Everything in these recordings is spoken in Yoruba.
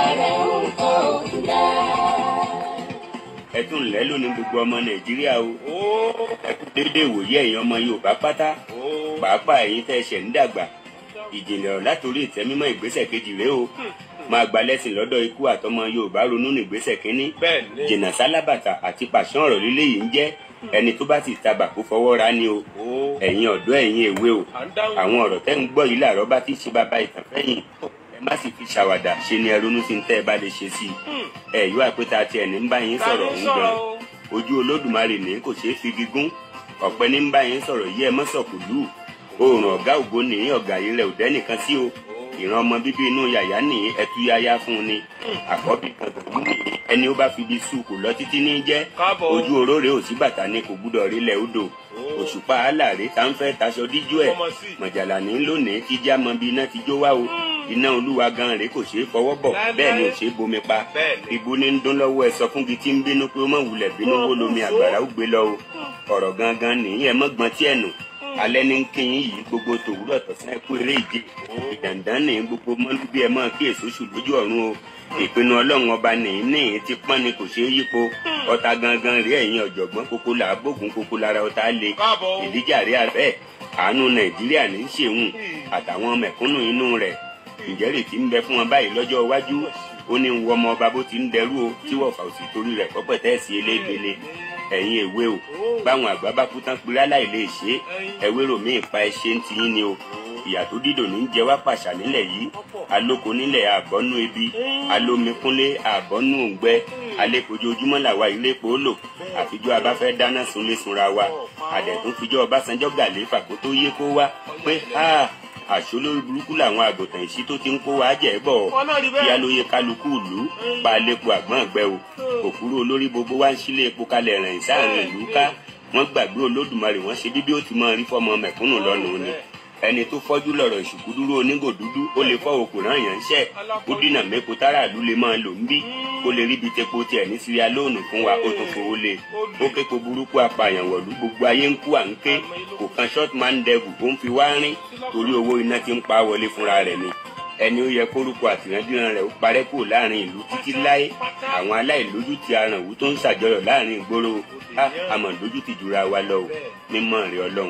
rẹ̀ ń kọ́ òkúta. ẹ tún lẹ́ lónìí gbogbo ọmọ nàìjíríà o Ó. ẹ kú déédéé wòye ẹ̀yin ọmọ yorùbá pátá Ó. pàápàá ẹ̀yin tẹ́ ẹ ṣẹ̀ ń dàgbà ìjìnlẹ̀ ọ̀rọ̀ látòrí ìtẹ́mímọ́ ìgbésẹ̀ kejì rèé o máa gba lẹ́sìn lọ́dọ̀ ikú àtọmọ yorùbá ronú ní ìgbésẹ̀ kínní Bẹ́ẹ̀ ni. jìnnà sálábàtà àti pàṣán ọ̀rọ̀ líle yìí ń jẹ́ ẹni tó bá ti tabà kó fọwọ́ ra ni o Ó. ẹ̀yin ọ̀dọ́ ẹ̀yin èwe o À ń dáhùn. àwọn ọ̀rọ̀ tẹ́ ń gbọ́ yìí làárọ̀ bá ti ṣe bàbá ìtàn fẹ́yìn ẹ má sì fi ṣàwàdà ṣe ni ẹ ronú sí ń tẹ́ ẹ bá lè ṣe sí i ẹ yóò àpẹta tiẹ̀ ní ń bá yín sọ̀rọ̀ ń gan ojú olódùmarè ní kò ṣeé fi gígùn ọ̀pẹ ní ń bá yín sọ̀rọ̀ yí ẹ mọ́ sọ̀kùlù oòrùn ọ̀gá ògo ní ọ̀gá yìí rẹ̀ ò dẹ́nìkan sí o ìran ọmọ bíbí inú yàyà ní ẹtúyáyá fún un ni àkọ́bí kan tòun ní ẹni ó bá fi bí sùn kò lọ títí ní jẹ́ Káàbọ̀. ojú oróré ò sí bàtà ni kò gbúdọ̀ rí lẹ̀ odò òṣùpá aláàrẹ tá ń fẹ́ taṣọ díjú ẹ̀ Ọmọ sí. mọ̀jàlá ní lónìí tí já mọ bí iná ti jó wá o iná olúwa gan rèé kò ṣeé fọwọ́ bọ̀ Láéláé. bẹ́ẹ̀ ni ò ṣeé bomi pa Bẹ́ẹ̀ ni. ibo ní ń dún lọ́wọ́ ẹ sọ fún gi tí ń bínú pé ó mọ̀ wulẹ̀ bínú wó lomi àgbàrá ó gbé lọ o ọ̀rọ̀ gangan nìyí ẹ mọ́gbọ́n tí ẹ̀ nù alẹ́ ní kínyìn yìí gbogbo tòwúrọ̀ tọ̀sán ẹ̀kú eré ìje ìdàndán ní gbogbo mọ́lúbí ẹ mọ́ kí èso ṣù lójú ọ̀run o ìpinnu ọlọ́run ọba nìyí nìyí ti pọ́n ni kò ṣeé yípo ọ̀tá gangan rí ẹ̀yìn ọ̀jọ̀gbọ́n kókó là á bógun kókó lára ọ̀tá le Káàbọ̀. ìdíjà rí abẹ́ àánú nàìjíríà ní í ṣeun àtàwọn mẹ̀kúnnù inú rẹ̀ ǹjẹ́ rètí ń bẹ fún wọn báyìí lọ́jọ́ iwájú ó ní ń wọ ọmọ ọba bó ti ń dẹrú o tí wọ́n fà òsì torí rẹ̀ pọ́pẹ́ tẹ́ẹ̀sì elégbélé ẹ̀yin èwe o báwọn àgbà bá kú tán péré láì lè ṣe é ẹwérò míì pa ẹṣẹ ń tiyín ni o ìyà tó dídò ní jẹ wá pàṣà nílẹ̀ yìí alóko nílẹ̀ àbọ́nú ebi alómikúnlé àbọ́nú òǹgbẹ alẹ́kojoojúmọ́ làwa ìlépo lò àfijọ́ abáfẹ́ dáná sunlé sunra wa àdẹ̀tún fijọ́ ọbásanjọ́ gàléfà kó tó yé kó wá pé ha àṣolórí burúkú làwọn àgùntàn ìṣí tó ti ń kó wa jẹ́ bọ̀ Wọ́n náà rí bẹ́ẹ̀. kí alóye kálukú ìlú pa alẹ́po àgbọ̀n ọ̀gbẹ́ o òkúrú olórí gbogbo wa ń sílé epo kalẹ̀ rìn sáàrin ìlú ká wọ́n gbàgbé olódùmarè wọ́n ṣe bíbí ó ti máa rí fọ́mọ mẹ̀kúnnù lọ́nu ni ẹni tó fọ́jú lọ̀rọ̀ ìṣùkú dúró onígò dúdú ó lè fọ́ òkú náà yàn ń ṣẹ́ ó dínà mẹ́kọ táráàlú lè máa lò ń bí kó lè ríbi tepo tiẹ̀ ní síríà lóònù fún wa ó tún fowó lé ó kéko burúkú apààyàn wọ̀lú gbogbo ayé ń kú à ń ké kò kan short man devil ó ń fi wá rín torí owó iná ti ń pa wọlé fúnra rẹ̀ ni ẹni ó yẹ kórúkọ àtìrandíran rẹ̀ ó parẹ́ kúrò láàrin ìlú títí láé àwọn aláìlójútì arànwú tó ń ṣàjọyọ̀ láàrin ìgboro á àmọ́ lójútì jura wa lọ o mímọ́ rẹ̀ ọlọ́run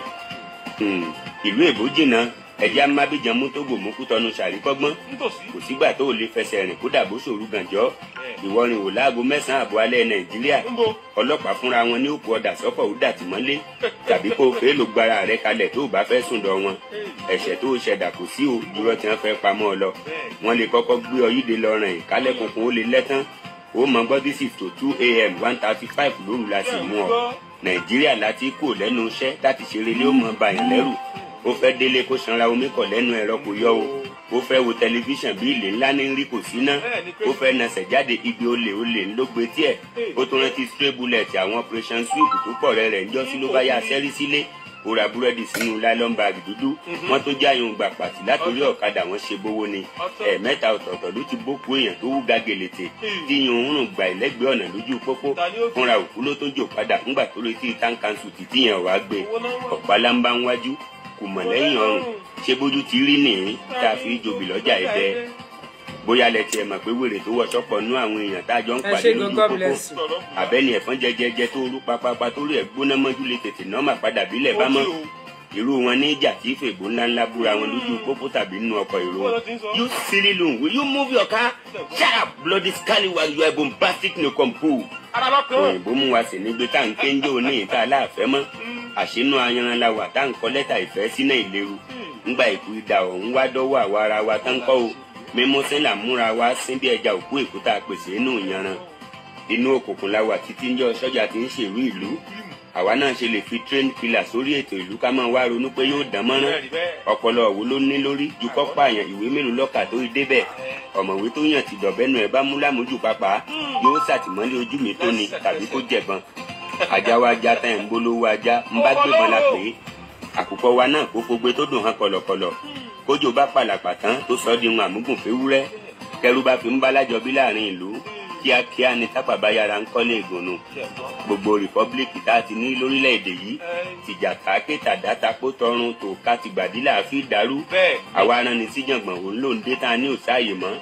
Hmm, ìlú èbó jìnnà ẹjẹ amábíjan mútógò múkútọnu ṣàríkọ́gbọ́n Nítòsí. kò sígbà tó o lè fẹsẹ̀ rìn kó dàbó ṣòru gànjọ́ ìwọrin ò láago mẹ́sàn-án àbọ̀ alẹ́ nàìjíríà Níbo? ọlọ́pàá fúnra wọn ní òkú ọ̀dà sọ́fọ̀ ó dàtí mọ́lé tàbí kó o fẹ́ ló gbára rẹ kalẹ̀ tó o bá fẹ́ sùn dọ̀ wọn ẹ̀ṣẹ̀ tó o ṣẹ̀dá kò sí o dúró tí wọ́n fẹ́ pamọ́ ọ lọ wọ́n lè kọ́kọ́ gbé ọ yíde lọ rìn ìkálẹ̀ kunkun ó lè lẹ́tán ó mọ gbọ́ this is to two a.m. one thirty five lóru la sì mú ọ nàìjíríà láti kú lẹ́nu iṣẹ́ láti ṣeré lé ó mọ bàyàn lẹ́rù ó fẹ́ délé kó sanra omi kọ̀ lẹ́nu ẹ̀rọ kò yọ o ó fẹ́ wo tẹlifíṣàn bí ilé ńlá ní rí kò sí ná ó fẹ́ nasẹ̀ jáde ibi olè olè ńlọgbẹ tiẹ̀ ó tún rántí stray bullet àwọn operation sweep tó pọ̀ rẹ̀ rẹ̀ ńjọ́ sí ló bá yá sẹ́rí sílé ó ra búrẹ́dì sínú nylon bag dúdú wọ́n tún jáyún gbà pàtì látòrí ọ̀kadà wọn ṣe bówó ni ẹ̀ẹ̀mẹ́ta ọ̀tọ̀ọ̀tọ̀ ló ti bókú èèyàn tó wú gàgèlètè tí yun ń rùn gbà ìlẹ́gbẹ̀ẹ́ ọ̀nà lójú pópó fúnra òkú ló tó jò padà ńgbà tó retí tankansu títí yẹn wàá gbé ọ̀pá lámbá ń wájú kò mọ̀ lẹ́yìn ọrùn ṣé bójú ti rí nìyí tá a fi jobi lọ́jà ẹ̀dẹ́ bóyá lẹ tiẹ̀ mọ̀ pé wèrè tó wọṣọ pọ̀ nú àwọn èèyàn tá a jọ ń ẹ pàdé ṣe lójú gan god pópó bless you. àbẹ́ni ẹ̀fọn jẹjẹjẹ tó rú papapa tó rí ẹ̀ gbóná mọ́jú lè tètè nọ́ọ̀mà padà bílẹ̀ bá mọ́ irú wọn ní ìjà tí fègbó ńláńlá búra wọn lójú pópó tàbí nínú ọkọ̀ èrò wọn. you silly loon will you move your car? shut up bloody scallywag you are bombastic no compose. Ara lọ́kàn. òyìnbó mú wa sí nígbé tá à ń kéńjó ní ìta aláàfẹ́ mọ́ àṣínú ayanran la wà tá à ń kọ lẹ́tà ìfẹ́ sínú ìléru ńgbà ìkú ìdá ọ̀hún wá dọ́wọ́ àwa ara wa tán kọ́ o mímú sílà múra wa sín bí ẹja òkú èkúta pèsè inú ìyanran inú òkùnkùn la wà títí ń jọ sọ́jà tí ń ṣèlú ìlú àwa náà ṣe lè fi train killer sórí ètò ìlú ká máa wá ronú pé yóò dán mọ́rán ọpọlọ òwò ló ní lórí ju kọ́ pààyàn ìwé mélòó lọ́kà tó débẹ̀ ọ̀mọ̀wé tó yàn ti dọ̀bẹ́nu ẹ̀ bá mú lámójú pápá yóò ṣàtìmọ́lé ojú mi tó ni tàbí kó jẹ̀bọn ajá wa já tán ẹ̀ ń bolówó ajá ń bá gbébọn la pè é àkùkọ wa náà kó fogbe tó dùn hàn kọ̀lọ̀kọ̀lọ̀ kójò bá pàlàpà tán tó sọ di ohun àmúgùn féwúrẹ́ kẹrù bá fi ń bá lájọ bí láàrin ìlú kíákíá ni tápà bá yára ń kọ́lé ìgùnnù gbogbo rìpọ́blíkì tá a ti ní lórílẹ̀‐èdè yìí tìjà káàké tàdátapó tọrun tó ká ti gbàdílà fi dàrú Bẹ́ẹ̀. àwa aran ni síjàngbọ̀n òun ló ń dé tá a ní òsáàyè mọ́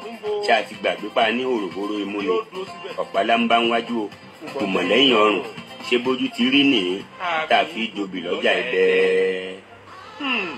ṣé a ti gbàgbé pa ní òròbóró imú ni yóò dúró síbẹ̀. ọ̀pálá ń bá ń wájú o kò mọ̀ lẹ́yìn ọrùn ṣé bójú ti rí nìyí tá a fi jobi lọ́jà ẹ̀dẹ́. Hmm.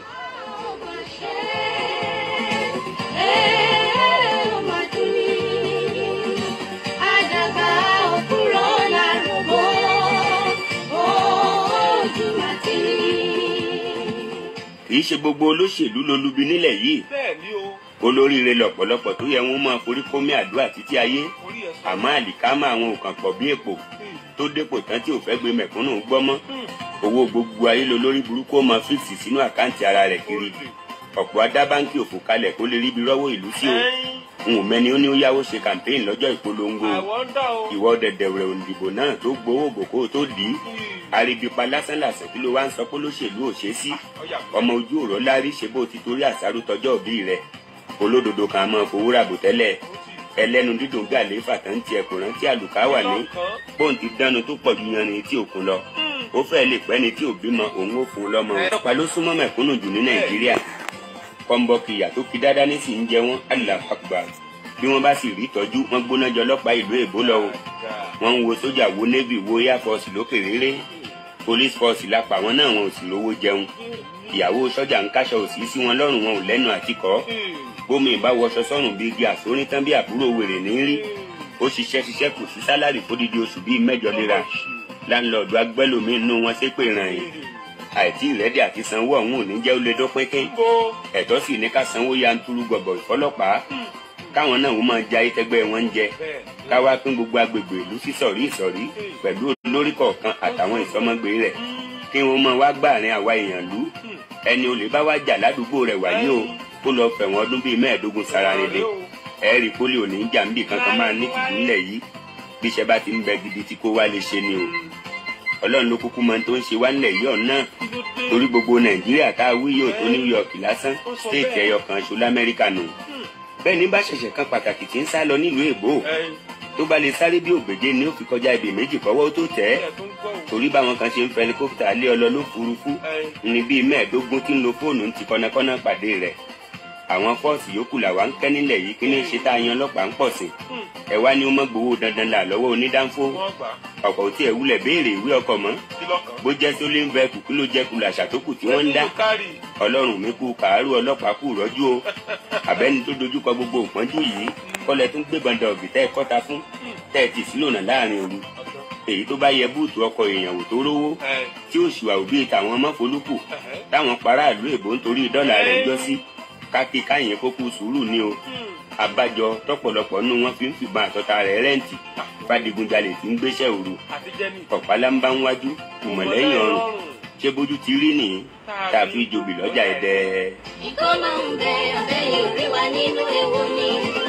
kì í ṣe gbogbo olóṣèlú lolubi nílẹ̀ yìí bẹ́ẹ̀ ni o olóríire lọ̀pọ̀lọpọ̀ tó yẹ wọ́n máa forí kómi àdúrà títí ayé orí ẹ̀ sọ. àmọ́ àlìkámà àwọn òkàn pọ̀ bí èpò Hmm. tó dépò tán tí ò fẹ́ gbé mẹ̀kúnnù gbọ́ mọ́ Hmm. owó gbogbo ayé lọ lórí burúkú ó máa fíìsì sínú àkáǹtì ara rẹ̀ kiri ọ̀pọ̀ adá báńkì òfò kalẹ̀ kó lè ríbi rọ́wọ́ ìlú sí o Ẹyin, n ò mẹ́ni ó ní ó yáwó ṣe kàmpéyìn lọ́jọ́ ìpolongo àwọn ń dá o. ìwọ dẹ̀dẹ̀rẹ̀ òǹdìbò náà tó gbowó bòkó tó dì í Hmm. àríbípa lásánlàsàn kí ló wá ń sọ pé olóṣèlú ò ṣe é sí Ọ̀yà. ọmọ ojú òró lárí ṣe bó ti torí àṣàrò tọjọ́ òbí rẹ̀ olódodo kan máa fowó ràbò tẹ́lẹ̀ Ó ti ẹlẹ́nu dídùn gàlẹ́ fàtàn tiẹ̀ kò rántí àlùkà wà ní lọ́kàn. bóun ti dánu tó pọ̀ ju yanni tí òkun lọ Hmm. ó fẹ́ lè pẹ́ ni tí ò bímọ òun ó fún un lọ́mọ ọlọ́pàá ló súnmọ́ mẹ̀kúnnù jù ní nàìjíríà kọ́ńbọ́ọ̀kì ìyà tó fi dáadáa ní sì ń jẹ wọ́n aláfàgbà bí wọ́n bá sì rí ìtọ́jú wọ́n gbóná jọ ọlọ́pàá ìlú èbó lọ o wọ́n ń wo sójà wo navy wo air force lókè réré police force lápá wọn náà wọn ò sì lówó jẹun ìyàwó sọ́jà ń káṣọ òsì sí wọn lọ́rùn wọn ò lẹ́nu àtikọ́ bómi ìbá wọṣọ sọ́rùn bíi igi àsórí tán bí àbúrò wèrè ní rí ó ṣiṣẹ́ ṣiṣẹ́ kù sí sálárì fódìdí oṣù bíi mẹ́jọ léra láńlọ́ọ̀dù agbẹ́lòmí inú wọn ṣépè ràn yín àìtí ìrẹ́dì àti sanwó ọ̀hún ò ní jẹ́ ó lè dópin kín Bó. ẹ̀tọ́ sì ní ká sanwó yanturu gọ̀bọ̀ ìfọlọ́pàá káwọn náà wọ́n máa ja ayétẹ́gbẹ́ wọn ń jẹ Bẹ́ẹ̀. káwá pín gbogbo agbègbè ìlú sí sọ̀rí ìsọ̀rí pẹ̀lú olórí kọ̀ọ̀kan àtàwọn ìsọmọgbé rẹ̀ kí wọ́n máa wá gbàrin àwa èèyàn lú ẹni olè bá wá jà ládùúgbò rẹ̀ wáyé o kó lọ fẹ̀wọ̀n ọdún bíi mẹ́ẹ̀ẹ́dógún sára rẹ̀ dé ẹ̀ẹ́rì pólì òní ń jà níbì kankan máa ní tìjú ńlẹ̀ yìí bí iṣẹ́ bá ti ń bẹ gidi tí kò wá lè ṣe ni o ọlọ́run ló kúkú mọ tó ń ṣe wá ńlẹ̀ yìí ọ̀nà torí gbogbo nàìjíríà tá a wí yóò tó new york lásán stéètì ẹyọ kan ṣo lamẹ́ríkà nù bẹ́ẹ̀ ní bá ṣẹ̀ṣẹ̀ kan pàtàkì tí ń sá lọ nílùú èbó Ẹyin. tó bá lè sáré bí ògbèje ni ó fi kọjá ibì méjì kọ́wọ́ tó tẹ̀ ẹ́ Ẹ̀ tó ń gbọ́ o. torí báwọn kan ṣe ń fẹ́ helicopter lé ọ lọ lófurufú Ẹyin. ní bíi mẹ́ẹ̀ẹ́dógún tí ń lo fóònù ń ti kọ́nàkọ́nà pàdé rẹ̀ àwọn fọ́ọ̀sì yòókù làwa ń kẹ́ nílẹ̀ yìí kí ní ṣe tá a yan ọlọ́pàá ń pọ̀ sí Hmm. ẹ wá ní ó mọ́ gbowó dandan là lọ́wọ́ onídàáfó Wọ́n gbà. ọkọ̀ tí ẹ̀ wúlẹ̀ béèrè ìwé ọkọ̀ mọ́ Kí lọ́kàn? bó jẹ́ tó lé ń bẹ kùkú ló jẹ́ kulà ṣàtókù tí wọ́n ń dá Ẹyin ló kárì. ọlọ́run mi kú kàárù ọlọ́pàá kù rọ́jú o àbẹ́ni tó dojúkọ gbogbo ìpọ́njú yìí kọ́lẹ̀ tún gbébọn dọ̀gì tẹ́ ẹ kọ́ta fún tẹ́ ẹ tì sílònà láàrin òru èyí tó bá yẹ búùtù ọkọ̀ èèyàn wò tó rówó Ẹyin. tí òṣùwà òbí tàwọn mọ́folúkù Ẹ̀hẹ́. táwọn paráàlú èbó nítorí dọ́là rẹ̀ jọ sí kákí káyìn kókó sùúrù ni o Hmm. àbájọ tọ̀pọ̀lọpọ̀ nínú wọn fi ń fìbọn àtọta rẹ̀ rẹǹtì fàdígunjalè tí ń gbéṣẹ́ òru Àti jẹ́mi. ọ̀pálá ń bá ń wájú ìmọ̀lẹ́yìn ọrùn ṣé bójú ti rí nìyí tàbí jobi lọ́jà ẹ̀dẹ́. Ìkọ́nà ń bẹ abẹ́ yóò rí wa nínú ewu ni.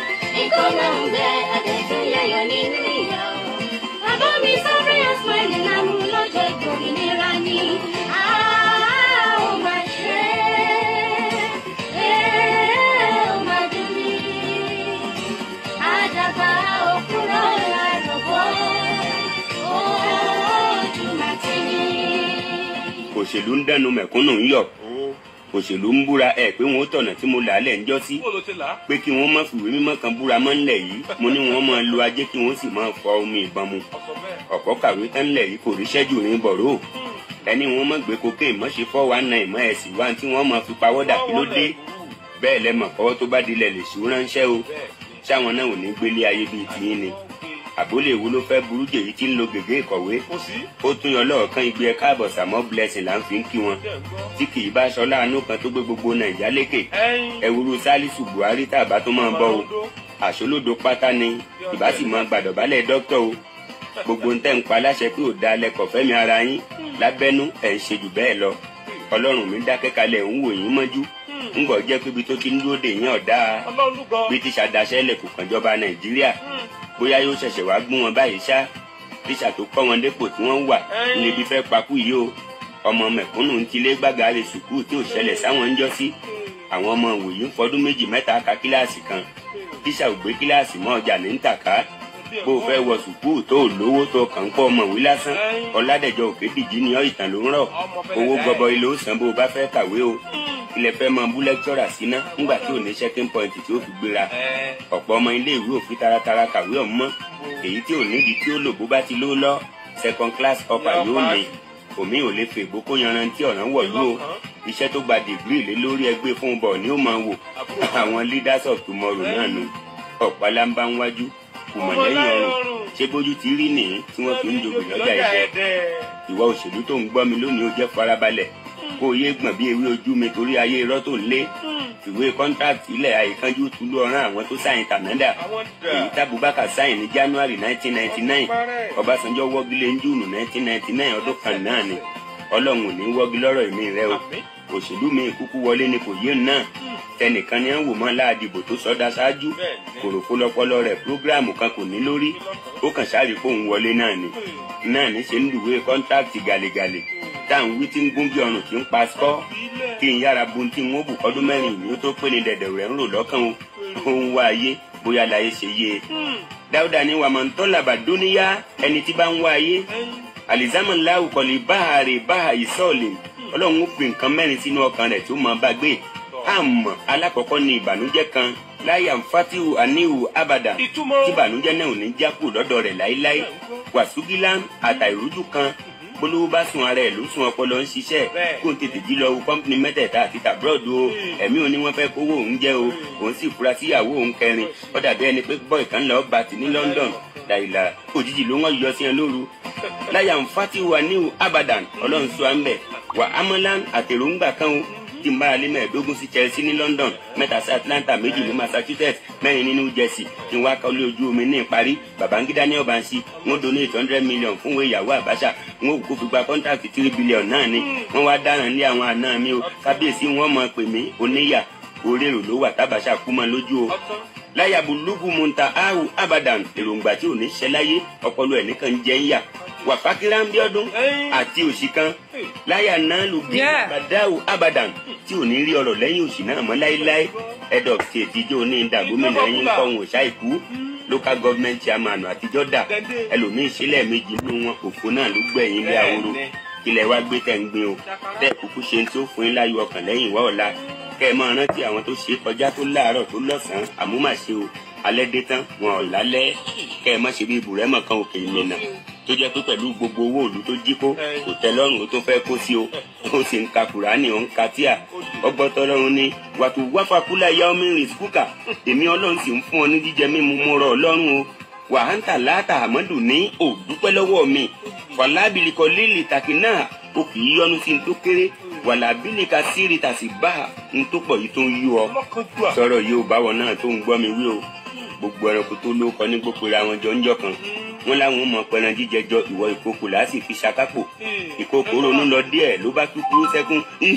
Ìkọ́nà ń bẹ àdẹ̀tún yayọ̀ nínú ìyà o. Bàbá mi sáré àsmáìlì lámú lọ́jọ́ ìgbòmìnira ni. A ó máa ṣe é, ó máa dùn mí. Àdàbà òkúrọ̀ lárúbọ̀, ojú máa ti ní. òṣèlú ń dẹnu mẹ̀kúnnù ń yọ̀ Ó. òṣèlú ń búra ẹ̀ pé wọn ó tọ̀nà tí mo là á lẹ̀ ń jọ́ sí Bó ló ti là á? pé kí wọ́n má fìwé mímọ́ kan búra mọ́ ńlẹ̀ yìí mo ní wọ́n máa lo ajé kí wọ́n sì máa fọ omi ìbọn mu Ọ̀sọ̀ bẹ́ẹ̀. ọ̀pọ̀ kàwé tán ńlẹ̀ yìí kò ríṣẹ́ jù ní bọ̀rọ̀ Hmm. ẹni wọn mọ̀ gbé cocaine mọ̀ ṣe fọ́ wa náà ìmọ̀ ẹ̀sìn wa tí wọ́n máa fi pawọ́dà kí ló dé bẹ́ẹ̀ lẹ́mọ̀ kọ́wọ́ tó bá dilẹ̀ lè ṣú ránṣẹ́ o Bẹ́ẹ̀. ṣáwọn náà ò ní gbélé ayé bíi tìyín ni àbólé wo ló fẹ́ burú jèyí tí ń lo gègé ìkọ̀wé Kò sí. ó tún yọ lọ́ọ̀kan igbe ẹ káàbọ̀ sàmọ́ blessing là ń fi ń kí wọn Jẹ́ ń gbọ́. tí kì í bá aṣọ láàánú kan tó gbé gbogbo nàìjà lékè Ẹyin. ẹwúrú sálísù buhari tàbá tó máa bọ o àṣolódo pátá ni ìbá sì máa gbàdọ̀bálẹ̀ dókítà o gbogbo ń tẹ́ ń pa láṣẹ pé ò da lẹ́kọ̀ọ́ fẹ́mi ara yín lábẹ́nú ẹ̀ ń ṣe jù bẹ́ẹ̀ lọ ọlọ́run mi dákẹ́ kalẹ̀ ń wò yín mọ́jú ń gbọ́ jẹ́ pé ibi tó ti ń dúró dè yín ọ̀dá Ọlọ́run ló gbọ́. bí tíṣà daṣẹ́ lẹ̀ kò kàn jọba nàìjíríà Hmm. bóyá yóò ṣẹ̀ṣẹ̀ wá gún wọn báyìí ṣá tíṣà tó kọ́ wọn dépò tí wọ́n wà níbi fẹ́ pakú yìí o ọmọ mẹ̀kúnnù ń tilé gbàgà rẹ̀ sùkúù tí ò ṣẹlẹ̀ sáwọn ń jọ́ sí àwọn ọmọ òwòyí ń fọdún méjì mẹ́ta ka kíláàsì kan tíṣà ò gbé kíláàsì mọ́ ọjà ní ń tàká bó o fẹ́ wọ sùkúù tó o lówó tó o kàn ń pọ̀ ọmọwé lásán ọ̀làdẹ̀jọ òkè dìjì ni ọ́ ìtàn ló ń rọ̀ owó gọbọi ló san bó o bá fẹ́ kàwé o ilẹ̀ fẹ́ máa bú lẹ́kítọ́rà síná nígbà tí ò ní checking point tí ó fi gbéra ẹ ọ̀pọ̀ ọmọ ilé ìwé òfin taratara kàwé ọ̀mọ́ èyí tí ò nídìí tí ó lò bó bá ti ló lọ second class upper yóò ní omi ò lè fègbó kó yanrantí ọ̀ràn wọ̀lú o iṣẹ́ tó gba dìgírì lé lórí ẹgbẹ́ fún bọ̀ ni ó máa wò àwọn leaders of tomorrow náà nù ọ̀pálá ń bá ń wájú kùmọ̀ lẹ́yìn ọrùn ṣé bójú ti rí nìyí tí wọ́n fi ń jogbè lọ́jà ìfẹ́ ìwà òṣèlú tó ń gbọ́ mi lónìí ó jẹ́ farabalẹ̀ kó o yé gbọ̀n bí ewé ojú mi torí ayé irọ́ tó ń lé ìwé kọ́ńtrákì ilẹ̀ àìkánjú túlú ọ̀ràn àwọn tó sáyìn kànáńdà àwọn èyí dà tábùbákà sáyìn ní january nineteen ninety nine ọbásanjọ́ wọ́gilé ní júùnù nineteen ninety nine ọdún kan náà ni ọlọ́run ò ní wọ́gi lọ́rọ̀ èmi rẹ o Àmín. òṣèlú mi kúkú wọlé ni kò yé náà tẹnìkan ni à ń wò mọ́ láàdìbò tó sọdá ṣáájú Bẹ́ẹ̀ni. kòròfó lọpọlọ rẹ̀ prógráàmù kan kò ní lórí ó kàn sáré kóun wọlé náà ni náà ní ṣe ń lùwé kọ́ńtrákì gàlégàlé tá à ń wí tí ń gún bí ọrùn tí ń pa skọ́ kí n yára bu tí n ó bù kọ́dún mẹ́rin ìní ó tó pé ní dẹ̀dẹ̀ rẹ̀ ń rò lọ́kàn o ó ń wá ayé bóyá láyé ṣe yé e dáúdà ní wàmọ̀ntọ́làbà dúníyá ẹni tí bá ń wá ayé alizama lahu kọ̀lì báhàrè báhà ìsọ̀ọ̀lì ọlọ́run ó fi nǹkan mẹ́rin sínú ọkàn rẹ̀ tó máa bá gbé àmọ́ alákọ̀ọ́kọ́ ni ìbànújẹ́ kan láyà fatihu anihu abada Ìtumọ̀. tí ìbànújẹ́ náà ò ní jákù lọ́dọ̀ rẹ̀ láéláé wàsúgílá àtàìrújú kan polówó bá sun ara ẹ̀ ló sun ọpọlọ ń ṣiṣẹ́ Bẹ́ẹ̀. kó n tètè jí lọ wo kọ́mpìnì mẹ́tẹ̀ẹ̀ta àti tàbúrọ̀dù o ẹ̀mí òní wọ́n fẹ́ kówó òun jẹ́ o òun sì fura síyàwó òun kẹrin ó dàbí ẹni pé bọ́ọ̀ kan lọ́ọ́ bá ti ní London dàìlà òjijì ló wọ́n yọ sí ẹ lóru láyà ń fati wa ní abadan ọlọ́run sọ à ń bẹ̀ wà amalan àtẹ̀rọ̀ǹgbà kan o tí n bára lé mẹ́ẹ̀ẹ́dógún sí Chelsea ní London mẹ́ta sí Atlanta méjì ní Massachusetts mẹ́rin ní New Jersey kí n wá kọ́lé ojú omi ní ìparí Babangida ní ọ̀bànṣí wọ́n donate hundred million fún ìwé ìyàwó Abacha wọ́n kò fi gba contract three billion náà ni wọ́n wá dáràn lé àwọn àna mi o kábíyèsí wọ́n mọ̀ pè mí oníyà orérò ló wà tábàṣà kú mọ́ lójú o láyàbù lùgù mùtà áhù abadan èròǹgbà tí ò ní ṣẹ láyé ọpọlọ ẹ̀ nìkan jẹ́ ń yà wàfákírá ń bí ọdún àti òṣì kan láyà náà lù bí Yeah. bàdáwù abadan tí ò ní rí ọ̀rọ̀ lẹ́yìn òṣì náà mọ́ láéláé head of state ìjọ ní ìdá gómìnà yín kọ́hún òṣàìkú local government chairman àtijọ́ dà ẹlòmíín sílẹ̀ méjì nínú wọn òfò náà ló gbẹ̀yìn ilé ahoro ilẹ̀ wa gbé tẹ̀ ń gbin o tẹ́ kúkú ṣe tí ó fún yín láyọ̀ ọkàn lẹ́yìn ìwá ọ̀la kẹ́ ẹ máa rántí àwọn tó ṣe kọjá tó láàárọ̀ tó lọ́sàn-án àmúmàṣe o alẹ́ dé tán wọn ò lálẹ́ kẹ́ ẹ má ṣe bí ibùrẹ́mọ̀ kan òkè ìmìnà tó jẹ́ pé pẹ̀lú gbogbo owó òlu tó jí kó kò tẹ́ lọ́rùn ó tó fẹ́ kó sí o ó sì ń ka kùránì ó ń ka tíà ọgbọ́tọ́ lọ́rùn ni wàtò wáfàkúlà yá omi rìn skúkà èmi ọlọ́run sì ń fún ọ ní jíjẹ mímu mo rọ̀ ọlọ́run o wàhántà láàtà àmọ́dù ní òdúpẹ́ lọ́wọ́ mi wàlábìlìkọ lílì tàkì náà o kì í yọnu sí n tó kéré wàlábìlìkà sírì tàsí bá n tó pọ̀ yìí tó ń yí ọ ọmọkànjú à sọ̀rọ̀ yìí ò báwọn náà tó ń gbọ́ mi wí o gbogbo ẹranko tó ló kọ ní gbogbo ra wọn jọ ń jọ kan wọn láwọn mọ pẹran jíjẹ jọ ìwọ ìkòkò láti fi ṣakápò ìkòkò ronú lọ díẹ̀ ló bá kúkúrú sẹ́kún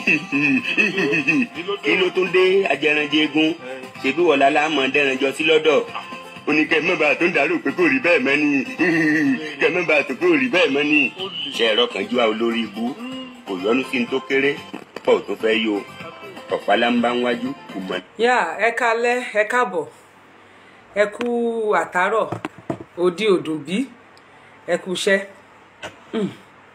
kí ló tún dé ajẹranjẹ egun ṣèbí wọlá láàmọ dẹranjọ sí lọ́dọ̀ oníkẹ́ mẹ́bàá tó ń darú pé kò rí bẹ́ẹ̀ mọ́ ni kẹ́ mẹ́bàá tó kò rí bẹ́ẹ̀ mọ́ ni ṣe ẹ̀rọ kan ju àwọn olórí ibú kò yọnu sí ní tó kéré pọ̀ tó fẹ́ yó ọ̀pálá ń bá ń wájú kò mọ̀ yá ẹ kalẹ́ ẹ káàbọ̀ ẹ kú àtàárọ̀ òdi òdùn bí ẹ kú iṣẹ́ Mm.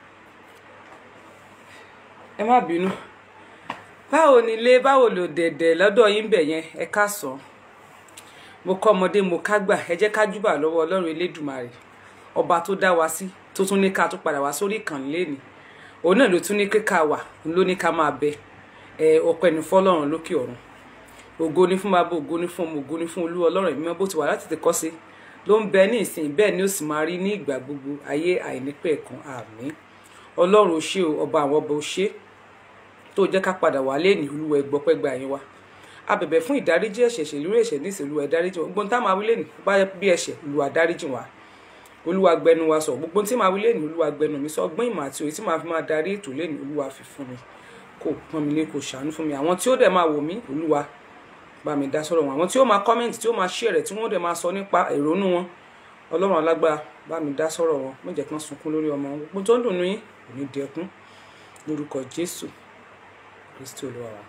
ẹ má bínú báwo ni ilé báwo lò dẹ̀dẹ̀ lọ́dọ̀ yín bẹ̀ yẹn ẹ káàsán mo kọ́ ọmọdé mo kágbà ẹ jẹ́ ká júbà lọ́wọ́ ọlọ́run elédùmarè ọba tó dá wa sí tó tún ní ká tó padà wá sórí ìkànnì lẹ́ni òun náà ló tún ní ká wà òun ló ní ká máa bẹ ẹ ọpẹ́ ní fọ́lọ́run lókè ọ̀run ògo ní fún bàbá ògo ní fún ọmọ ògo ní fún olú ọlọ́run ìmọ̀ bó ti wà láti tẹ̀kọ́ sí ló ń bẹ ní ìsìn bẹ́ẹ̀ ni ó sì máa rí ní ìgbà gbogbo ayé àìnípẹ̀kun àmín ọlọ́run ó ṣé o ọba àwọn ọba ó ṣé tó jẹ́ ká padà wá lé ní olúwa ẹgbọ́pẹ́ gba yín wa a bẹ̀bẹ̀ fún ìdáríjì ẹ̀ṣẹ̀ ṣèlú ẹ̀ṣẹ̀ ní ìṣèlú ìdáríjì wọn gbogbo tá máa wí lẹ́nu bá yẹ bí ẹ̀ṣẹ̀ olúwa dáríjì wa olúwa gbẹnu wa sọ gbogbo tí máa wí lẹ́nu olúwa gbẹnu mi sọ ọgbọ́n ìmọ̀ àti òye tí máa fi máa darí ètò lẹ́nu olúwa fi fún mi kò pọ́n mi lé kò ṣàánú fún mi àwọn tí ó dẹ̀ máa wò mí olúwa bá mi dá sọ̀rọ̀ wọn àwọn tí ó máa kọ́mẹ́ǹtì tí ó máa ṣí ẹ̀rẹ̀ tí wọ́n dẹ̀ máa sọ nípa ìrònú wọn ọlọ́run alágbára bá mi dá sọ̀rọ̀ wọn má jẹ́ kí wọ́n sunkún lórí ọmọ wọn gbogbo tó ń dùn yín kò ní dẹkún lórúkọ jésù kristi olúwa wa.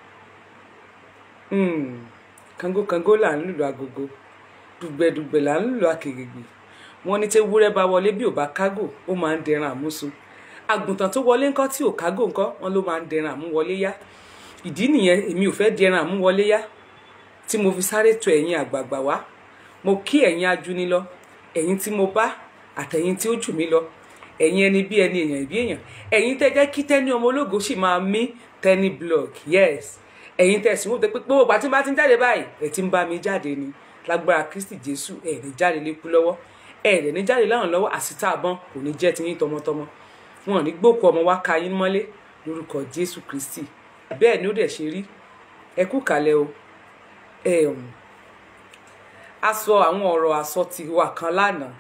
Hmm, kangokango là ń lùlù agogo dùgbẹ̀dùgbẹ̀ là ń lùlù akèrègbè wọn ní tí ewúrẹ́ bá wọlé bí ò bá kágò ó máa ń dẹran àmúso àgùntàn tó wọlé ńkọ́ tí ò kágò ńkọ́ wọn ló máa ń dẹran àmúwọlé yá ìdí nìyẹn èmi ò fẹ́ di ẹran àmúwọlé yá tí mo fi sáré tọ̀ ẹ̀yin àgbààgbà wá mo kí ẹ̀yin ajuni lọ ẹ̀yin tí mo bá àtẹ̀yin tí ó jù mí lọ ẹ̀yin ẹni bí ẹni èèyàn bí èèyàn ẹ̀yin tẹ́ jẹ́ kí tẹ́ni ọmọ ológo sì máa mí tẹ́ni blog yes ẹ̀yin tẹ́ sì wọ́n tẹ́ pé gbogbo ìgbà tí n bá ti ń jáde báyìí ẹ̀ ti ń bá mi jáde ni lágbára kristi jésù ẹ̀ ní jáde lékú lọ́wọ́ ẹ̀ rẹ̀ ní jáde láwọn lọ́wọ́ àsìtá àbọ̀n kò ní jẹ́ tiyín tọmọtọmọ wọn ò ní gbókù ọmọ wa ka yín mọ́lé lórúkọ jésù kristi bẹ́ẹ̀ ni ó dẹ̀ ṣe rí ẹ kú kalẹ̀ o ẹ um, a sọ àwọn ọ̀rọ̀ àsọtì wa kan lánàá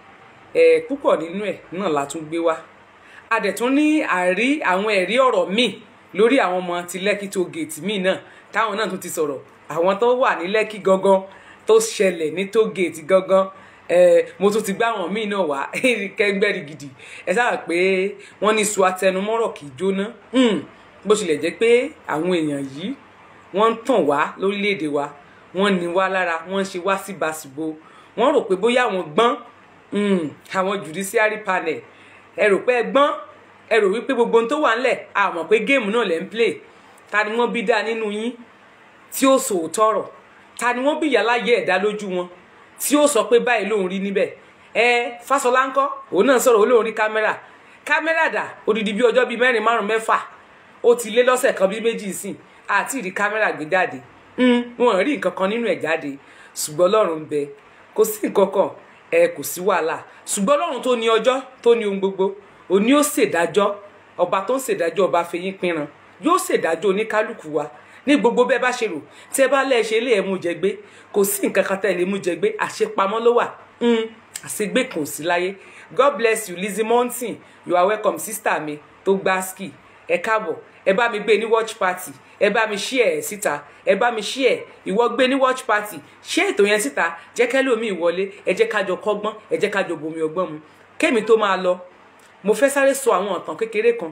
ẹ púpọ̀ nínú ẹ̀ náà la tún gbé wá a dẹ̀ tún ní àrí àwọn ẹ̀rí ọ̀rọ̀ míì lórí àwọn ọmọ ti lẹ́kì tó gèètì míì náà táwọn náà tún ti sọ̀rọ̀ àwọn tó wà ní lẹ́kì gangan tó ṣẹlẹ̀ ní tó gèètì gangan ẹ mo tún ti gbá àwọn míì náà wá kẹ́ńgbẹ́rì gidi ẹ sábà pé wọ́n ní su atẹnumọ́rọ̀ kì í jóná Hmm, bó tilẹ̀ jẹ́ pé àwọn èèyàn yìí wọ́n ń tàn wá lórílẹ̀‐èdè wa wọ́n ní wá lára wọ́n ń ṣe wá síbàsíbo wọ́n rò pé bóyá àwọn gbọ́n mm, àwọn judiciary panel ẹ rò pé ẹ gbọ́n ẹ rò wípé gbogbo ohun tó wà ńlẹ̀ a mọ̀ pé géèmù náà lẹ̀ ń play ta ni wọ́n bí dá nínú yín tí ó sòótọ́ ọ̀rọ̀ ta ni wọ́n bí ìyá láyé ẹ̀dá lójú wọn tí ó sọ pé báyìí lòun rí níbẹ̀ ẹ Fáṣọlá ńkọ́ òun náà sọ̀rọ̀ olóhùn rí kámẹ́rà kámẹ́rà dà odidi bí ọjọ́ bíi mẹ́rin márùn mẹ́fà ó ti lé lọ́sẹ̀ kan bíi méjì sìn àti ìrí kámẹ́rà gbé jáde Mm, wọn rí nǹkan kan nínú ẹ̀ jáde ṣùgbọ́n Ọlọ́run ń bẹ kò sí nǹkan kan ẹ kò sí wàhálà ṣùgbọ́n Ọlọ́run tó ní ọjọ́ tó ní ohun gbogbo òní ó ṣèdájọ́ ọba tó ń ṣèdájọ́ ọba fẹyín pinran yóò ṣèdájọ́ oníkálukú wa ní gbogbo bẹ́ẹ̀ bá ṣe rò tí ẹ bá lẹ́ẹ̀ ṣe ilé ẹ̀ mú jẹ gbé kò sí nǹkan kan tẹ́ ẹ lè mú jẹ gbé àṣepamọ́ ló wà Mm, àṣegbé kan ò sí láyé God bless you Lizzie Mountain you are welcome sister mi tó gbá ski ẹ káàbọ̀ ẹ bá mi gbé ní watch party ẹ bá mi share ẹ síta ẹ bá mi share ìwọ gbé ní watch party ṣé ètò yẹn síta jẹ́ kẹ́lòmíì wọlé ẹ jẹ́ kájọ kọ́gbọ́n ẹ jẹ́ kájọ bomi ọgbọ́n mu kémi tó máa lọ mo fẹ́ sáré sọ àwọn ọ̀tàn kékeré kan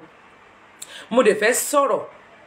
mo dẹ̀ fẹ́ sọ̀rọ̀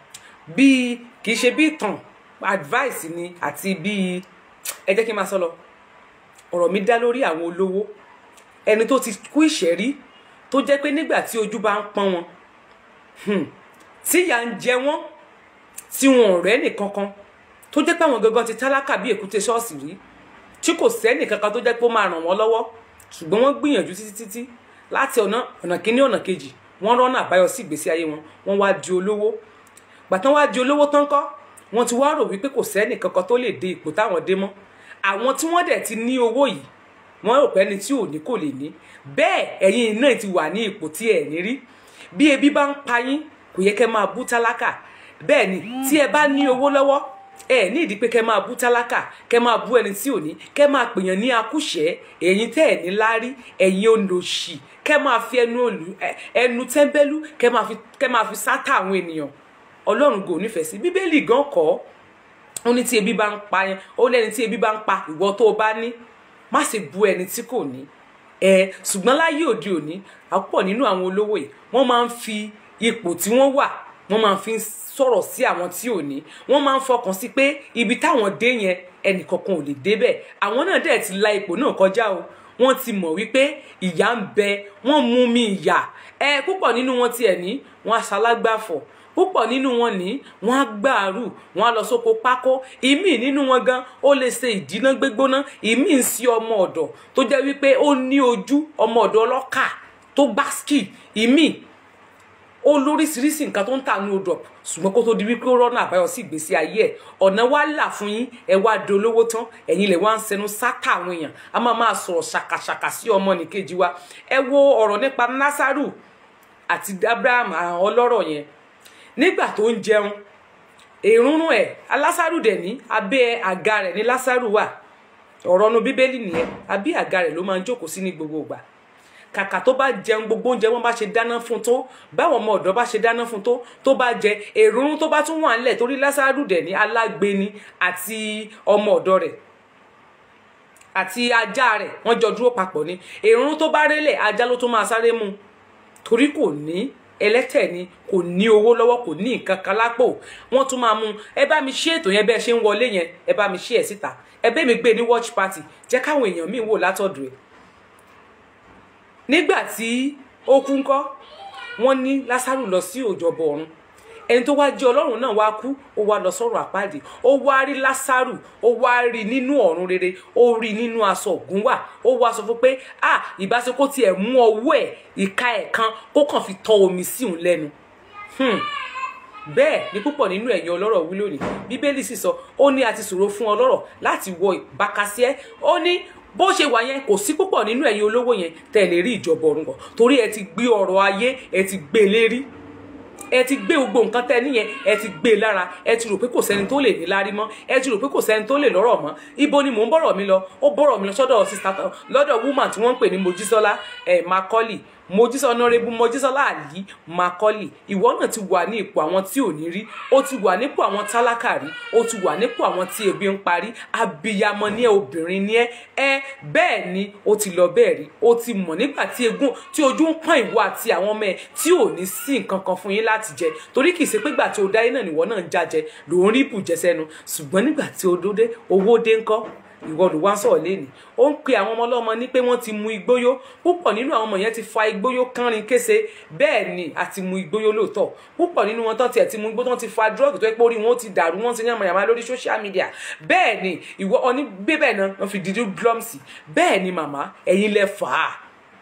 bíi kì í ṣe bí ìtàn advice ni àti bíi ẹ jẹ́ kí n máa sọ lọ ọ̀rọ̀ mi dá lórí àwọn olówó ẹni tó ti kú ìṣẹ́rí tó jẹ́ pé nígbà tí ojú bá ń pọ́n wọn hmm, tí ìyà ń jẹ wọ́n tí wọn ò rẹ́ nìkankan tó jẹ́ pé àwọn gangan ti tálákà bí èkúté ṣọ́ọ̀ṣì rí tí kò sẹ́nì kankan tó jẹ́ pé ó máa ràn wọ́n lọ́wọ́ ṣùgbọ́n wọ́n gbìyànjú títí títí láti ọ̀nà ọ̀nà kíní ọ̀nà kejì wọ́n rọ́nà àbáyọ sí ìgbésí ayé wọn wọ́n wá di olówó gbàtán wá di olówó tán kọ́ wọ́n ti wá rò wípé kò sẹ́nì kankan tó lè dé ipò táwọn dé mọ́ àwọn tí wọ́n dẹ̀ ti ní owó yìí wọ́n rò pé ẹni tí ò ní kò lè ní bẹ́ẹ̀ ẹ̀yin náà ti wà ní ipò tí ẹ̀ ní rí bí ebi bá ń pa yín kò yẹ kẹ́ máa bú tálákà bẹ́ẹ̀ ni tí ẹ bá ní owó lọ́wọ́ ẹ ní ìdí pé kẹ́ máa bú tálákà kẹ́ máa bú ẹni tí ò ní kẹ́ máa pèèyàn ní akúṣẹ̀ ẹ̀yin tẹ́ ẹ̀ ní láárí ẹ̀yin olòṣì kẹ́ máa fi ẹnu òlù ẹnu tẹ́ńbẹ́lú kẹ́ máa fi kẹ́ máa fi sátà àwọn ènìyàn ọlọ́run kò nífẹ̀ẹ́ sí bíbélì gan kọ́ ó ní tí ebi bá ń pa yẹn ó lẹ́ni tí ebi bá ń pa ìwọ tó o bá ní má ṣe bú ẹni tí kò ní ẹ ṣùgbọ́n láyé òde òní àpọ̀ nínú àwọn olówó yìí wọ́n máa ń fi ipò tí wọ́n wà wọ́n máa fi ń sọ̀rọ̀ sí àwọn tí ò ní wọ́n máa ń fọkàn sí pé ibi táwọn dé yẹn ẹnìkankan ò lè débẹ̀ àwọn náà dẹ̀ ti la ipò náà kọjá o wọ́n ti mọ̀ wípé ìyà ń bẹ wọ́n mú mi ìyà ẹ púpọ̀ nínú wọn tiẹ̀ ní wọ́n aṣalágbàfọ̀ púpọ̀ nínú wọn ní wọ́n á gbàrú wọ́n á lọ sóko pákó ìmíì nínú wọn gan ó lè ṣe ìdíná gbégbóná ìmíì ń sí ọmọ ọ̀dọ̀ tó jẹ́ wípé ó ní ojú ọmọ ọ̀dọ̀ ọlọ́kà tó gbá ski ìmíì ó lóríṣiríṣi nǹkan tó ń tà ní odò ṣùgbọ́n kó tó di wípé ó rọ́nà àbáyọ sí ìgbésí ayé ẹ̀ ọ̀nà wa là fún yín ẹ wá di olówó tán ẹ̀yin lè wá ń sẹnu sátà àwọn èèyàn a máa máa sọ̀rọ̀ ṣàkàṣàkà sí ọmọ nìkejì wa ẹ wo ọ̀rọ̀ nípa Násárù àti Abraham àwọn ọlọ́rọ̀ yẹn nígbà tó ń jẹun èrúnrún ẹ̀ alásàrù dẹ̀ ní abẹ́ àga rẹ̀ ní lásàrù wà ọ̀rọ̀ nu bíbélì nìyẹn abẹ́ àga rẹ̀ ló máa ń jókòó sí ní gbogbo ìgbà kàkà tó bá jẹun gbogbo oúnjẹ wọn bá ṣe dáná fún tó báwọn ọmọ ọ̀dọ́ bá ṣe dáná fún tó tó bá jẹ èrúnrún tó bá tún wà ńlẹ̀ torí lásàrù dẹ̀ ní alágbèéni àti ọmọ ọ̀dọ́ rẹ̀ àti ajá rẹ̀ wọ́n jọ dúró papọ̀ ni èrúnrún tó bá rélẹ̀ ajá ló tún máa sáré mu torí kò ní ẹlẹ́tẹ̀ ni kò ní owó lọ́wọ́ kò ní nǹkan kan lápò wọ́n tún máa mú ẹ bá mi ṣí ètò yẹn bẹ́ẹ̀ ṣe ń wọlé yẹn ẹ bá mi ṣí ẹ̀ síta ẹ bẹ́ẹ̀ mi gbé ní watch party jẹ́ káwọn èèyàn míì wò látọ̀dọ̀ ẹ̀. nígbà tí ó kú ńkọ́ wọ́n ní Lásárù lọ sí òjọ̀bọ̀ ọ̀run ẹni tó wá jẹ́ ọlọ́run náà wá kú ó wá lọ sọ́run àpáàdì ó wá rí lásàrù ó wá rí nínú ọ̀run rere ó rí nínú aṣọ ògùn wà ó wá sọ fún pé à ìbáṣekó tiẹ̀ mú ọwọ́ ẹ̀ ìka ẹ̀ kan kó kàn fi tọ omi sí òun lẹ́nu Hmm. bẹ́ẹ̀ ni púpọ̀ nínú ẹ̀yin ọlọ́rọ̀ wí lónìí bíbélì sì sọ ó ní a ti ṣòro fún ọlọ́rọ̀ láti wọ ìbákasíẹ́ ó ní bó ṣe wà yẹn kò sí púpọ̀ nínú ẹ̀yin olówó yẹn tẹ́ ẹ lè rí ìjọba ọ̀run kọ̀ torí ẹ ti gbé ọrọ̀ ayé ẹ ti gbé e lérí ẹ ti gbé gbogbo nǹkan tẹ́ níyẹn ẹ ti gbé e lára ẹ ti rò pé kò sẹ́ni tó lè ní lárí mọ́ ẹ ti rò pé kò sẹ́ni tó lè lọ́rọ̀ mọ́ ibo ni mò ń bọ̀rọ̀ mi lọ ó bọ̀rọ̀ mi lọ sọ́dọ̀ sista lọ́dọ̀ woman tí wọ́n ń pè ní mojísọ́lá ẹ̀ makọ́lì mojísọ́ ọ̀nàrẹ́bù mojísọ́lá àlì makọ́lì ìwọ náà ti wà ní ipò àwọn tí ò ní rí ó ti wà nípò àwọn tálákà rí ó ti wà nípò àwọn tí ebi ń parí abiyamọ ní ẹ obìnrin ní ẹ ẹ bẹ́ẹ̀ ni ó ti lọ bẹ́ẹ̀ rí ó ti mọ̀ nígbà tí egun tí ojú ń pọ́n ìwọ àti àwọn ọmọ ẹ tí ò ní sí nǹkan kan fún yín láti jẹ torí kì í ṣe pé gbà tí o dáyé náà nìwọ náà ń jájẹ lòún rí bùjẹ sẹ́nu ṣùgbọ́n nígbà tí o dóde owó dé ńkọ́ ìwọ ló wá sọ̀rọ̀ lẹ́nu ó ń pe àwọn ọmọ ọlọ́mọ ní pé wọ́n ti mu igbóyó púpọ̀ nínú àwọn ọmọ yẹn ti fa igbóyó kánrin kése bẹ́ẹ̀ ni àti mu igbóyó lóòótọ́ púpọ̀ nínú wọn tán tiẹ̀ ti mu igbó tán ti fa drug tó yẹ pé orí wọn ti dàrú wọn ti yànmọ̀ yàmá lórí social media bẹ́ẹ̀ ni ìwọ ọní bíbẹ̀ náà wọ́n fi dídú drums bẹ́ẹ̀ ni màmá ẹ̀yin lẹ fà á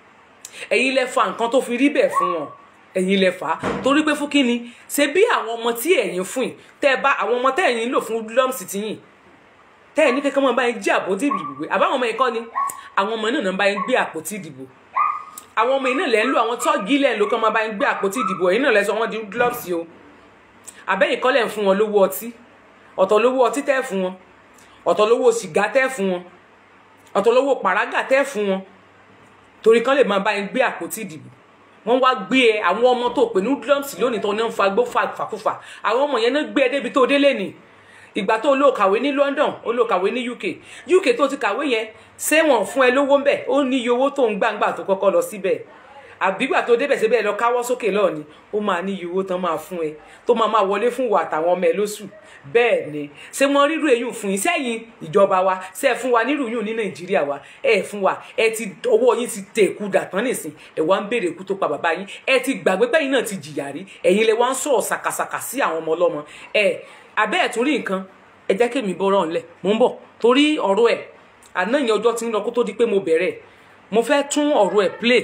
ẹ̀yin lẹ fa nǹkan tó fi rí bẹ́ẹ̀ fún wọn ẹ̀yin lẹ fà á torí pé fún kínni ṣe bí àwọn ọmọ tí ẹ̀yin fún yìí tẹ́ bá àwọn ọmọ tẹ́ ẹ̀yin lò fún drums ti yìn tẹ́ ẹ̀ ní kankan máa bá yín jí àpótí ìdìbò gbé àbáwọn ọmọ yìí kọ́ ni àwọn ọmọ náà bá yín gbé àpótí ìdìbò àwọn ọmọ yìí náà lẹ́ ń lò àwọn tọ́ọ̀gì lẹ́ ń lò kán máa bá yín gbé àpótí ìdìbò ẹ̀yin náà lẹ́ sọ wọ́n di gloves o àbẹ́yìn kọ́ lẹ̀ ń fún wọn lówó ọtí ọ̀tọ̀ lówó ọtí tẹ́ fún wọn ọ̀tọ̀ lówó sìgá tẹ́ fún wọn ọ̀tọ̀ lówó pàrágà tẹ́ fún wọn torí kán lè máa bá yín gbé àpótí ìdìbò wọ́n wá gbé ẹ àwọn ọmọ tó pè ní gloves lónìí tó ní ń fa gbó fàkúfà àwọn ọmọ yẹn náà gbé ẹ débi tó délé nìí ìgbà tó lóò kàwé ní London ó lóò kàwé ní UK UK tó ti kàwé yẹn ṣé wọn fún ẹ lówó ńbẹ ó ní iye owó tó ń gbàǹgbà tó kọ́kọ́ lọ síbẹ̀ àbígbà tó débẹ̀ síbẹ̀ lọ káwọ́ sókè lọ́ọ̀ ni ó máa ní iye owó tán máa fún ẹ tó máa máa wọlé fún wa àtàwọn ọmọ ẹ lóṣù bẹ́ẹ̀ ni ṣé wọ́n rírú èyí fún yín sẹ́yìn ìjọba wa ṣe é fún wa nírú yìí ní Nàìjíríà wa ẹ fún wa ẹ ti owó yín ti tẹ èkú dàtán nìsín ẹ wá ń béèrè ikú tó pa bàbá yín ẹ ti gbàgbé pẹ́yìn náà ti jìyà rí ẹ̀yin lẹ wá ń sọ̀rọ̀ sàkàsàkà sí àwọn ọmọ ọlọ́mọ ẹ abẹ́ ẹ̀ tún rí nǹkan ẹ jẹ́ kí èmi bọ́rọ̀ ńlẹ̀ mò ń bọ̀ torí ọ̀rọ̀ ẹ̀ àná ìyẹn ọjọ́ tí ń lọ kó tó di pé mo bẹ̀rẹ̀ mo fẹ́ tún ọ̀rọ̀ ẹ̀ play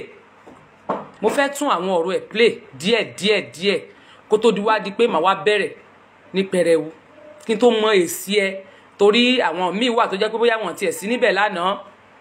mo fẹ́ tún àwọn ọ̀rọ̀ ẹ̀ play díẹ̀ díẹ̀ díẹ̀ kó tó di wá di pé màá wá bẹ̀rẹ̀ ní pẹrẹwu kí n tó mọ èsì ẹ torí àwọn míì wà tó jẹ́ pé bóyá wọn tiẹ̀ sí níbẹ̀ lánàá.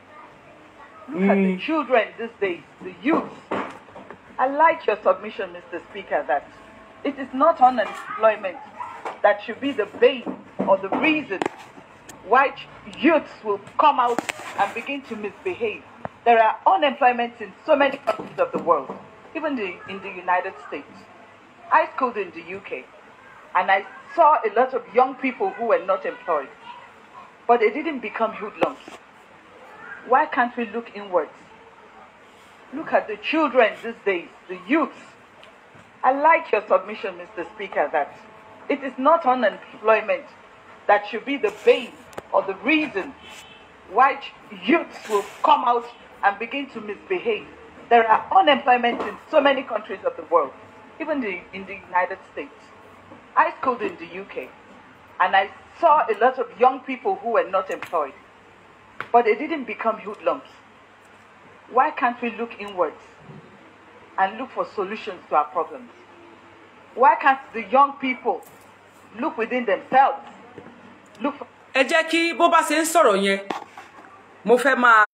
Look at the children these days, the youth. I like your submission, Mr. Speaker, that it is not unemployment that should be the bane or the reason why ch- youths will come out and begin to misbehave. There are unemployment in so many countries of the world, even the, in the United States. I schooled in the UK and I saw a lot of young people who were not employed, but they didn't become hoodlums. Why can't we look inwards? Look at the children these days, the youths. I like your submission, Mr. Speaker, that it is not unemployment that should be the bane or the reason why ch- youths will come out and begin to misbehave. There are unemployment in so many countries of the world, even the, in the United States. I schooled in the UK and I saw a lot of young people who were not employed, but they didn't become hoodlums. Why can't we look inwards and look for solutions to our problems? Why can't the young people look within themselves? Look for ẹ jẹ́ kí bó bá ṣe ń sọ̀rọ̀ yẹn mo fẹ́ máa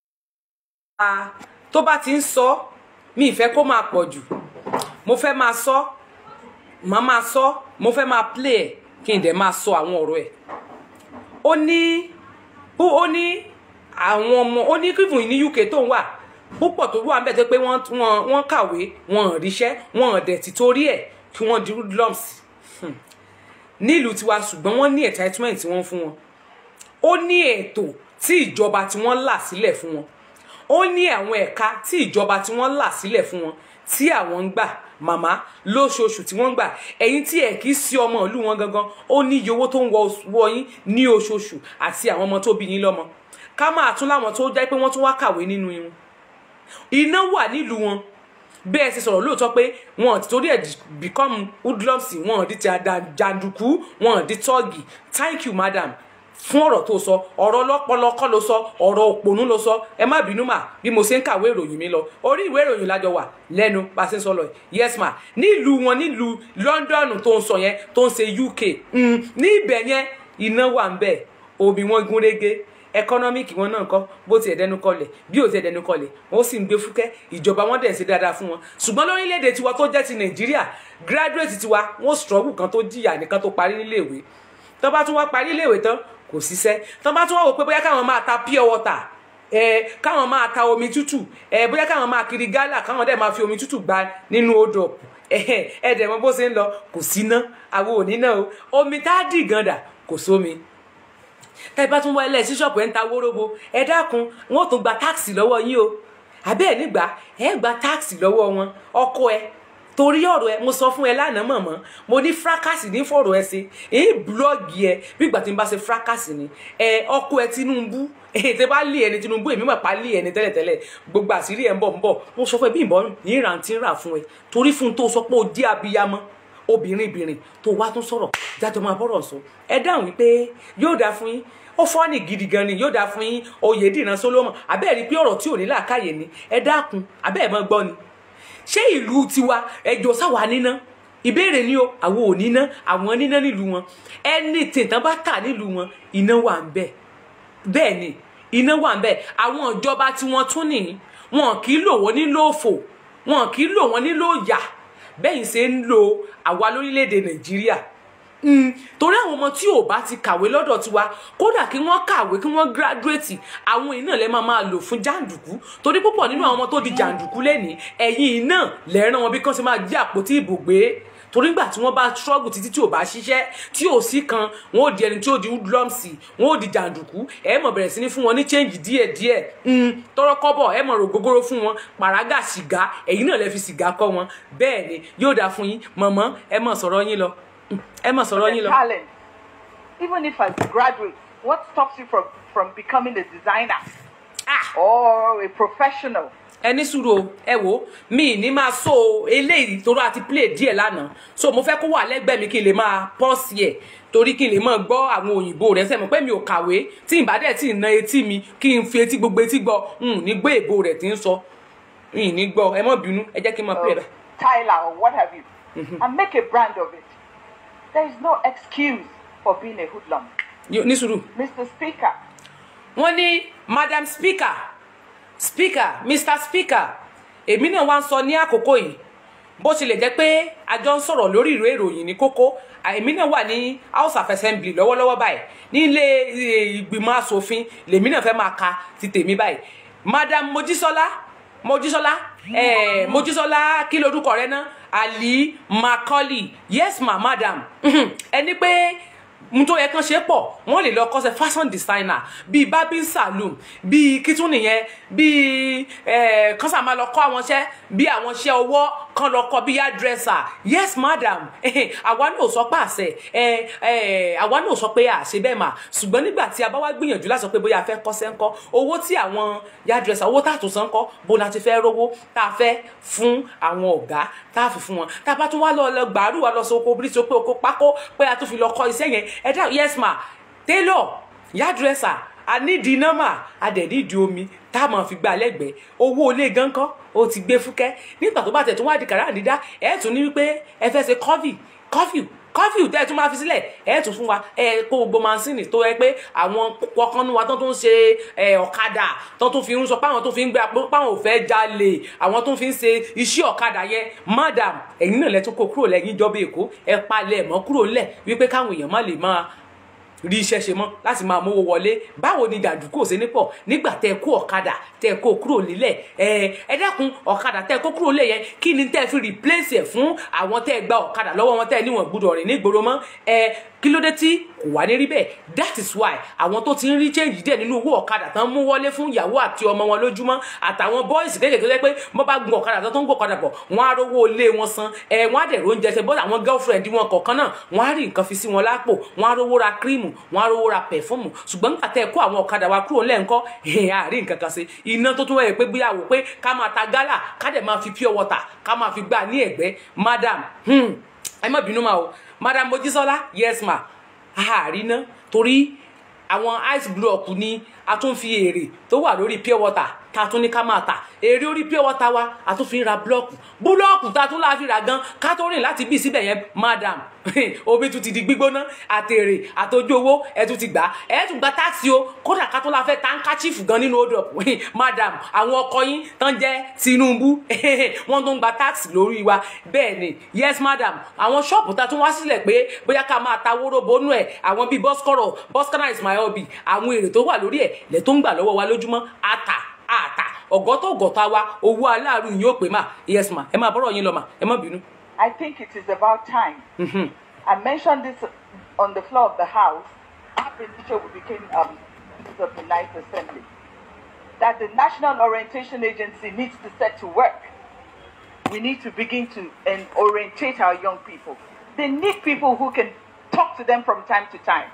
tó bá ti ń sọ mi ì fẹ́ kó máa pọ̀ jù mo fẹ́ máa sọ màá máa sọ mo fẹ́ máa play ẹ̀ kí n dẹ̀ máa sọ àwọn ọ̀rọ̀ ẹ̀ ó ní ó ó ní àwọn ọmọ ó ní kífùn ní UK tó ń wà púpọ̀ tó wà níbẹ̀ tó pé wọ́n wọ́n wọ́n kàwé wọn ò ríṣẹ́ wọn ò dẹ̀ ti torí ẹ̀ kí wọ́n di hoodlums Hmm. nílùú tiwa ṣùgbọ́n wọ́n ní entitlement tí wọ́n fún wọn ó ní ètò tí ìjọba tí wọ́n là sílẹ̀ fún wọn ó ní àwọn ẹ̀ka tí ìjọba tí wọ́n là sílẹ̀ fún wọn tí àwọn ń gbà màmá lóṣooṣù tí wọ́n ń gbà ẹ̀yin tí ẹ̀ kì í sí ọmọ ìlú wọn gangan ó ní iye owó tó ń wọ wọ yín ní oṣooṣù àti àwọn ọmọ tó bí yín lọ́mọ ká máa tún láwọn tó jẹ́ pé wọ́n tún wá kàwé nínú irun iná wà nílùú wọn bẹ́ẹ̀ ṣe sọ̀rọ̀ lóòótọ́ pé wọn ti torí ẹ̀ di- become hoodlums wọn di ti àdá- jàǹdùkú wọn di tọ́ọ̀gì thank you madam fún ọ̀rọ̀ tó sọ ọ̀rọ̀ ọlọ́pọlọ kọ́ ló sọ ọ̀rọ̀ òpònú ló sọ ẹ má bínú mà bí mo ṣe ń kàwé ìròyìn mi lọ orí ìwé ìròyìn lájọ wà lẹ́nu bá a ṣe ń sọ lọ yìí. yes ma nílùú wọn nílùú London tó ń sọ yẹn tó ń ṣe UK mm, ní ibẹ̀ yẹn iná wà ń bẹ̀ omi wọn gún régé ẹkọnọmíkì wọn náà kọ bó tiẹ̀ dẹnu kọlẹ̀ bí ò tiẹ̀ dẹnu kọlẹ̀ wọn sì ń gbé fúkẹ́ ìjọba wọn dẹ̀ ń ṣe dáadáa fún wọn ṣùgbọ́n lórílẹ̀‐èdè tiwa tó jẹ́ ti Nàìjíríà graduate tiwa wọn struggle kan tó jìyà nìkan tó parí níléèwé tó bá tún wá parí iléèwé tán kò síṣẹ́ tó bá tún wá wò pé bóyá káwọn máa ta pure water ẹ káwọn máa ta omi tútù ẹ bóyá káwọn máa kiri gálà káwọn dẹ̀ máa fi omi tútù gba nínú odò ẹ ẹ dẹ̀ mọ bó ṣe ń lọ kò síná àwọn ò ní náà o omi tá a dì gàndà kò sómi tẹ bá tún wá ilé sí ṣọ́ọ̀pù ẹ̀ ń ta wóróbo ẹ dákun wọn ò tún gba táàsì lọ́wọ́ yín o àbẹ́ ẹ̀ nígbà ẹ gba táàsì lọ́wọ́ wọn ọkọ ẹ torí ọ̀rọ̀ ẹ mo sọ fún ẹ lánàá mọ̀mọ́ mo ní fracas ní fọ̀rọ̀ ẹ sí èyí búlọ́ọ̀gì ẹ bí ìgbà tí n bá ṣe fracas ni ẹ ọkọ ẹ Tinubu èyí tẹ bá lé ẹni Tinubu èmi mà pa lé ẹni tẹ́lẹ̀tẹ́lẹ̀ gbogbo àṣírí ẹ ń bọ̀ ń bọ̀ mo sọ fún ẹ bí ìbọn ní ìrántí ń rà fún ẹ torí fún un tó sọ pé ó jẹ́ abiyamọ obìnrin bìnrin tó wá tún sọ̀rọ̀ jájọ máa bọ́rọ̀ sọ ẹ dáhùn wípé yóò dáa fún yín ó fọ́ọ̀nì gidi gan ni yóò dáa fún yín Oyèdìran Solomon abẹ́ẹ̀ rí pé ọ̀rọ̀ tí ò ní làákàyè ni ẹ dákun abẹ́ẹ̀ mọ́ gbọ́ ni ṣé ìlú tiwa ẹjọ́ sáwa níná ìbéèrè ni o àwọn ò níná àwọn níná nílùú wọn ẹni tìǹtàn bá tà nílùú wọn iná wà ń bẹ bẹ́ẹ̀ ni iná wà ń bẹ àwọn ìjọba tí wọ́n tún nìyí wọn kì í lò wọ́n nílò òfò wọn kì í lò wọ́n nílò ìyà bẹ́ẹ̀ ṣe ń lo àwa lórílẹ̀‐èdè Nàìjíríà Mm, torí àwọn ọmọ tí ò bá ti kàwé lọ́dọ̀ tiwa kódà kí wọ́n kàwé kí wọ́n gíráduwétì àwọn iná lẹ́ máa máa lò fún jàǹdùkú torí púpọ̀ nínú àwọn ọmọ tó di jàǹdùkú lẹ́ni ẹ̀yìn iná lẹ́ràn wọn bí kán ṣe máa jí àpótí ìbò gbé torí gbà tí wọ́n bá struggle títí tí ò bá ṣiṣẹ́ tí ò sí kan wọn ò di ẹni tí ò di hoodlumsy wọn ò di jàǹdùkú ẹ mọ̀ bẹ̀rẹ̀ sí ní fún wọn ní change díẹ̀díẹ̀ mm, tọrọ kọ́bọ̀ ẹ mọ̀ rògbògóró fún wọn pàrágà sìgá ẹ̀yin náà lẹ fi sìgá kọ́ wọn bẹ́ẹ̀ ni yóò dáa fún yín mọ̀mọ́ ẹ mọ̀ sọ̀rọ̀ yín lọ ẹ mọ̀ sọ̀rọ̀ yín the lọ. talent. Even if as a graduate, what stops you from, from becoming a designer Ah! or a professional? ẹ ní sùúrù o ẹ wò mi ní máa so eléyìí torí àti play díẹ̀ lánàá so mo fẹ́ kó wà lẹ́gbẹ̀ẹ́ mi kí n lè máa pọ́ọ̀sì ẹ̀ torí kí n lè máa gbọ́ àwọn òyìnbó rẹ̀ sẹ́mi pé mi ò kàwé tí n bá dẹ̀ tí ì na etí mi kí n fi etí gbogbo etí gbọ́ n ní gbé èbó rẹ̀ tí ń sọ n ní gbọ́ ẹ má bínú ẹ jẹ́ kí n máa play Or rẹ̀. Tyler or what have you, and make a brand of it. There is no excuse for being a hoodlum. Yo- ní sùúrù Mr. Speaker, wọ́n ní madam speaker speaker mr speaker èmi náà wá ń sọ ní àkókò yìí bó tilẹ̀ jẹ́ pé a jọ ń sọ̀rọ̀ lórí ìwé ìròyìn ní kókó èmi náà wà ní house of assembly lọ́wọ́lọ́wọ́ báyìí nílé eh, ìgbìmọ̀ asòfin lèmi náà fẹ́ máa ka ti tèmi báyìí madam mojísọ́lá mojísọ́lá eh, mojísọ́lá kí lorúkọ rẹ náà ali macaulay yes ma madam ẹni pé n tó yẹ kán ṣe pọ̀ wọ́n lè lọ kọ́ṣẹ́ fashion designer bíi barbing saloon bíi kitchen nìyẹn bíi eh, kán sà máa lọ kọ́ àwọn iṣẹ́ bíi àwọn iṣẹ́ ọwọ́ kán lọ kọ́ bíi hairdresser yes madam àwa náà ò sọ pé àṣẹ eh, eh, àwa náà ò sọ pé àṣẹ bẹ́ẹ̀ mà ṣùgbọ́n nígbà tí a bá wá gbìyànjú láti sọ pé bóyá a fẹ́ kọ́ṣẹ́ ńkọ́ owó tí àwọn hairdresser owó tá a tún san ńkọ́ bó la ti fẹ́ rówó tá a fẹ́ fún àwọn ọ̀gá tá a fi fún wọn tá a bá tún wá lọ lọ gbàrú wa lọ sọ oko bírí sọ pé oko pákó pé a tún fi lọ kọ́ iṣẹ́ yẹn ẹ dá yes ma tailor hairdresser a nídìí nọ́mà a dẹ̀ nídìí omi tá a máa fi gbà lẹ́gbẹ̀ẹ́ owó ilé gan kọ́ ó ti gbé fúkẹ́ nígbà tó bá tẹ̀ tún wá di kàrá dídá ẹ̀ tún ní wípé ẹ fẹ́ ṣe coffee coffee kọfíù tẹ́ ẹ tún máa fi sílẹ̀ ẹ tún fún wa ẹ kó gbogbo mansini tó yẹ pé àwọn kọkànnú wa tó tún ṣe ẹ ọ̀kadà tó tún fi ń sọ páwọn tó fi ń gbé apò páwọn ò fẹ́ jalè àwọn tó fi ń ṣe iṣẹ́ ọ̀kadà yẹn madam ẹ̀yin náà lẹ́tún kó kúrò lẹ́yìn ìjọba èkó ẹ palẹ̀ mọ́ kúrò lẹ̀ wípé káwọn èèyàn má lè máa rí iṣẹ́ ṣe mọ́ láti máa mówó wọlé báwo ni jàǹdùkú ò ṣe ní pọ̀ nígbà tẹ́ ẹ kó ọ̀kadà tẹ́ ẹ kó kúrò nílẹ̀ ẹ ẹ dákun ọ̀kadà tẹ́ ẹ kó kúrò nílẹ̀ yẹn kí ni tẹ́ ẹ fi replace ẹ̀ fún àwọn tẹ́ ẹ gba ọ̀kadà lọ́wọ́ wọn tẹ́ ẹ níwọ̀n gbúdọ̀ rìn nígboro mọ́ ẹ kí ló dé tí kò wá ní rí bẹ́ẹ̀ that is why àwọn tó ti ń rí change díẹ̀ nínú owó ọ̀kadà tán mú wọlé fún ìyàwó àti ọmọ wọn lójúmọ́ àtàwọn boys kéékèèké tó jẹ́ pé wọ́n bá gun ọ̀kadà tán tó ń gbọ́ ọ̀kadà pọ̀ wọ́n á rówó ilé wọn san ẹ̀ wọ́n á dẹ̀ róúnjẹ ṣe bọ́dà àwọn girlfriend wọn kọ̀ọ̀kan náà wọ́n á rí nǹkan fi sí wọn lápò wọ́n á rówó ra kírímù wọ́n á rówó ra pẹ̀fọ́mù ṣùgbọ́n nígbà tẹ́ ẹ kó àwọn ọ̀kadà wa kúrò lẹ́ǹkọ́ ẹ̀ á rí nǹkan kan ṣe iná tó tún wáyé pé bóyá wò pé ká máa ta gálà ká dẹ̀ máa fi pure water ká máa fi gbà ní ẹ̀gbẹ́ madam hmm, ẹ má bínú ma o madam mojísọ́lá yes ma àárín ná torí àwọn ice block ni a tún fi èrè tó wà lórí pure water ta tún ní ká máa tà èrè orí pure water wa a tún fi ń ra blọọkù búlọọkù ta tún láfi ra gan ká tó rìn láti bí síbẹ̀ yẹn madam omi tún ti di gbígbóná àtèrè àtọjú owó ẹ tún ti gbà ẹ tún gba táàsì o kódà ká tó la fẹ́ tankachief gan nínú hold up madam àwọn ọkọ yín tán jẹ́ Tinubu wọ́n tún gba táàsì lórí wa bẹ́ẹ̀ ni yes madam àwọn ṣọ́ọ̀bù ta tún wá sílẹ̀ pé bóyá ká máa ta wóró bónú ẹ̀ àwọn bíi bọ́sikọ́rọ̀ bọ́sikọ́rọ̀ is my hobby àwọn èrè tó wà lórí ẹ̀ lẹ́ tó ń gbà lọ́wọ́ wa lójúmọ́ àtà àtà ọ̀gọ́tọ̀ ọ̀gọ́ta wa owó aláàrú yìí ó pè má yes ma ẹ máa bọ́rọ̀ yín lọ mà ẹ má bínú. I think it is about time. I mentioned this on the floor of the House after we became um, Speaker of the Ninth Assembly, that the National Orientation Agency needs to set to work. We need to begin to and orientate our young people. They need people who can talk to them from time to time.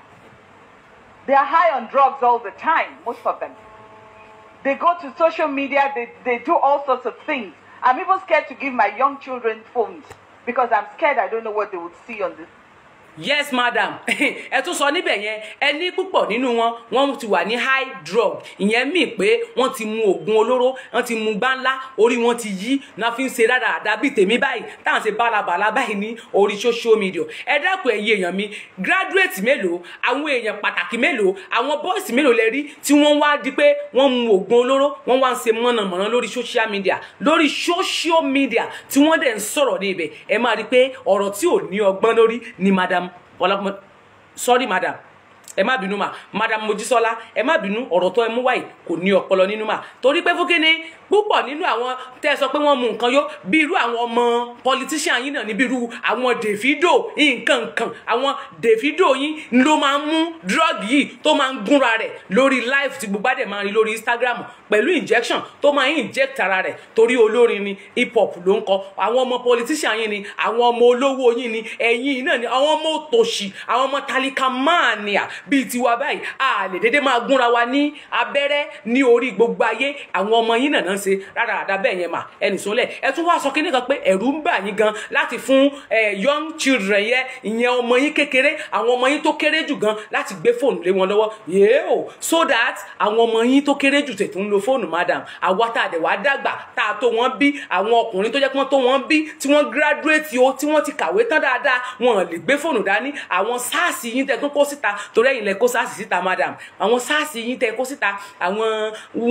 They are high on drugs all the time, most of them. They go to social media, they, they do all sorts of things. I'm even scared to give my young children phones because I'm scared I don't know what they would see on this. yes madam ẹ tún sọ níbẹ̀ yẹn ẹ ní púpọ̀ nínú wọn wọ́n ti wà ní high drug ìyẹn mì pé wọ́n ti mu oògùn olóró wọ́n ti mu gbáńlá orí wọn ti yí náà fi ń ṣe dáadáa bíi tèmi báyìí táwọn ṣe bálabàlá báyìí ní orí social media ẹ dákun ẹ̀yin èèyàn mi graduate mélòó àwọn èèyàn pàtàkì mélòó àwọn boys mélòó lẹ rí tí wọ́n wá di pé wọ́n mu oògùn olóró wọ́n wá ń ṣe mọ̀nàmọ́ná lórí social media lórí social media tí wọ́n dẹ̀ ń sọ̀rọ̀ ní ibẹ̀ ẹ máa rí i pé ọ̀rọ̀ tí ò ní ọgbọ́n lórí ni madam ọlọpọ sorry madam ẹ má bínú mà madam mojísọ́lá ẹ má bínú ọ̀rọ̀ tó ẹ mú wáyé kò ní ọpọlọ nínú mà torí pé fún kíni púpọ̀ nínú àwọn tẹ́ ẹ sọ pé wọ́n mu nǹkan yó bí irú àwọn ọmọ politician yín náà ní bí irú àwọn Davido nǹkan nǹkan àwọn Davido yín ló máa ń mú drug yìí tó máa ń gúnra rẹ̀ lórí live tí gbogbo àdè máa ń rí lórí Instagram pẹ̀lú injection tó máa ń inject ara rẹ̀ torí olórin ni hip hop ló ń kọ àwọn ọmọ politician yín ni àwọn ọmọ olówó yín ni ẹ̀yin náà ni àwọn ọmọ òtòṣì àwọn ọmọ talika mania bíi tiwa báyìí a lè dédé máa gúnra wa ní abẹ́rẹ́ ní orí gbogbo ayé àwọn ọmọ yín náà ń ṣe rádaràda bẹ́ẹ̀ yẹn mà ẹnì sólẹ̀ ẹ tún wá sọ kí nìkan pé ẹ̀rù ń bà yín gan láti fún young children yẹn ìyẹn ọmọ yín kékeré àwọn ọmọ yín tó kéré jù gan láti gbé fóònù lé wọn lọ́wọ́ yéèó so that àwọn ọmọ yín tó kéré jù tètè ń lo fóònù madam àwa tá a dẹ̀ wá dàgbà tá a tó wọn bí àwọn ọkùnrin tó jẹ́ pé wọ́n tó wọn bí tí wọ́n graduate o tí wọ́n ti kàwé tán dáadáa wọn lè gbé fóònù dání àwọn sars yín tẹ́ tún kó síta torí ẹ̀yin lẹ kó sars síta madam àwọn sars yín tẹ́ kó síta àwọn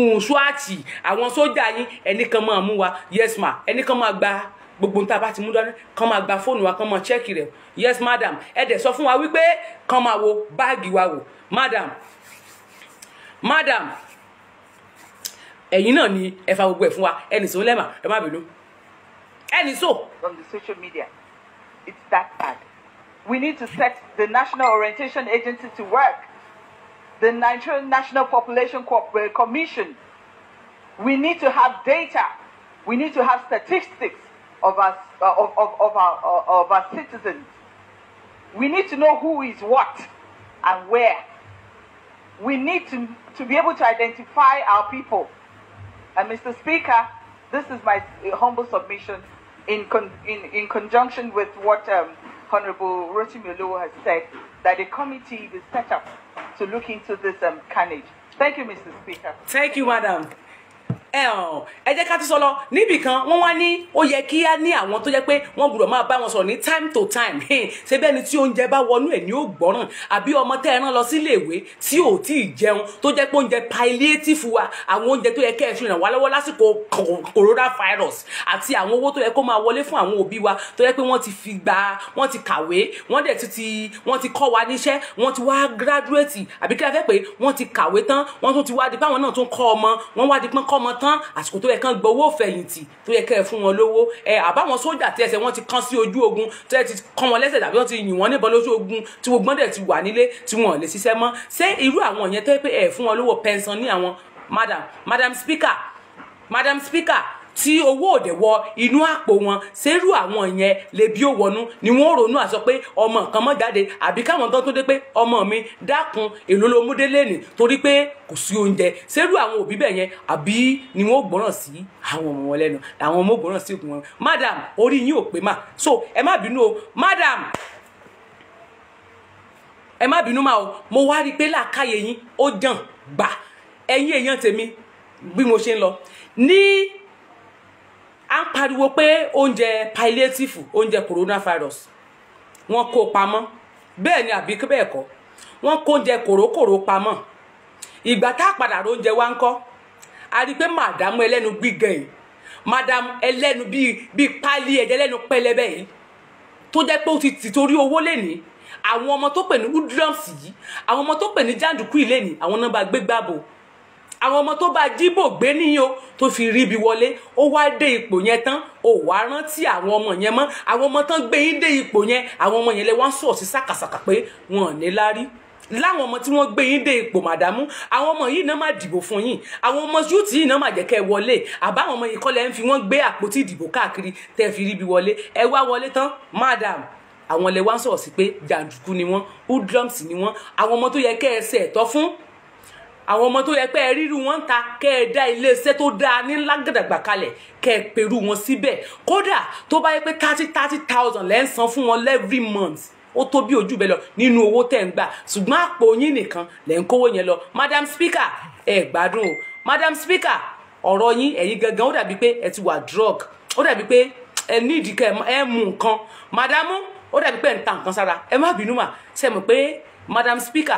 swati àwọn sójà yín ẹnì kan máa mú wa yes ma ẹnì kan máa gba gbogbo nta bá ti mú dání kàn máa gba fóònù wa kàn máa chẹ́ẹ̀kì rẹ̀ yes madam ẹ dẹ̀ sọ fún wa wípé kàn máa wo báàgì wa wò madam madam ẹ̀yin náà ni ẹ fa gbogbo ẹ̀ fún wa ẹnì sọ lẹ́mà ẹ má bínú ẹnì sọ. on the social media. It's that bad. We need to set the National Orientation Agency to work. The Nigerian National Population Co- uh, Commission. We need to have data. We need to have statistics of our, uh, of, of, of, our, uh, of our citizens. We need to know who is what and where. We need to, to be able to identify our people. And Mr. Speaker, this is my uh, humble submission in, con- in, in conjunction with what um, Honorable Rotimi Oluwo has said, that a committee is set up to look into this um, carnage. Thank you, Mr. Speaker. thank you madam ẹ hàn ẹ jẹ́ ká tún sọ lọ níbì kan wọ́n wá ní ó yẹ kí á ní àwọn tó jẹ́ pé wọ́n gbọ́dọ̀ máa bá wọn sọ̀rọ̀ ní time to time ṣé bẹ́ẹ̀ ni tí oúnjẹ bá wọnú ẹ̀ ní ó gbọ́ràn àbí ọmọ tẹ́ ẹ rán lọ sílé ìwé tí ò tí ì jẹun tó jẹ́ pé oúnjẹ palliative wa àwọn oúnjẹ tó yẹ kẹ́ ẹ fi ràn wá lọ́wọ́ lásìkò coronavirus àti àwọn owó tó yẹ kó máa wọlé fún àwọn òbí wa tó yẹ pé wọ́n ti fi gba wọ́n ti kàwé wọ́n dẹ̀ ti ti wọ́n ti kọ́ wa níṣẹ́ wọ́n ti wá graduate àbí kí a fẹ́ pé wọ́n ti kàwé tán wọ́n tún ti wá di pé àwọn náà tún kọ́ ọmọ wọ́n wá di pé kọ́ ọmọ tán tán àsìkò tó yẹ kán gbọ́ owó fẹ̀yìntì tó yẹ kẹ́ ẹ fún wọn lówó ẹ àbáwọn sójà tí ẹsẹ̀ wọn ti kán sí ojú ogun tí ẹ ti kán wọn lẹ́sẹ̀ tàbí wọ́n ti yìn wọ́n níbọn lójú ogun tí gbogbo wọn dẹ̀ ti wà nílé tí wọn ò lè ṣiṣẹ́ mọ́ ṣé irú àwọn yẹn tó yẹ pé ẹ fún wọn lówó pension ní àwọn madam madam speaker madam speaker tí owó òde wọ inú àpò wọn ṣerú àwọn yẹn lè bí ó wọnú ni wọn ò ronú àsọ pé ọmọ nǹkan mọ jáde àbí káwọn tó tó dé pé ọmọ mi dákun èlò ló mú délé nì torí pé kò sí oúnjẹ ṣerú àwọn òbí bẹ́ẹ̀ yẹn àbí ni wọn ò gbọ́ràn sí àwọn ọmọ wọn lẹ́nu làwọn ọmọ ò gbọ́ràn sí òkú wọn madam orí yín ò pé mà so ẹ má bínú o madam ẹ má bínú mà o mo wá rí i pé làákàyè yín ó jàn gbà ẹ̀yin èèyàn tèmi bí mo ṣe ń lọ ní à ń pariwo pé oúnjẹ palliative oúnjẹ coronavirus wọ́n kó pamọ́ bẹ́ẹ̀ ni àbí bẹ́ẹ̀ kọ́ wọ́n kó oúnjẹ kòrókòró pamọ́ ìgbà tá a padà róúnjẹ wa ń kọ́ a rí i pé màdàmú ẹlẹ́nu gbígan yìí màdàmú ẹlẹ́nu bíi bíi pálí ẹ̀jẹ̀ ẹlẹ́nu pẹlẹbẹ yìí tó jẹ́ pé ó ti tì torí owó lẹ́nìí àwọn ọmọ tó pè ní woodrums yìí àwọn ọmọ tó pè ní jàǹdùkú yìí lẹ́nìí àwọn náà bá gbé gbàbò àwọn ọmọ tó bá jíbò gbé níyìn o tó fi rí ibi wọlé ó wá dé ipò yẹn tán ó wá rántí àwọn ọmọ yẹn mọ́ àwọn ọmọ tán gbé yín dé ipò yẹn àwọn ọmọ yẹn lè wá sọ sí sàkàsàkà pé wọn ò ní lárí láwọn ọmọ tí wọ́n gbé yín dé ipò màdámù àwọn ọmọ yìí náà má dìbò fún yín àwọn ọmọ yúùtì yìí náà má jẹ́ kẹ́ ẹ wọlé àbáwọn ọmọ yìí kọ́ lẹ́ ń fi wọ́n gbé àpótí ìdìbò káàkiri tẹ́ ẹ fi rí ibi wọlé ẹ wá wọlé tán madam àwọn lè wá sọ̀rọ̀ sí pé jàǹdùkú ni wọ́n hoodlums ni wọ́n àwọn ọmọ tó yẹ kẹ́ ẹ ṣe ẹ̀tọ́ fún àwọn ọmọ tó yẹ pé ẹ ríru wọn ta kẹ ẹ dá iléeṣẹ́ tó dáa ní lágàdàgbà kalẹ̀ kẹ ẹ pẹ̀rù wọn síbẹ̀ kódà tó bá yẹ pé thirty thirty thousand lẹ́ ń san fún wọn every month ó tó bí ojú bẹ́ẹ̀ lọ nínú owó tẹ̀ ń gbà ṣùgbọ́n àpò yín nìkan lẹ́ ń kówó yẹn lọ madam speaker ẹ gbádùn o madam speaker ọ̀rọ̀ yín ẹ̀yin gangan ó dàbí pé ẹ ti wà drug ó dàbí pé ẹ ní ìdíkẹ́ ẹ mú nǹkan madamu ó dàbí pé ẹ ń ta nǹkan sára ẹ má bínú mà ṣe mọ̀ pé madam speaker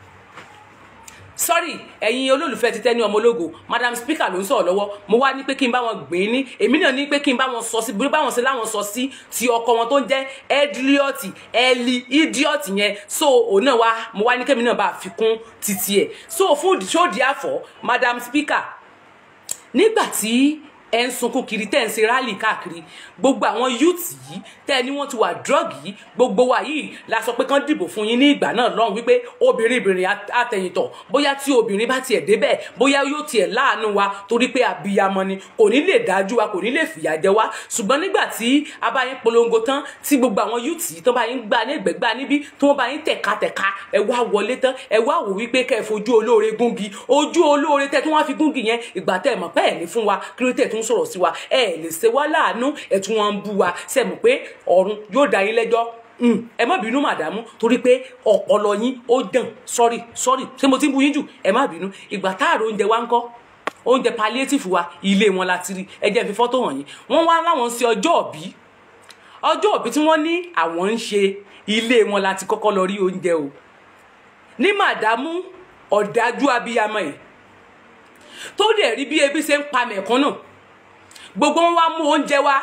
sorry ẹ̀yin olólùfẹ́ ti tẹ́ni ọmọ ológo madam speaker ló ń sọ̀rọ̀ lọ́wọ́ mo wá ní pé kí n bá wọn gbìn ní èmi náà ní pé kí n bá wọn sọ sí bí báwọn ṣe láwọn sọ sí ti ọkọ wọn tó ń jẹ́ edliot eli idiot yẹn so òun náà wá mo wá ní kémi náà bá fi kún títí ẹ̀ so fún ṣóòdì àfọ̀ madam speaker nígbà tí ẹ ń sunkún kiri tẹ́ ń ṣe rálì káàkiri gbogbo àwọn youth yìí tẹ́ ẹ ní wọ́n ti wà drug yìí gbogbo wa yìí la sọ pé kán dìbò fún yín ní ìgbà náà lọ́hùn wípé obìnrin obìnrin àtẹ̀yìntọ̀ bóyá tí obìnrin bá tiẹ̀ débẹ̀ bóyá yóò tiẹ̀ láàánú wa torí pé abiyamọ ni kò ní lè dájú wa kò ní lè fìyà jẹ wá ṣùgbọ́n nígbà tí a bá yín polongo tán tí gbogbo àwọn youth yìí tán bá yín gbà ní ẹgbẹ̀gbà níbí tí wọ́n bá yín tẹ̀ka-tẹ̀ka ẹ wá wọlé tán ẹ wá wò wípé kẹ́ ẹ fojú olóore gúngi ojú olóore tẹ́ tí wọ́n á fi gúngi yẹn ìgbà tẹ́ ẹ mọ̀ pé ẹ̀ ní fún wa kí ló tẹ̀ tún sọ̀rọ̀ sí wa ẹ lè ṣe wá láàánú ẹ tún wọn ń bú wa ṣe mọ̀ pé ọ̀run yóò dá yín lẹ́jọ́ ẹ má bínú màdàmú torí pé ọpọlọ yín ó dàn sọrí sọrí ṣé mo ti ń bú yín jù ẹ má bínú ìgbà táàrò oúnjẹ wa ń kọ́ oúnjẹ palliative wa ilé wọn la ti rí ẹ jẹ́ fi fọ́tò hàn yín wọ́n wá láwọn ṣe ọjọ́ òbí ọjọ́ òbí tí wọ́n ní àwọn ń ṣe ilé wọn la ti kọ́kọ́ lọ rí oúnjẹ o ní màdàmú ọ̀dájú abiyamọ yìí tó dẹ̀ rí bí ebi ṣe ń pa mẹ̀kúnnù gbogbo wọn wá mú oúnjẹ wá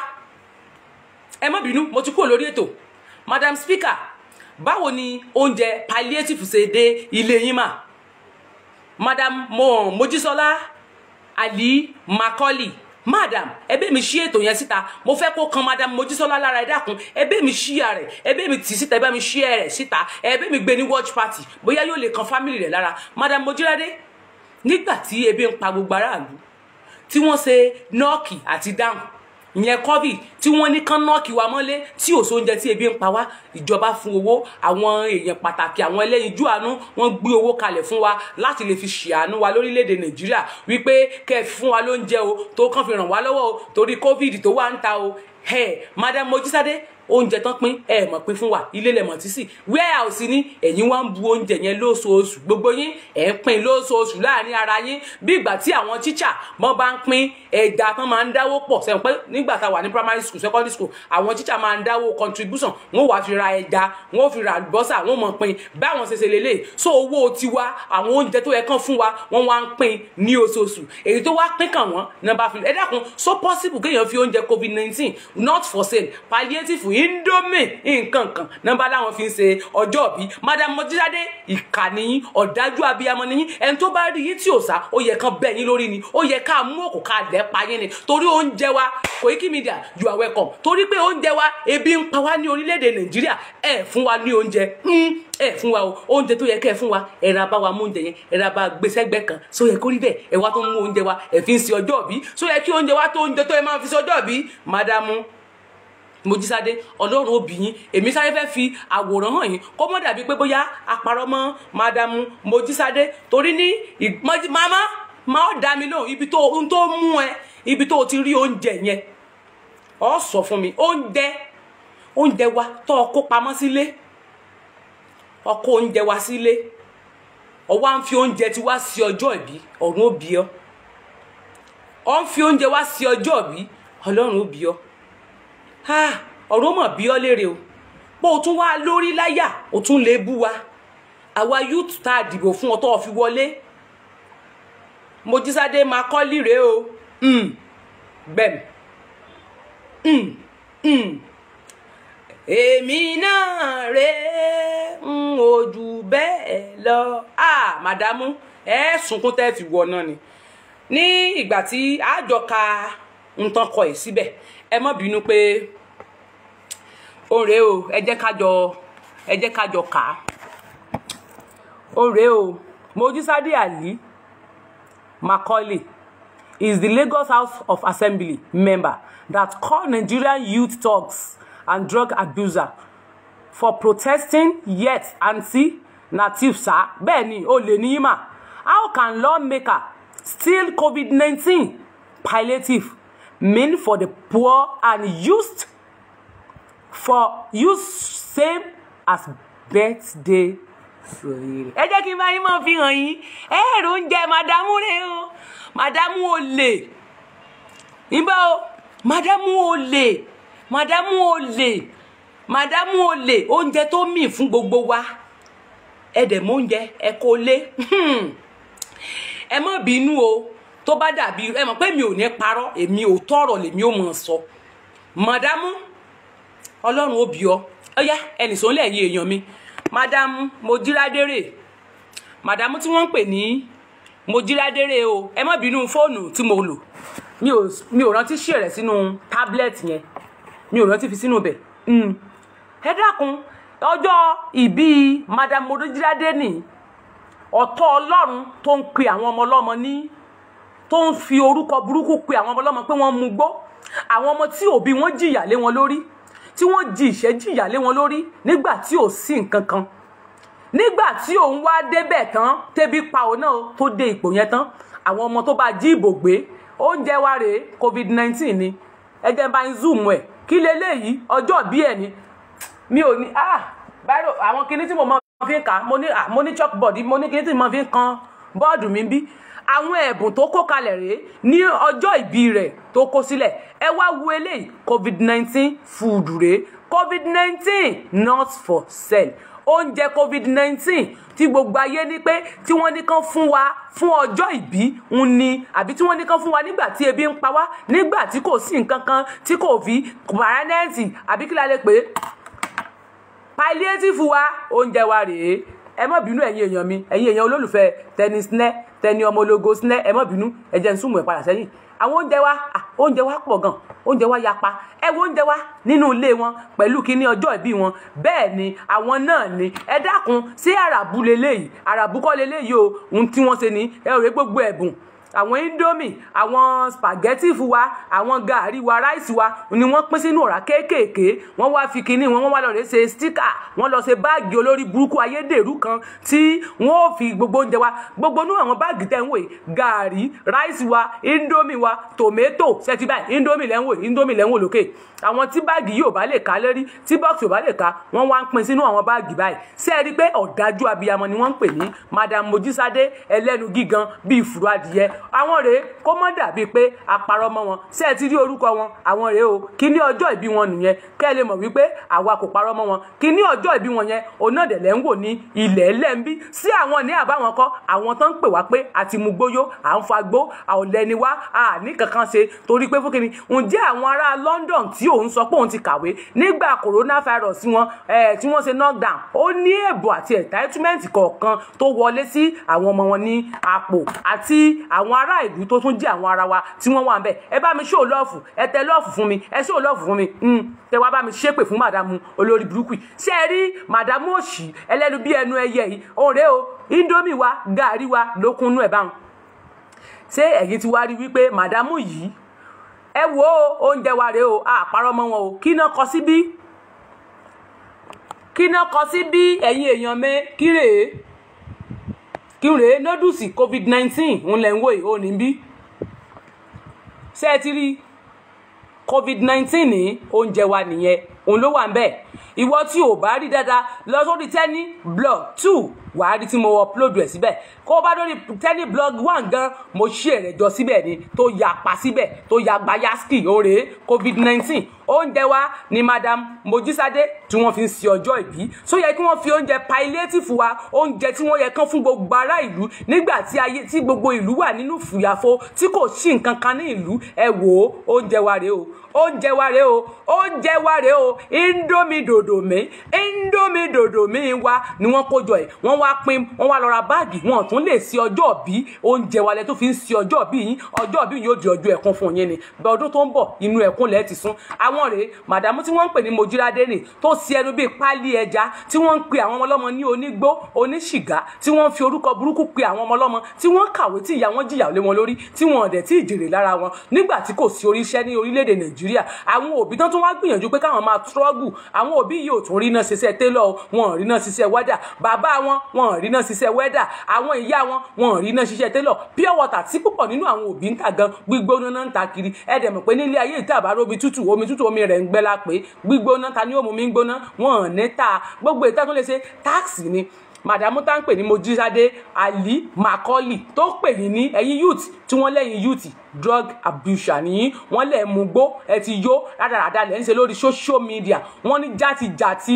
ẹ má bínú mo ti kúrò lórí ètò madam speaker báwo ni oúnjẹ palliative ṣe dé ilé yín mà madam mo mojísọlá ali macaulay madam ẹbẹ mi ṣí ètò yẹn síta mo fẹ́ kó kan madam mojísọlá lára ẹ dákun ẹbẹ mi ṣí ya rẹ ẹbẹ mi tì síta ẹbẹ mi ṣí ẹ rẹ síta ẹbẹ mi gbé ní watch party bóyá yóò lè kan family rẹ lára madam mojírádé nígbà tí ebi ń pa gbogbo aráàlú tí wọ́n ṣe nọ́ọ̀kì àti dáhùn ìyẹn covid tí wọ́n ní kán nọ́ọ̀kì wa mọ́lé tí ò sóúnjẹ tí ebi ń pa wá ìjọba fún owó àwọn èèyàn pàtàkì àwọn ẹlẹ́yinjú àánú wọ́n gbé owó kalẹ̀ fún wa láti lè fi ṣàánú wa lórílẹ̀‐èdè nàìjíríà wípé kẹ́ ẹ fún wa lóúnjẹ o tó kàn fi ràn wá lọ́wọ́ o torí covid tó wà ń ta o ẹ madam mojísádé oúnjẹ tán pín ẹ mọ̀ pín fún wa ilé lẹ̀mọ̀ tí sì warehouse ní ẹ̀yin wá ń bu oúnjẹ yẹn lóṣooṣù gbogbo yín ẹ̀ ń pín lóṣooṣù láàrin ara yín bí ìgbà tí àwọn tíṣà mọ́ bá ń pín ẹja tán máa ń dáwó pọ̀ sẹ́wọ̀n pé nígbà tá a wà ní primary school secondary school àwọn tíṣà máa ń dáwó contribution wọ́n wàá fi ra ẹja wọ́n fi ra àlùbọ́sà wọ́n mọ̀ pín báwọn ṣe ṣe lélẹ̀ so owó tiwa àwọn oúnjẹ tó yẹ kán fún wa wọ́n wá ń pín ní oṣooṣù èyí tó wá pín kàn wọ́n náà bá fi ẹ dákun so possible kéèyàn fi oúnjẹ covid nineteen not for sale palliative indomie nǹkan kan nọ́mbà láwọn fi ń ṣe ọjọ́ bí madam mojúdáde ìkànnì ọ̀dájú abiyamọ nìyí ẹni tó bá rí yín tí ò sá ó yẹ kán bẹ́ yín lórí ni ó yẹ ká mú òkú ká lẹ́ pa yín ni torí oúnjẹ wa Koiki Media you are welcome torí pé oúnjẹ wa ebi ń pa wá ní orílẹ̀-èdè nàìjíríà ẹ fún wa ní oúnjẹ ẹ fún wa o oúnjẹ tó yẹ kẹ́ ẹ fún wa ẹ ra bá wa mú oúnjẹ yẹn ẹ ra bá gbèsẹ́gbẹ́ kan so yẹ kó rí bẹ́ẹ̀ ẹ wá tó ń mú oúnjẹ wa ẹ fi ń ṣe ọjọ́ bí so yẹ kí oúnjẹ wa tó oúnjẹ tó ẹ máa fi ṣe ọjọ́ bí madamu mojísádé ọlọ́run obìnrin èmi sáré fẹ́ fi àwòrán hàn yín kó mọ́ dàbí pé bóyá àparọ́ mọ́ madamu mojísádé torí ní mama máa dá mi lóhùn ibi tó ohun tó mú ẹ ibi tó ti rí oúnjẹ yẹn ọ sọ fún mi oúnjẹ oúnjẹ wa tó o kó pamọ́ sílé ọkọ oúnjẹ wa sílé ọwọ́ à ń fi oúnjẹ tí wá sí ọjọ́ ìbí ọ̀run ó bí ọ ọ ń fi oúnjẹ wá sí ọjọ́ ìbí ọlọ́run ó bí ọ ọ̀run ó mọ̀ bí ọ léèrè o pé o tún wá lórí láyà o tún lè bú wa àwa youth tá a dìbò fún ọ tó o fi wọlé mojísádé máa kọ́ líre o gbẹ̀m èmi náà rè ń ojú bẹ́ẹ̀ lọ ah màdámù ẹ sunkún tẹ́ fi wọ náà ni ní ìgbà tí àjọ ka nǹkan kọ ẹ̀ síbẹ̀ ẹ má bínú pé ó rèé o ẹ jẹ́ kájọ ẹ jẹ́ kájọ kà á ó rèé o Mojísádé Ali Macaulay is the Lagos House of Assembly member that called Nigerian youth thugs and drug abuser for protesting yet anti-native sa bẹ́ẹ̀ ni ó lè ní mà how can lawmaker steal COVID-19 palliative mean for the poor and used for use same as birthday ẹ jẹ́ kí n bá yín máa fi hàn yín ẹ èrò oúnjẹ màdámù rẹ o màdámù olè níbà o màdámù olè màdámù olè màdámù olè oúnjẹ tó mì fún gbogbo wa ẹ dẹ̀ mọ oúnjẹ ẹ kó lé ẹ má bínú o tó bá dàbí ẹ mọ̀ pé mi ò ní parọ́ èmi ò tọrọ lèmi ò mọ̀ sọ màdámù ọlọ́run ó bí ọ ọyá ẹnì sọ lẹ́yìn èèyàn mi màdámù mojírádérè màdámù tí wọ́n ń pè ní mojírádérè o ẹ má bínú fóònù tí mo lò mi ò mi ò rántí ṣe rẹ̀ sínú tábìlẹ̀tì yẹn mi ò rántí fi sínú bẹ̀ ẹ dákun ọjọ́ ìbí madam mojírádé ní ọ̀tọ̀ ọlọ́run tó ń pe àwọn ọmọ ọlọ́mọ ní tó ń fi orúkọ burúkú pe àwọn ọmọ ọlọ́mọ pé wọ́n mú gbó àwọn ọmọ tí òbí wọn jìyà lé wọn lórí tí wọ́n ji ìṣẹ́ jìyà lé wọn lórí nígbà tí ò sí nǹkan kan nígbà tí òun wá débẹ̀ tán tẹ́bí pa òun náà tó dé ipò yẹn tán àwọn ọmọ tó bá jí ìbò gbé oúnjẹ wa rèé covid nineteen ni ẹjẹ bá ń zoom ẹ kí leléyìí ọjọ́ bí ẹ ni mi ò ní ah báyìí àwọn kinní tí mo máa fi ń kà mo ní ah mo ní chalkboard mo ní kinní tí mo máa fi ń kan bọ́ọ̀dù mi bí àwọn ẹ̀bùn tó kó kalẹ̀ rèé ní ọjọ́ ìbí rẹ̀ tó kó sílẹ̀ ẹ wá wo eléyìí covid nineteen food rèé covid nineteen not for sale oúnjẹ covid nineteen tí gbogbo ayé ní pé tí wọ́n ní kán fún wa fún ọjọ́ ìbí ń ni àbí tí wọ́n ní kán fún wa nígbà tí ebi ń pa wá nígbà tí kò sí nǹkan kan tí kò fi paranẹ́ẹ̀tì àbí kí la lè pè é palliative wa oúnjẹ wa rèé ẹ má bínú ẹ̀yin èèyàn mi ẹ̀yin èèyàn olólùfẹ́ tẹni sinẹ́ tẹni ọmọ ológo sinẹ́ ẹ má bínú ẹ jẹ́ n súnmọ́ ẹ̀ padà sẹ́yìn àwọn oúnjẹ wa oúnjẹ wa pọ̀ gan oúnjẹ wa yapa ẹ wo oúnjẹ wa nínú ilé wọn pẹ̀lú kíní ọjọ́ ìbí wọn bẹ́ẹ̀ ni àwọn náà ni ẹ dákun sí àràbù leléyìí àràbù kọ́ leléyìí o ohun tí wọ́n ṣe ni ẹ rò gbogbo ẹ̀bùn àwọn indomie àwọn spaghetti fún wa àwọn gàárì wa ráìsì wa ni wọ́n pín sínú ọ̀rá kéékèèké wọ́n wá fi kinní wọn wọ́n wá lọ rè ṣe stíkà wọ́n lọ ṣe báàgì olórí burúkú ayédèrú kan tí wọ́n ò fi gbogbo oúnjẹ wa gbogbo inú àwọn báàgì tẹ̀ ń wò yìí gàárì ráìsì wa indomie wa tòmẹ́tò ṣẹ́tì báyìí indomie lẹ́ ń wò indomie lẹ́ ń wò lókè àwọn tí báàgì yìí ò bá lè ká lérí tí bọ́ọ̀sì ò bá lè ká wọ́n wá ń pín sínú àwọn báàgì báyìí ṣé ẹ rí i pé ọ̀dájú abiyamọ ni wọ́n ń pè ní madam mojísádé ẹlẹ́nu gígan bíi ìfúru adìyẹ àwọn rèé kó mọ́ dàbíi pé àparọ́ mọ́ wọn ṣé ẹ ti rí orúkọ wọn àwọn rèé o kí ní ọjọ́ ìbí wọn nìyẹn kẹ́ ẹ lè mọ̀ wípé àwa kò parọ́ mọ́ wọn kí ní ọjọ́ ìbí wọn yẹn òun náà dẹ̀lẹ́ ń wò ní ilẹ̀ ẹlẹ́ńbí sí àwọn ní àbáwọn kọ́ àwọn tó ń pè wá pé àti mú gbóyó à ń fa gbó àọ̀lẹ́ni wá à ní kankan ṣe torí pé fúnkìní ǹjẹ́ àwọn ará London tí òun sọ pé òun ti kàwé nígbà coronavirus wọn eh, tí wọ́n ṣe knockdown ó ní èbò àti entitlement kọ̀ọ̀kan tó wọlé sí àwọn ọmọ wọn ní àpò àti àwọn ará ìlú tó tún jẹ́ àwọn ara wa tí wọ́n wà ń bẹ̀ ẹ bá mi ṣó lọ́ọ̀fù ẹ tẹ lọ́ọ̀fù fún mi ẹ ṣó lọ́ọ̀fù fún mi mm, tẹ wá bá mi ṣépè fún màdàmú olórí burúkú yìí ṣé ẹ rí màdàmú òṣì ẹlẹ́nu bí ẹnu ẹyẹ yìí òun rèé o indomie wa gàárì wa lókun nú ẹ̀ báwọn ṣé ẹ̀yin ti wá rí wípé màdàmú yìí ẹ wo oúnjẹ wa rèé o àpárọ̀ mọ́ wọn o kí náà kọ síbí kí náà kọ síbí ẹ̀yin èèyàn mi kí rèé kí rèé nódùsì covid nineteen ń lẹ̀ ń wò yìí ó ní bí ṣé ẹ ti rí covid nineteen ní oúnjẹ wa nìyẹn òun ló wà ń bẹ̀ ìwọ tí ò bá rí dáadáa lọ sórí tẹ́ni blog two wàá rí tí mo upload ẹ̀ síbẹ̀ kó o bá lórí tẹ́ni blog one gan mo ṣí ẹ̀rẹ̀ jọ síbẹ̀ ni tó ya pa síbẹ̀ tó ya gbayaski òrè covid nineteen oúnjẹ wa ni madam mojísádé tí wọ́n fi ń ṣe ọjọ́ ìbí so yẹ kí wọ́n fi oúnjẹ palliative wa oúnjẹ tí wọ́n yẹ kán fún gbogbo ará ìlú nígbà tí ayé tí gbogbo ìlú wà nínú fùyàfo tí kò sí nǹkan kan ní ìlú ẹ wò ó oúnjẹ wa rèé o oúnjẹ wa rèé o oúnjẹ wa rèé o indomie dòdò mi indomie dòdò mi wa ni wọ́n kó jọ ẹ̀ wọ́n wá pín wọ́n wá lọ ra báàgì wọn tún lè ṣe ọjọ́ bí oúnjẹ wa lẹ tó fi ń ṣe ọjọ́ bí yín ọjọ́ bí yóò di ọjọ́ ẹ̀kún fún yín ni bẹ́ẹ̀ ọdún tó ń bọ̀ inú ẹ̀kún lẹ́ẹ̀ ti sún àwọn rèé màdàmú tí wọ́n ń pè ní mojírádé nì tó ṣe ẹnu bíi pálí ẹja tí wọ́n ń pe àwọn ọmọlọ́mọ ní onígbó oníṣìgá tí wọ́n ń fi orúkọ burúkú pe àwọn ọmọlọ́mọ tí wọ́n kàwé tí ìyá wọn jìyà lé wọn lórí tí wọn ọ̀dẹ̀ tí ìjèrè lára wọn nígbà tí kò sí oríṣẹ́ ní orílẹ̀-èdè nàìjíríà àwọn òbí tán tún wá gbìyànjú pé káwọn máa trọ́gù àwọn òbí yìí ò tún rí náà ṣiṣẹ́ télọ̀ wọn ò rí náà ṣiṣẹ́ wẹ́dà bàbá wọn wọn ò rí náà ṣiṣẹ́ wẹ́dà àwọn ìyá wọn wọn ò rí náà ṣiṣẹ́ télọ̀ pure water tí púpọ̀ nínú àwọn òbí ń ta gan gbígbóná náà ń ta kiri ẹ dẹ̀ mọ̀ pé nílé ayé ìta àbárò omi tútù omi tútù omi rẹ̀ ń gbẹ́ la pé gbígbóná ta ni ó mú mi gbóná wọn ò ní ta gbogbo ìta tó lè ṣe táàsì ni màdàmú tá ń pè ní mojísádé ali macaulay tó pè yín ní ẹ̀yin youth tí wọ́n lẹ́yìn youth drug abuser nìyí wọ́n lẹ̀ mú gbó ẹ ti yó rádaràda lẹ́ ń ṣe lórí social media wọ́n ní játijàti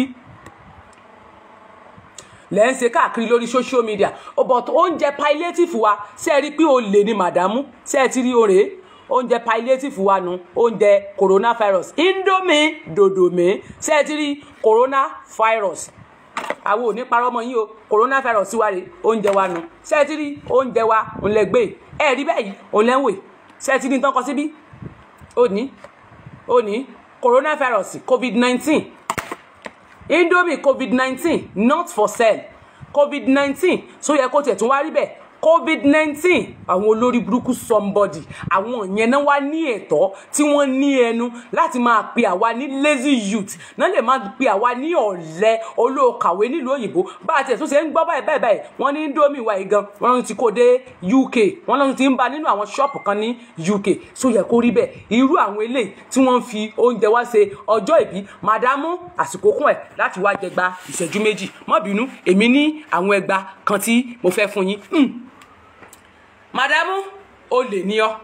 lẹ́ ń ṣe káàkiri lórí social media but oúnjẹ palliative wa ṣe é rí pé olè ni màdàmú ṣe é ti rí oore oúnjẹ palliative wa nu oúnjẹ coronavirus indomie dòdòmí ṣe é ti rí coronavirus àwọn ò ní parọ́ mọ́ yín o coronavirus wa rè oúnjẹ wa nu ṣe é ti rí oúnjẹ wa òun lẹ gbé ẹ rí bẹ́ẹ̀ yìí òun lẹ́ ń wè ṣe é ti rí nǹkan kan síbí ó ní ó ní coronavirus covid nineteen indomie covid nineteen not for sale covid nineteen so yẹ kó tiẹ̀ tún wá rí bẹ́ẹ̀ covid nineteen àwọn olórí burúkú somebody àwọn yẹn náà wá ní ẹ̀tọ́ tí wọ́n ní ẹnu láti máa pe àwa ní lazy youth náà lè máa pe àwa ní ọ̀lẹ olóòkàwé nílùú òyìnbó bá a tiẹ̀ tún ṣe ń gbọ́ báyìí báyìí báyìí wọ́n ní indomie wa yìí gan wọ́n ti kó dé uk wọ́n lọ́n ti ń ba nínú àwọn ṣọ́ọ̀pù kan ní uk so yẹ kó rí bẹ́ẹ̀ irú àwọn eléyìí tí wọ́n ń fi oúnjẹ wá ṣe ọjọ́ ìbí màdámù àsìkò kún ẹ̀ láti wá jẹgba ìṣẹ́jú méjì má bínú èmi ní àwọn ẹgba kan tí mo fẹ́ fún yín màdámù olè ní ọ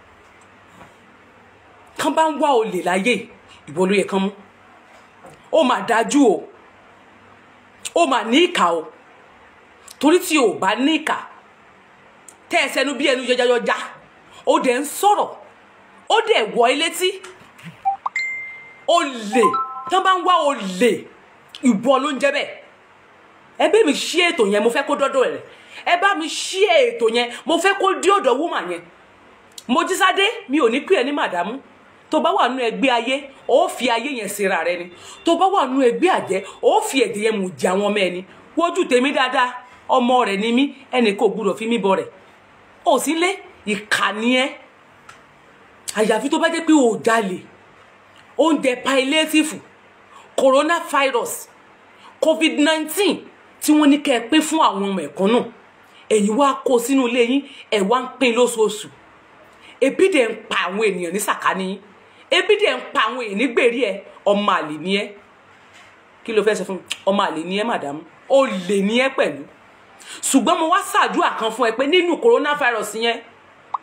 kán bá ń wá olè láyé ìwọ ló yẹ kán mú ó mà dájú o ó mà ní ìkà o torí tí o bá ní ìkà tẹ́ ẹ sẹ́nu bí ẹnu yọjayọja ó dẹ̀ ń sọ̀rọ̀ ó dẹ̀ wọ ilé tí olè kán bá ń wá olè ìwọ ló ń jẹ́ bẹ́ẹ̀ ẹbí mi ṣí ètò yẹn mo fẹ́ kó dọ́dọ̀ rẹ̀ ẹ bá mi ṣí ètò yẹn mo fẹ́ kó dí ọ̀dọ̀ wúmà yẹn mojísádé mi ò ní pè ẹ́ ní màdámù tó bá wà nú ẹgbẹ́ ayé ó fi ayé yẹn síra rẹ ni tó bá wà nú ẹgbẹ́ àjẹ́ ó fi ẹ̀dẹ̀ yẹn mú jẹ àwọn ọmọ ẹni wojú tèmi dáadáa ọmọ rẹ̀ ni mí ẹnì kò gbúdọ̀ fi mí bọ rẹ̀ ò sí lé ìkànnì ẹ àyàfi tó bá jẹ́ pé ò jalè oúnjẹ palliative coronavirus covid nineteen tí wọ́n ní kẹ́ ẹ pín fún àwọn ọmọ ẹ̀kọ́ náà ẹ̀yin wá kó sínú ilé yín ẹ̀ wá ń pín lóṣooṣù ebi dẹ̀ ń pa àwọn ènìyàn ní sàkání yín ebi dẹ̀ ń pa àwọn èèyàn nígbèrè ẹ ọmọ àlè ni ẹ kí ló fẹ́ sọ fún mi ọmọ àlè ni ẹ màdámù ó lè ní ẹ pẹ̀lú ṣùgbọ́n mo wá ṣàdúrà kan fún ẹ pé nínú coronavirus yẹn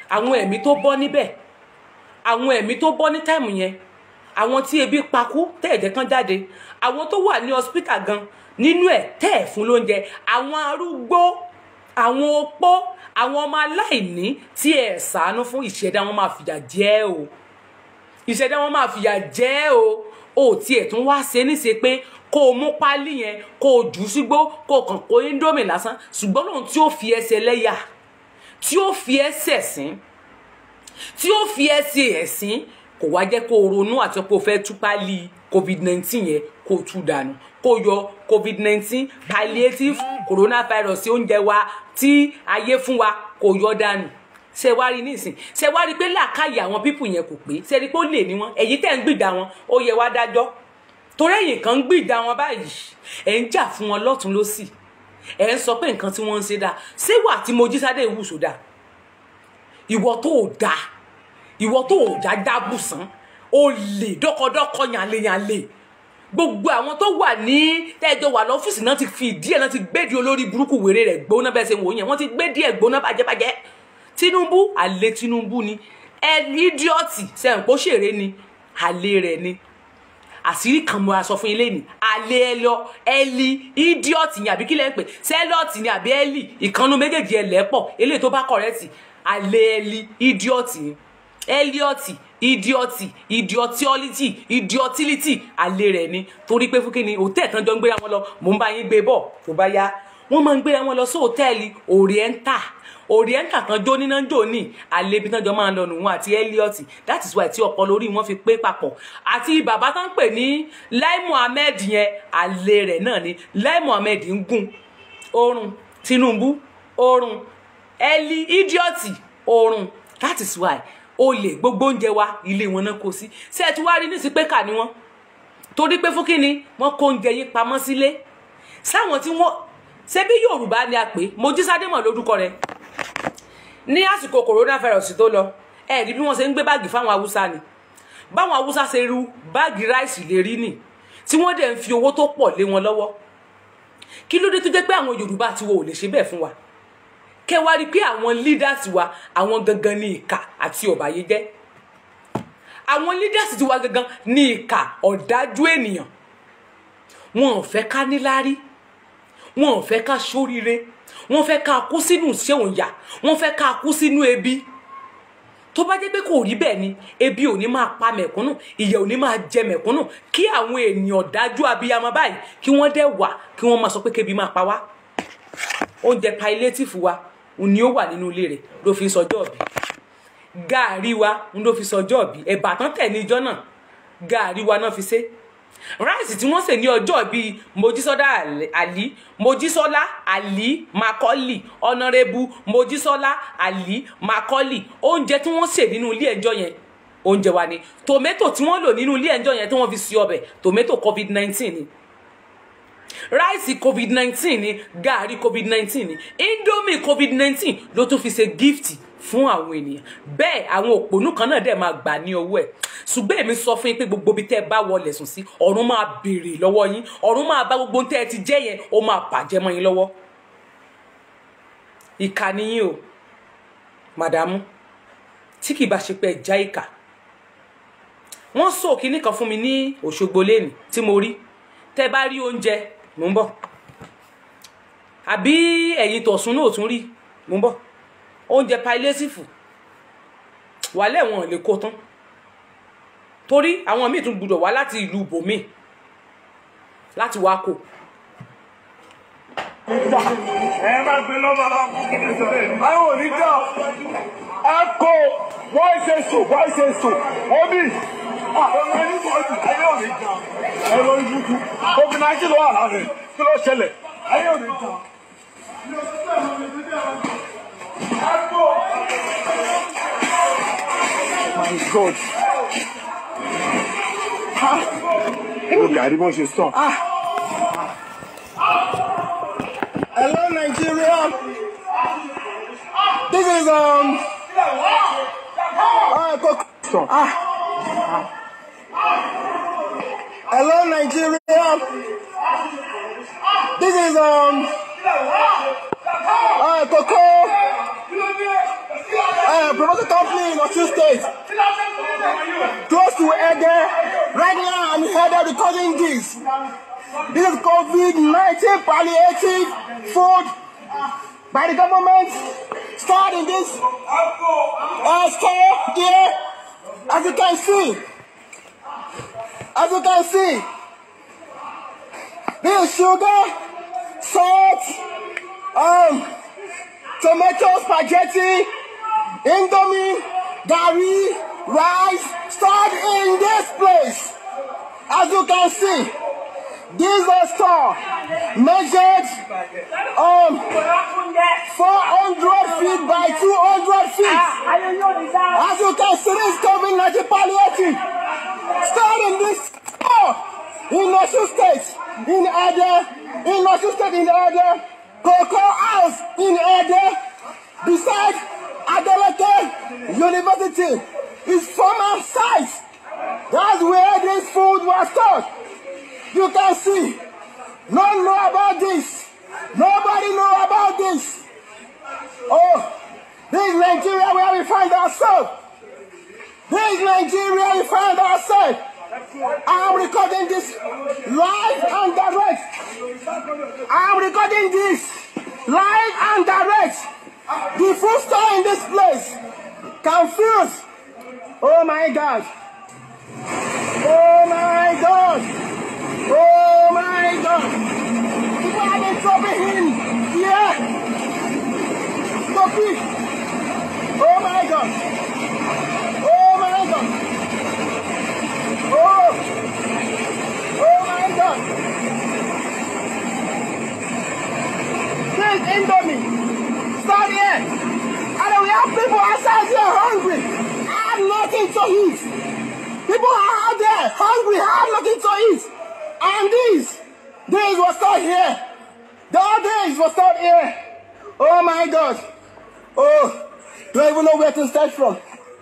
àwọn ẹ̀mí tó bọ́ níbẹ̀ àwọn ẹ̀mí tó bọ́ ní táìmù yẹn àwọn tí ebi pakú tẹ́ẹ̀jẹ̀ kan jáde àwọn tó wà ní hospital gan nínú ẹ̀ tẹ́ẹ̀ fún lóúnjẹ àwọn arúgbó àwọn opó àwọn ọmọ aláìní tí ẹ̀ ṣàánú fún ìṣẹ̀dá wọn máa fìyà jẹ ẹ́ o ìṣẹ̀dá wọn máa fìyà jẹ ẹ́ o o tiẹ̀ tún wá ṣe níṣe pé kó o mú pálí yẹn kó o jù ú sígbó kó o kàn kó indomie lásán ṣùgbọ́n lóhun tí ó fi ẹsẹ̀ lẹ́yà tí ó fi ẹsẹ̀ sín tí ó fi ẹsẹ̀ ẹ̀sìn kò wá jẹ́ kó o ronú àti pé o fẹ́ tú pálí covid nineteen yẹn kó o tú dànù kó o yọ covid nineteen palliative coronavirus oúnjẹ wa tí ayé fún wa kó o yọ dànù ṣe wá rí nísìn ṣe wá rí pé làákàyè àwọn pípù yẹn kò pé ṣe rí pé ó lè ní wọn èyí tẹ̀ ń gbìdá wọn ó yẹ wá dájọ́ torí ẹ̀yìn kan ń gbìdá wọn báyìí ẹ̀ ń jà fún wọn lọ́tún lọ́sì ẹ̀ ń sọ pé nǹkan tí wọ́n ń ṣe dáa ṣé wà tí Mojísádé ìwúso dáa ìwọ tó o dáa ìwọ tó o já dábùsàn o lè dọkọdọkọ yànleyànle gbogbo àwọn tó wà ní tẹjọ wà lọ́fíìsì náà ti fi ìdí ẹ̀ náà ti gbédi olórí burúkú wèrè rẹ̀ gbóná bẹ́ẹ̀ ṣe wò yẹn wọ́n ti gbédi ẹ̀ gbóná bàjẹ́bàjẹ́ Tinubu àlè Tinubu ni ẹ ídíọ̀tì sẹ́yìn pé ó ṣèré ni àlè rẹ̀ ni àṣírí kan mo ra sọ fún ilé ni àlè ẹ lọ ẹlí ídíọ̀tì ni àbí kí lẹ́ ń pè sẹ́lọ̀tì ni àbí ẹlì ìkànnù méjèèjì ẹ lẹ́pọ̀ eléyìí tó bá kọ̀rẹ́tì àlè ẹlí ídíọ̀tì ni ẹlíọ̀tì idiọtì idiotiọlítì idiotility àlè rẹ̀ ni torí pé fún kí ni hòtẹ́ẹ̀lì kan jọ ń gbéra wọn lọ mò ń bá yín gbé bọ̀ tó bá yá wọ́n máa ń gbéra wọn lọ sí hòtẹ́ẹ̀lì oriental oriental kan jó níná jò ní àlebi tán jọ máa ń lọ nù wọn àti ẹlíọtì that is why tí ọpọlọ orí wọn fi pé papọ̀ àti bàbá tán pè ní Lai Muhammed yẹn àlè rẹ̀ náà ni Lai Muhammed ń gùn oorun Tinubu oorun ẹlí idiọtì oorun that is why olè gbogbo oúnjẹ wa ilé wọn náà kó sí ṣé ẹ ti wá rí nísìsiyìí pé kà ni wọn torí pé fún kínni wọn kó oúnjẹ yín pamọ́ sílé sáwọn tí wọn ṣé bí yorùbá ni a pè Mojísádé mọ̀ lórúkọ rẹ̀ ní àsìkò coronavirus tó lọ ẹ rí bí wọn ṣe ń gbé báàgì fáwọn haúsá ni báwọn haúsá ṣe ru báàgì ráìsì lè rí nì tí wọn dẹ̀ ń fi owó tó pọ̀ lé wọn lọ́wọ́ kí ló dé tó jẹ́ pé àwọn yorùbá tiwo ò lè ṣe bẹ́ẹ̀ fún wa kẹ wá rí i pé àwọn leaders wa àwọn gangan ní ìkà àti ọ̀bàyéjẹ́ àwọn leaders ti wa gangan ní ìkà ọ̀dájú ènìyàn wọn ò fẹ́ ká níláárí wọn ò fẹ́ ká ṣoríire wọn fẹ́ ká kú sínú ṣéun yà wọn fẹ́ ká kú sínú ebi tó bá jẹ́ pé kò rí bẹ́ẹ̀ ni ebi ò ní máa pa mẹ̀kúnnù ìyà ò ní máa jẹ mẹ̀kúnnù kí àwọn ènìyàn dájú abiyamọ báyìí kí wọ́n dẹ̀ wà kí wọ́n máa sọ pé kébi máa pa wá oúnjẹ palliative wa ni ó wà nínú ilé rẹ̀ ló fi sọjọ́ ọ̀bí gàárì wa ń ló fi sọjọ́ ọ̀bí ẹ̀bà tán tẹ̀ ní ijọ́ náà gàárì wa náà fi ṣe ráìsì tí wọ́n sè ní ọjọ́ bíi mojísọ́lá àlí mojísọ́lá àlí makọ́lì ọ̀nàrẹ́bù mojísọ́lá àlí makọ́lì oúnjẹ tí wọ́n sè nínú ilé ẹjọ́ yẹn oúnjẹ wa ni tòmẹ́tò tí wọ́n lò nínú ilé ẹjọ́ yẹn tí wọ́n fi sí ọbẹ̀ tòmẹ́tò covid nineteen ni ráìsì covid nineteen ni gààrí covid nineteen ni indomie covid nineteen ló tún fi ṣe gift fún àwọn ènìyàn bẹ́ẹ̀ àwọn òpònú kan náà dẹ̀ máa gbà ní owó ẹ̀ ṣùgbọ́n èmi sọ fún yín pé gbogbo ibi tẹ́ ẹ bá wọlé sùn sí ọ̀run máa béèrè lọ́wọ́ yín ọ̀run máa bá gbogbo tẹ́ ẹ ti jẹ́ yẹn ó máa bàjẹ́ mọ́ yín lọ́wọ́ ìkà ni yín o màdàmú tí kì í bá ṣe pé ẹ já ìkà wọ́n sọ kinní kan fún mi ní Òṣogbo lẹ́nu tí mo rí tẹ́ bá rí oúnjẹ mò ń bọ̀ àbí ẹ̀yin tọ̀sùn náà tún rí mò ń bọ̀ oúnjẹ pailésìfù wàlẹ̀ wọn lè kó tán torí àwọn míì tún gbúdọ̀ wá láti ìlú bòmíì láti wá kó. ẹ má gbé lọ́wọ́ bá àwọn òní dá ẹ kó wọ́n ṣe sùn wọ́n ṣe sùn wọ́n bí àwọn ẹni bọ̀ jù ayé òní dá ẹ lọ ibùkú covid nineteen ló wà lára rẹ̀ kí ló ṣẹlẹ̀ ayé òní dá. My God. Ó gàrí bó ṣe sàn. Hello, Nigeria. This is um. Ah, Coco. Sàn. Ah. Hello, Nigeria. This is um. Ah, Coco. uh, promotion company in Osun State, close to Ede. Right now, I'm here recording this. This is COVID-19 palliative food by the government stored in this uh, store here. As you can see, as you can see, this is sugar, salt, um, tomato, spaghetti, indomie, gari, rice, stored in this place. As you can see, this is a store measured um 400 feet by 200 feet. As you can see, this COVID-19 palliative stored in this store in Osun State, in Ede, in Osun State, in Ede, Cocoa House in Ede, beside Adeleke University, is former site. That's where this food was stored. You can see. No one know about this. Nobody know about this. Oh, this is Nigeria where we find ourselves. This is Nigeria we find ourselves. I'm recording this live and direct. I'm recording this live and direct. The food store in this place. Confused. Oh my God. Oh my God. Oh my God! People have been dropping in here. Stop it! Oh my God! Oh my God! Oh! Oh my God! This is Indomie. Start here. And then we have people outside here hungry. Have nothing to eat. People are out there hungry, have nothing to eat. And these days was start here. The days was start here. Oh my God. Oh, don't even know where to start from.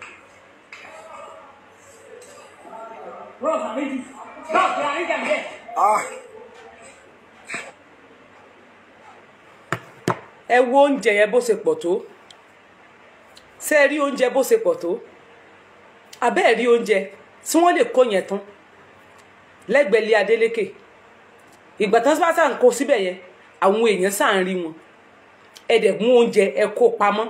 Ah, ẹ wo oúnjẹ yẹn bó ṣe pọ̀ tó ṣé ẹ rí oúnjẹ bó ṣe pọ̀ tó abẹ́ ẹ̀ rí oúnjẹ tí wọ́n lè kó yẹn tán lẹ́gbẹ̀ẹ́ ilé Adélékè ìgbà tán bá sàn kó síbẹ̀ yẹn àwọn èèyàn sàn rí wọn ẹ dẹ̀ mú oúnjẹ ẹ kó pamọ́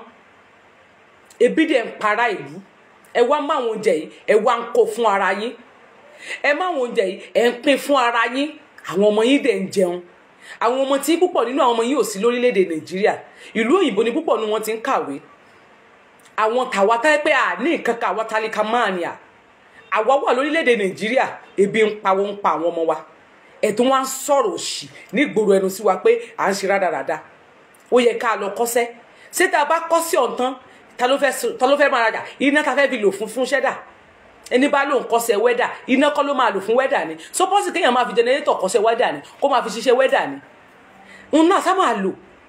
ebi dẹ̀ ń para ìlú ẹ wá má àwọn oúnjẹ yìí ẹ wá ń kó fún ara yín ẹ má àwọn oúnjẹ yìí ẹ ń pín fún ara yín àwọn ọmọ yín dẹ̀ ń jẹun àwọn ọmọ tí púpọ̀ nínú àwọn ọmọ yín ò sí lórílẹ̀‐èdè Nàìjíríà ìlú òyìnbó ni púpọ̀ nínú wọn ti ń kàwé àwọn tàwa táyé pé à ní nǹkan kan àwa tálíkà máa ní à àwa wà lórílẹ̀‐èdè Nàìjíríà ebi ń pa wọn ń pa àwọn ọmọ wa ẹ̀tún wa ń sọ̀rọ̀ òṣì nígboro ẹnu sí wa pé à ń ṣe rádaràda ó yẹ ká lọ kọ́ṣẹ́ ṣé tá a bá kọ́ sí ọ̀tán ta ló fẹ́ ta ló fẹ́ máa rajà iná ta fẹ́ fi lò fún fún ṣẹ́dà ẹni bá lóun kọ́ṣẹ́ wẹ́dà iná kọ́ ló máa lò fún wẹ́dà ni sọpọ́sì kéèyàn máa fi jẹnẹrétọ̀ kọ́ṣẹ́ wẹ́dà ni kó máa fi ṣiṣẹ́ wẹ́dà ni òun náà sá máa lò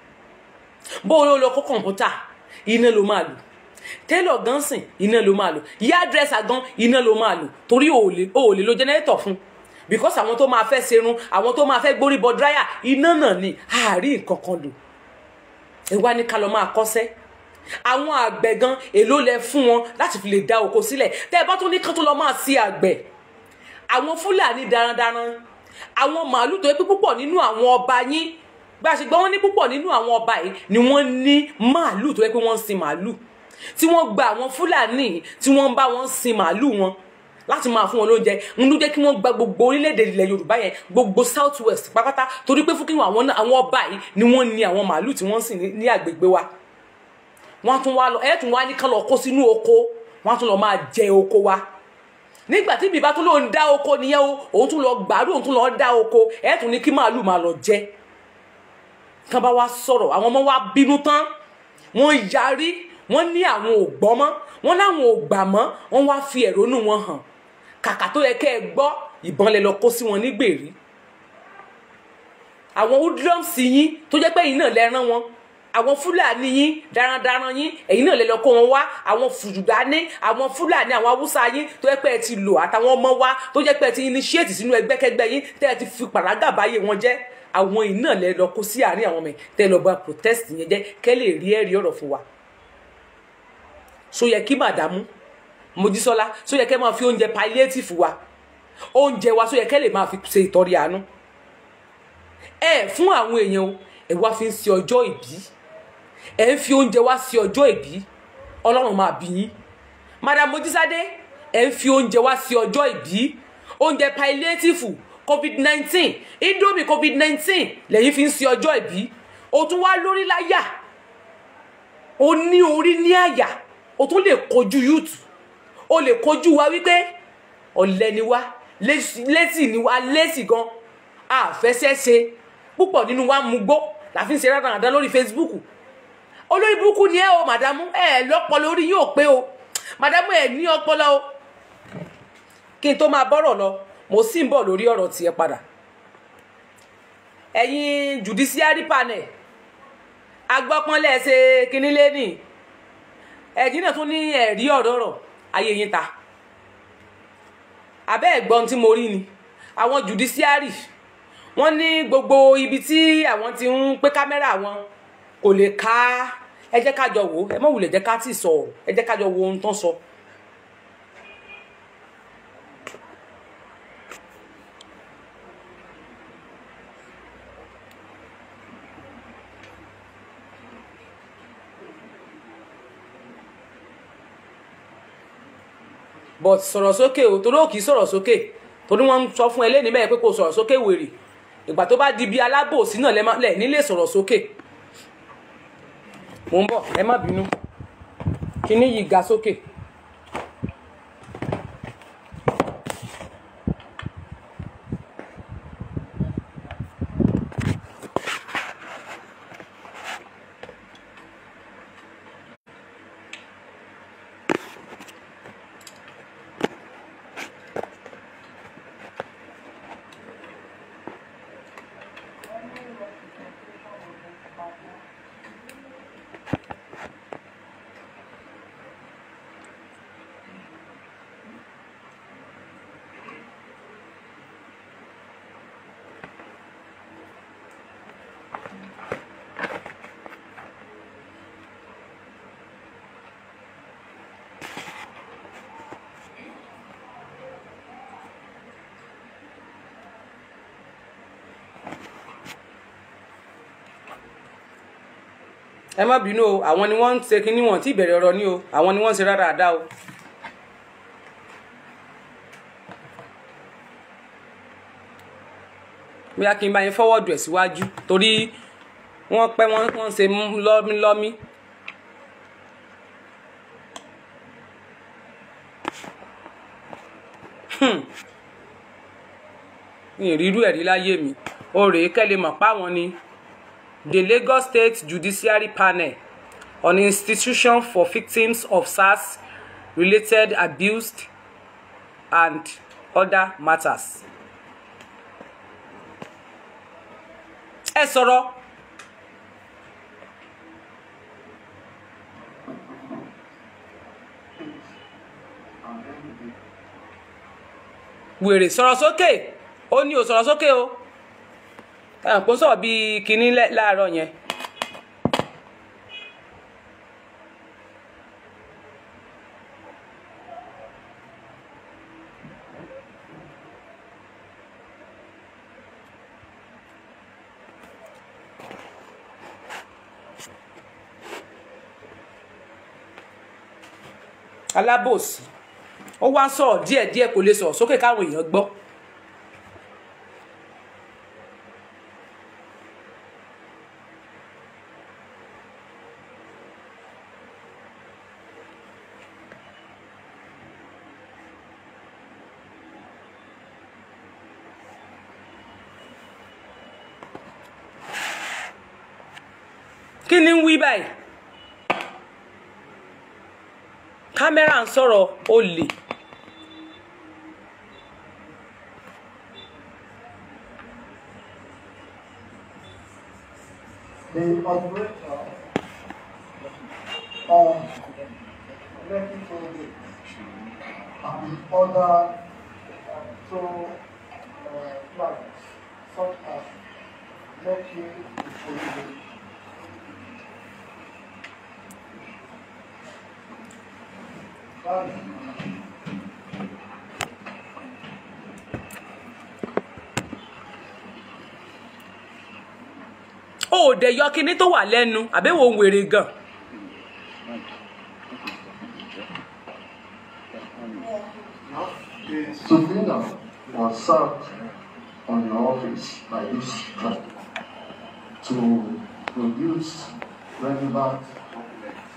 bó o lọ kó kọ̀ǹpútà iná ló máa lò tẹ́lọ̀ gan sìn iná ló máa lò yá dírẹ́sà gan iná ló máa lò torí o ò lè o ò lè lo jẹnẹrétọ̀ fún because àwọn tó máa fẹ́ serun àwọn tó máa fẹ́ gbórí bọ dráyà iná náà ni àárín nǹkan kan lò ẹ wá ní ká lọ máa kọ́ṣẹ́ àwọn àgbẹ̀ gan èló lẹ fún wọn láti fi lè dá oko sílẹ̀ tẹ́ ẹ bá tún ní kán tó lọ máa sí àgbẹ̀ àwọn fúlàní darandaran àwọn màálù tó yẹ pé púpọ̀ nínú àwọn ọba yín bá a ṣe gbọ́ wọ́n ní púpọ̀ nínú àwọn ọba yìí ni wọ́n ní màálù tó yẹ pé wọ́n ń sin màálù tí wọ́n gba àwọn fúlàní tí wọ́n ń bá wọn sin màálù wọn láti máa fún wọn lóúnjẹ ń ló jẹ́ kí wọ́n gba gbogbo orílẹ̀-èdè ilẹ̀ yorùbá yẹn gbogbo south west pátápátá torí pé fún kí àwọn àwọn ọba yìí ni wọ́n ní àwọn màálù tí wọ́n ń sìn ní- ní àgbègbè wa wọ́n tún wá lọ ẹ̀ tún wá ní kán lọ kó sínú oko wọ́n tún lọ máa jẹ oko wa nígbà tí bíbá tún ló ń dá oko nìyẹn o òun tún lọ gbàdúrà òun tún lọ dá oko ẹ̀ tún ní kí màálù máa lọ jẹ kán bá wá sọ̀rọ̀ àwọn ọmọ wa bínú tán wọ́n yarí wọ́n ní àwọn ò gbọ́ mọ́ wọ́n láwọn ò gbà mọ́ wọ́n wá fi ẹ̀rọnú wọn hàn kàkà tó yẹ kẹ́ ẹ gbọ́ ìbọn lẹ lọ kó sí wọn nígbèrí àwọn hoodlums yín tó jẹ́ pé ẹ̀yin náà lẹ rán wọn àwọn fúlàní yín darandaran yín ẹ̀yin náà lẹ lọ kó wọn wá àwọn fùdùdání àwọn fúlàní àwọn haúsá yín tó jẹ́ pé ẹ ti lò àtàwọn ọmọ wa tó jẹ́ pé ẹ ti initiate sínú ẹgbẹ́kẹ́gbẹ́ yín tẹ́ ẹ ti fi pàrágà báyé wọn jẹ́ àwọn yìí náà lẹ lọ kó sí àárín àwọn ọmọ ẹ̀ tẹ́ ẹ lọ bá protest yẹn jẹ́ kẹ́ lè rí ẹ̀rí ọ̀rọ̀ fún wa so yẹ kí màdàmú mojísọ́lá so yẹ kẹ́ máa fi oúnjẹ palliative wa oúnjẹ wa so yẹ kẹ́ lè máa fi ṣe ìtọ́rí àánú ẹ fún àwọn èèyàn o ẹ wá fi ń ṣe ọjọ́ ìbí ẹ ń fi oúnjẹ wá sí ọjọ́ ìbí ọlọ́run máa bí yín madam mojísádé ẹ ń fi oúnjẹ wá sí ọjọ́ ìbí oúnjẹ palliative covid nineteen indomie covid nineteen lẹ́yìn fi ń ṣe ọjọ́ ìbí o tún wá lórí láyà o ní orí ní àyà o tún lè kojú youth o lè kojú wa wípé ọ̀lẹ ni wá lẹ́sì ni wá lẹ́sì gan àfẹsẹ̀ṣe púpọ̀ nínú wa mú gbó láfi ń ṣe rádaràdá lórí facebook olórí burúkú ni ẹ o màdámù ẹ lọ́pọlọ orí yóò pé o màdámù ẹ ní ọpọlọ o kí n tó máa bọ́rọ̀ lọ mo sì ń bọ̀ lórí ọ̀rọ̀ tiẹ̀ padà ẹ̀yin judiciary panel agbọ́pọ́nlẹ̀ ṣe kínní lẹ́nì ẹ̀yin náà tún ní ẹ̀rí ọ̀rọ̀ ọ̀rọ̀ ayé yín ta abẹ́ ẹ̀gbọ́n tí mo rí ni àwọn judiciary wọ́n ní gbogbo ibi tí àwọn ti ń pé kámẹ́rà wọn kò lè ká ẹ jẹ́ ká jọ wò ó ẹ mọ̀ wùlẹ̀ jẹ́ ká tì sọ ọ̀rọ̀ ẹ jẹ́ ká jọ wo ohun tó ń sọ. but sọ̀rọ̀ sókè o torí ò kì í sọ̀rọ̀ sókè torí wọ́n ń sọ fún ẹ lẹ́ni bẹ́ẹ̀ pé kò sọ̀rọ̀ sókè wèrè ìgbà tó bá di bí alábòsí náà lẹ̀ nílé sọ̀rọ̀ sókè mò ń bọ̀ ẹ má bínú kíní yìí ga sókè. ẹ má bínú o àwọn ni wọ́n ń ṣe kínní wọn tí ìbẹ̀rẹ̀ ọ̀rọ̀ ní o àwọn ni wọ́n ń ṣe rárá àdá o. bóyá kí n bá yín fọwọ́dù ẹ̀ síwájú torí wọ́n pẹ́ wọ́n wọ́n ṣe lọ́mílọ́mí. ní ìrírú ẹ̀rí láyé mi ó rèé kẹ́lẹ́ mọ̀ páwọn ni the Lagos State Judiciary Panel on institution for victims of SARS-related abuse and other matters. ẹ sọ̀rọ̀. wèrè sọ̀rọ̀ sókè ó ní ò sọ̀rọ̀ sókè o ẹ̀hàn kó sọ̀rọ̀ bíi kinní láàárọ̀ yẹn. alábòsí ó wá sọ̀rọ̀ díẹ̀díẹ̀ kò lè sọ̀rọ̀ sókè káwọn èèyàn gbọ́. kí ni ń wí báyìí kámẹ́rà ń sọ̀rọ̀ olè the operator of Lekki toll gate and other toll uh, plazas such as Lekki Ikoyi gate o ò dẹ̀ yọ kinní tó wà lẹ́nu àbẹ́wò ń wèrè gan. The subpoena was served on your office by this tribe to produce relevant documents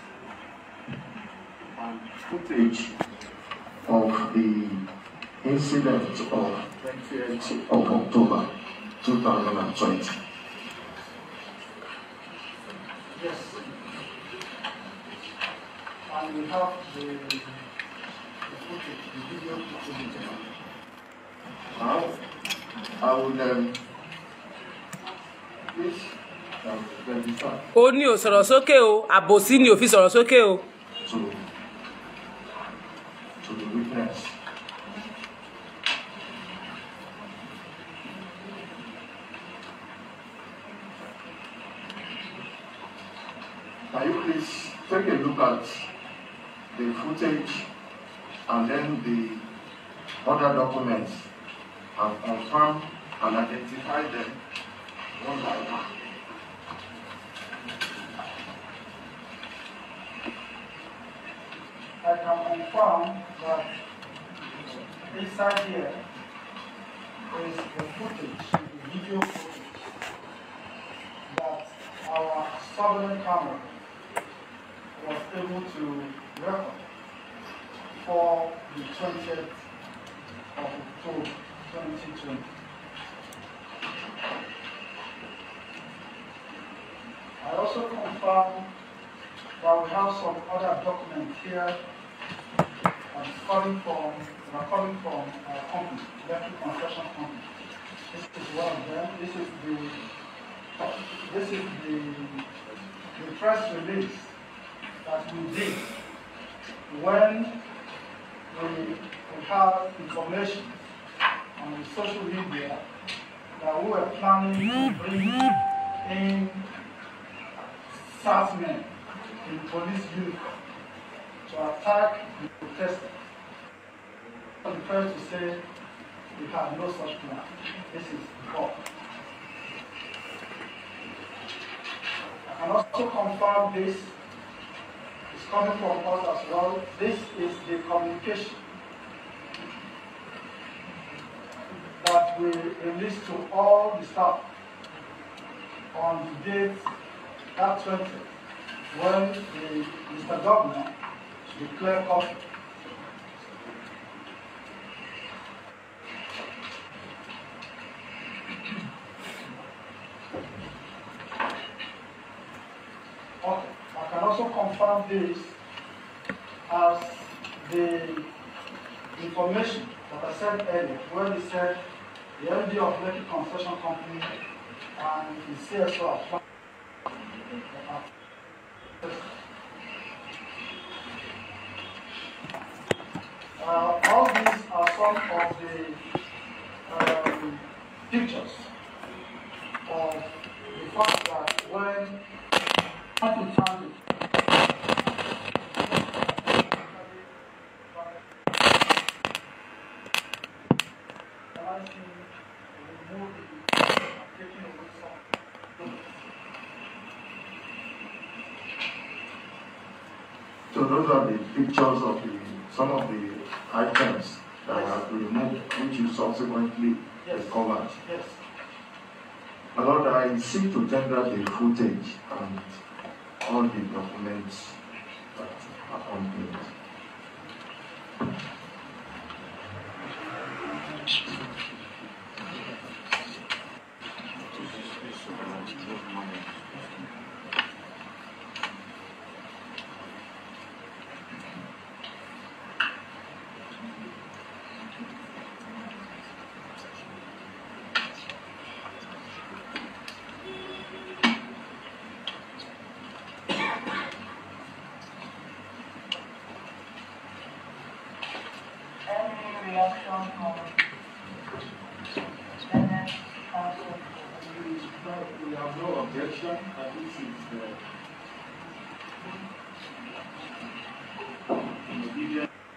and footage of the incident of 20th of October 2020. Yes. And we have the, the footage, the video footage. Now, I would um, please um, verify ó ní ò sọ̀rọ̀ sókè o àbòsí ni ò fi sọ̀rọ̀ sókè o. to to the witness. Can you please take a look at the footage and then the other documents and confirm and identify them one by one? I can confirm that inside here is the footage, the video footage that our surveillance camera was able to record for the 20th of October 2020. I also confirm that we have some other documents here that is coming from, that are coming from our company, Electric Construction Company. This is one of them. This is the, this is the, the press release that we did when we, we have information on the social media that we were planning to bring in men in police uniform to attack the protesters. I'm the first to say we have no such plan. This is wrong. I can also confirm this is coming from us as well. This is the communication that we released to all the staff on the date that 20 when the Mr. Governor declared conflict. Okay, I can also confirm this as the information that I said earlier, where he said the MD of Lekki Concession Company and the CSO are planning Uh, all these are some of the um, pictures of the fact that when time to time taking away some So those are the pictures of the, some of the items that have been removed, which you subsequently Yes. recovered. Yes. My Lord, I seek to tender the footage and all the documents that accompany it. Any reaction from Senate Council? We have no objection, I think it's, uh, in obedience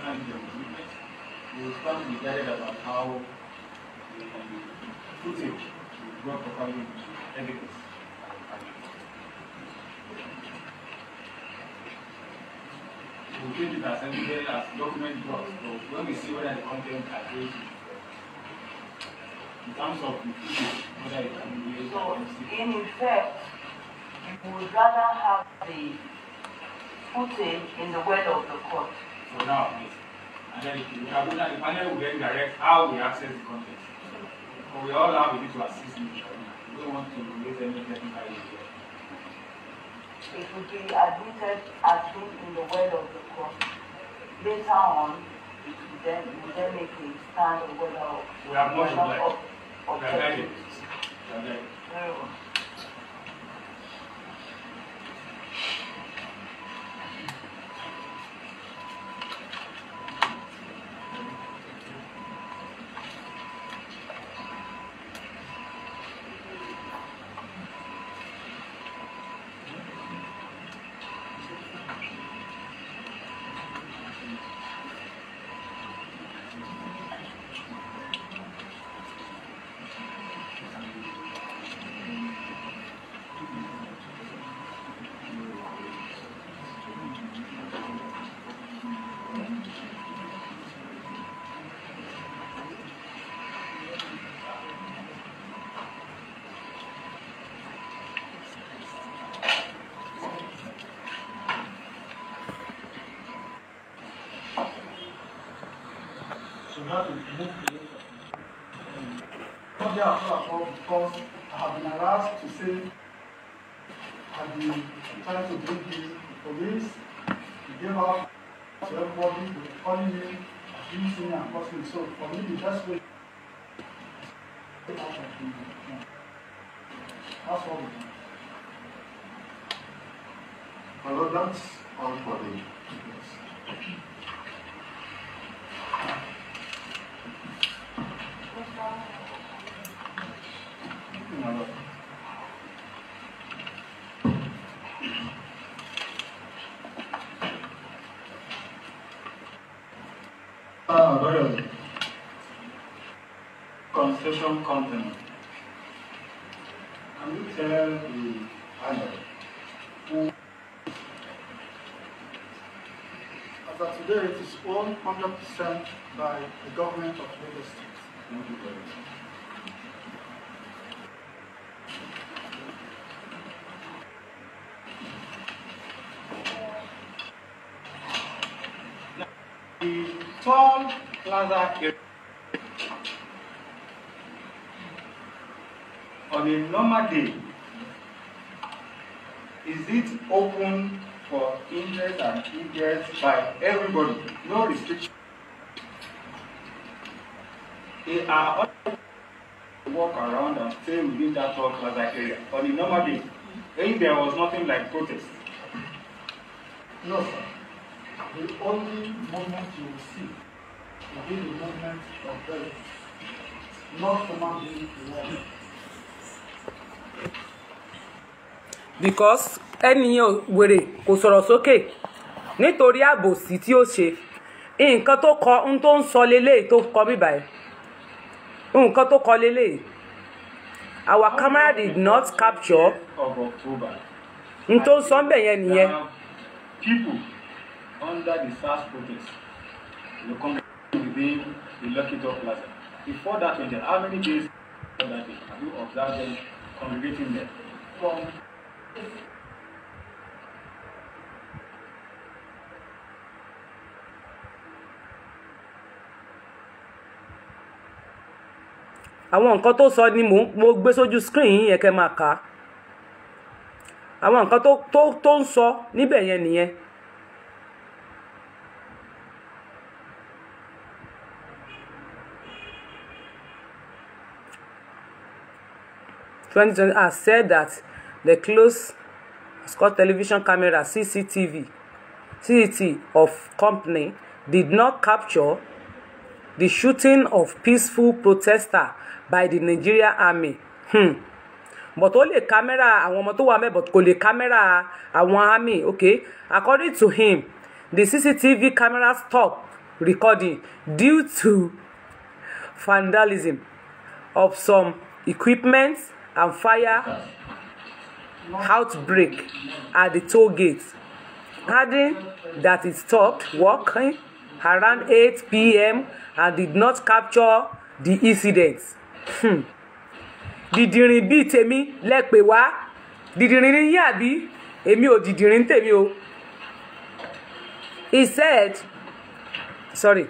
candidate of movement, we will stand to be guided about how the um, footage will work properly with evidence. We will treat it as evidence as document blocks, but when we see whether the content agrees with in terms of the footage, whether it can be used So, or not. in effect, you would rather have the footage in the well of the court. for now, yes. And then if we have the panel will then direct how we access the content. But we all have a bit to assist in the We don't want to raise any technical issue. It would be admitted as being in the well of the court. Later on, it would then, it would then make a stand on whether. We have much whether obliged. ob- We are guided. objective. We are guided. Very well. So we have to move away from Not therefore at all because I have been harassed to say I've been trying to bring the police, to give out to everybody, they were calling me, abusing me and causing me. So for me, the best way out of the no. That's all we do. Well, that's all for the yes. My lord. Ah, very well. Concession company. Can you tell the panel who As of today, it is owned 100% by the government of Lagos State. Thank you very much. The Toll Plaza area on a normal day, is it open for ingress and egress by everybody? No restriction. They are all to walk around and stay within that Toll Plaza area on a normal day. If there was nothing like protest, No, sir. The only movement you will see will be the movement of vehicles, not human being alone. because ẹnìyàn wèrè kò sọ̀rọ̀ sókè nítorí àbòsí tí ó ṣe nǹkan tó kọ ohun tó ń sọ leléyìí tó kọ bíbá ẹ̀ nǹkan tó kọ leléyìí our camera did not capture of October. ohun tó ń sọ ń bẹ̀ yẹn nìyẹn There are people under the SARS protest in the congregation within the Lucky Top Plaza. Before that went how many days before that day have you observed them congregating there? From àwọn nǹkan tó sọ ni mò ń mo gbé sójú screen yín yẹn kẹ́ máa kà á àwọn nǹkan tó tó tó ń sọ níbẹ̀ yẹn nìyẹn twenty twenty has said that the close Scott television camera CCTV CCTV of company did not capture the shooting of peaceful protester by the Nigeria army hmm. but ó lè kámẹ́rà àwọn ọmọ tó wà mẹ́ but kò lè kámẹ́rà àwọn army okay according to him the CCTV camera stop recording due to vandalism of some equipment and fire outbreak at the toll gate adding that it stopped working around 8 p.m. and did not capture the incident. Hmm. dìdìrín bíi tèmi lẹ́pẹ̀ wá dìdìrín ní yín àbí èmi ò dìdìrín tèmi o. he said sorry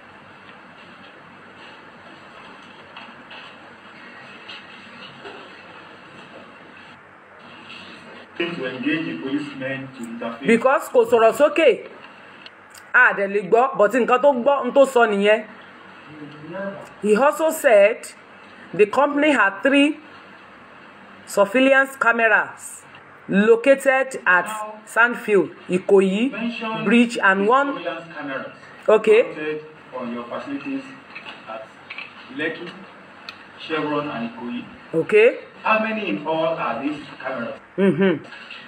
to engage the policemen to interfere. because kò sọ̀rọ̀ sókè a dẹ̀ lè gbọ́ but nǹkan tó gbọ́ n tó sọ nìyẹn. he also said the company had three surveillance cameras located at sandfield ikoyi Mention bridge and the one surveillance cameras okay mounted on your facilities at Lekki, Chevron, and Ikoyi. okay How many in all are these cameras? mm-hmm.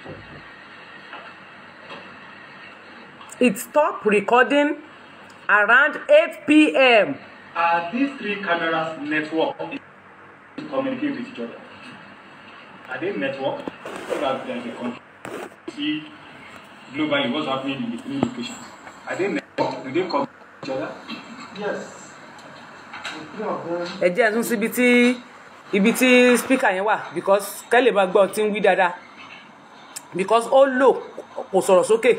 it stopped recording around 8 p.m. Are these three cameras networked to communicate with each other? Are they networked so that there is a control? See globally what's happening in the three locations. Are they networked? Do they communicate with each other? Yes. The three of them, ẹ jẹ́ ẹ tún síbi tí ibi tí speaker yẹn wà because kẹ́lẹ̀ bá gbọ́ tí ń wí dáadáa because ó lò kò sọ̀rọ̀ sókè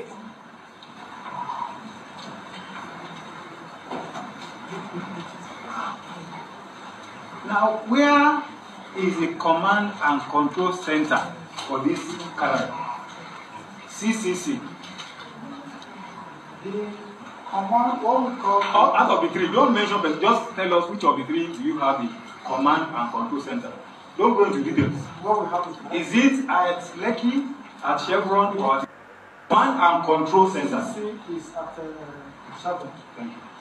Now, where is the command and control center for this camera? CCC. the command, what we call. Out out of the three, don't mention, but just tell us which of the three do you have the command and control center. Don't go into details. What we have is. Is it at Lekki, at Chevron, or at command and control center? C is at uh, seven. Thank you.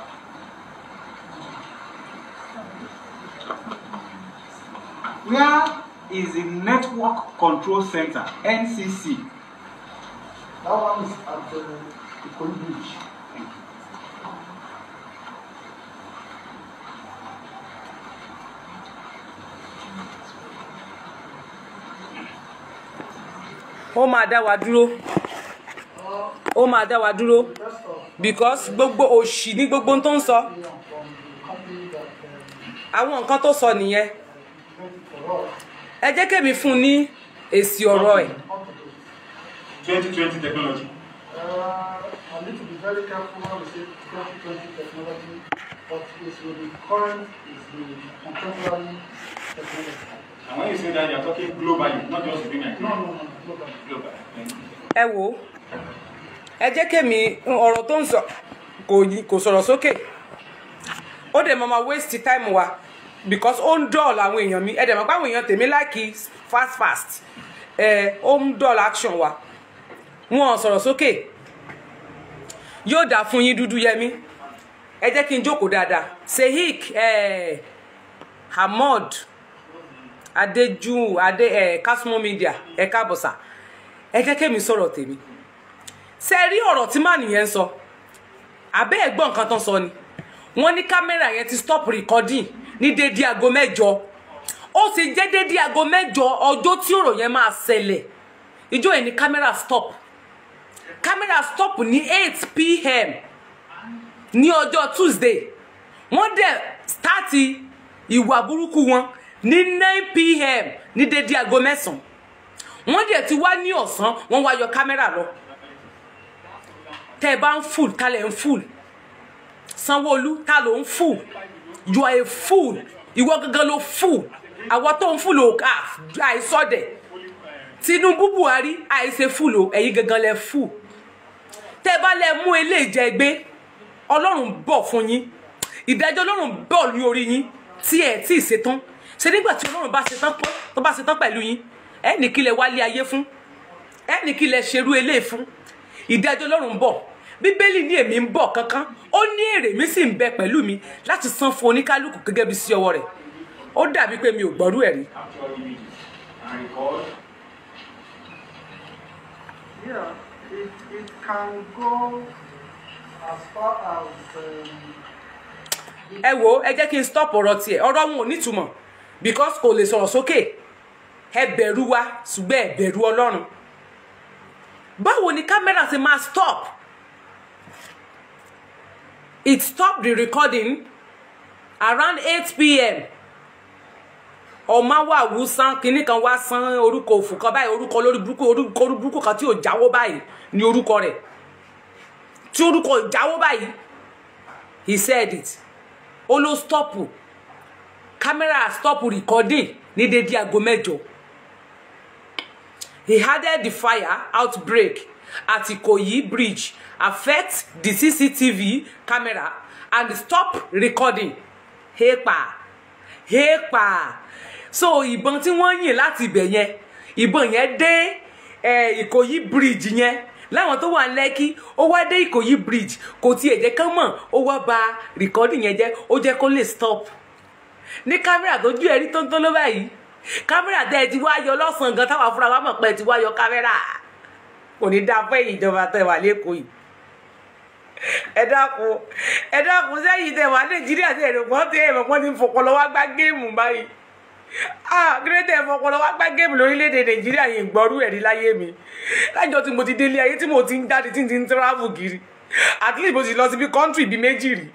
Where is the network control center, NCC? That one is at uh, Ikoyi Bridge. Thank you. ó máa dá wa dúró ó máa dá wa dúró Rest of because gbogbo òṣì ní gbogbo ohun tó ń sọ the from the company that uh, àwọn nǹkan tó sọ nìyẹn made it for us. ẹ jẹ́ kémi fún un ní èsì ọ̀rọ̀ ẹ̀ Up to date. 2020 technology. Uh, I need to be very careful when we say 2020 technology, but it's with the current, is the contemporary technology. And when you say that, you're talking globally, not just within No, Nigeria. no, no, global. Global. Thank you. ẹ wò ó ẹ jẹ́ kémi ọ̀rọ̀ tó ń sọ kò yí- kò sọ̀rọ̀ sókè ó dẹ̀ máa ma waste time wa because ó ń dọ̀ọ̀lù àwọn èèyàn mi ẹ dẹ̀ mọ̀ pé àwọn èèyàn tèmi láìkí fast fast ẹ ó ń dọ̀ọ̀lù action wa wọn ò sọ̀rọ̀ sókè yóò dà fún yín dúdú yẹmí ẹ jẹ́ kí n jókòó dáadáa sehik eh, hamod adeju ade eh, kasumo media ẹ káàbọ̀ sà ẹ jẹ́ kémi sọ̀rọ̀ tèmi ṣe rí ọ̀rọ̀ tí màá nìyẹn ń sọ àbẹ́ ẹ̀gbọ́n nǹkan tán sọ ni wọ́n ní kámẹ́rà yẹn ti stop recording ní dédé aago mẹ́jọ ó sì jẹ́ dédé aago mẹ́jọ ọjọ́ tí ọ̀rọ̀ yẹn máa ṣẹlẹ̀ ìjọ yẹn ni kámẹ́rà stop kámẹ́rà stop ní eight pm ní ọjọ́ tuesday wọ́n dẹ̀ start ìwà burúkú wọn ní nine pm ní dédé aago mẹ́sàn-án wọ́n dẹ̀ ti wá ní ọ̀sán wọ́n wá yọ kámẹ́rà lọ tẹ́ ẹ bá ń fùl kálẹ̀ ń fùl sanwóolu ta ló ń fùl you are a fool ìwọ gangan ló fùl àwọn tó ń fùl ò ká àìsọdẹ tinubu buhari àìṣe fùl o ẹ̀yin gangan lẹ fùl tẹ́ ẹ bá lẹ mú eléyìí jẹ gbé ọlọ́run bọ̀ fún yín ìdájọ́ ọlọ́run bọ̀ ní orí yín tí ẹ̀ tí ì ṣetán ṣe nígbà tí ọlọ́run bá ṣetán pọ́ tó bá ṣetán pẹ̀lú yín ẹ̀ ní kí lẹ wálé ayé fún ẹ̀ ní kí lẹ ṣerú eléyìí fún ìdájọ́ ọlọ́run bọ̀ bíbélì ní èmi ń bọ̀ kankan ó ní èrè mi sì ń bẹ pẹ̀lú mi láti san fún oníkálukú gẹ́gẹ́ bí sí ọwọ́ rẹ̀ ó dàbí pé mi ò gbọ́rú ẹ̀ rí Capture images and record. Yeah, it, it can go as far as um, ẹ wo ẹ jẹ́ kí n stop ọ̀rọ̀ tiẹ̀ ọ̀rọ̀ wọn ò nítumọ̀ because kò lè sọ̀rọ̀ sókè ẹ bẹ̀rù wa ṣùgbọ́n ẹ bẹ̀rù ọlọ́run báwo ni kámẹ́rà ṣe máa stop it stopped the recording around eight pm ọmọ wa wù sán kinní kan wá sán orúkọ òfò kan báyìí orúkọ lórí burúkú orúkọ orí burúkú kan tí ò jáwó báyìí ni orúkọ rẹ̀ tí orúkọ ò jáwó báyìí he said it ó ló stop camera stop recording ní dédé aago mẹ́jọ he added the fire outbreak at Ikoyi bridge affect the CCTV camera and stop recording hepa hepa so ìbọn tí wọ́n yìn láti ibẹ̀ yẹn ìbọn yẹn dé eh, Ikoyi bridge yẹn láwọn tó wà lẹ́kí ó wá dé Ìkòyí bridge kò tiẹ̀ jẹ́ kán mọ̀ ó wá ba recording yẹn jẹ́ ó jẹ́ kó lè stop ní kámẹ́rà tó ju ẹ̀rí tó ń tó ló báyìí kámẹ́rà tẹ́ ẹ ti wá yọ lọ́sàn-án gan táwọn afúnra wa mọ̀ pé ẹ ti wá yọ kámẹ́rà kò ní dáa fún èyí ìjọba tẹ́ wà lẹ́kọ̀ọ́ yìí ẹ dákun ẹ dákun sẹ́yìn tẹ́ wà nàìjíríà tẹ́ ẹ̀rọ pọ́n tẹ́ ẹ̀rọ pọ́n ti ń fọpọlọ wá gbá géèmù báyìí ah gírẹ́tẹ̀ fọpọlọ wá gbá géèmù lórílẹ̀‐èdè nàìjíríà yìí gbọ́rú ẹ̀rí láyé mi lájọ tí mo ti délé ayé tí mo ti ń jáde tí n ti ń travel kiri at least mo sì lọ sí bí country bíi méjì rí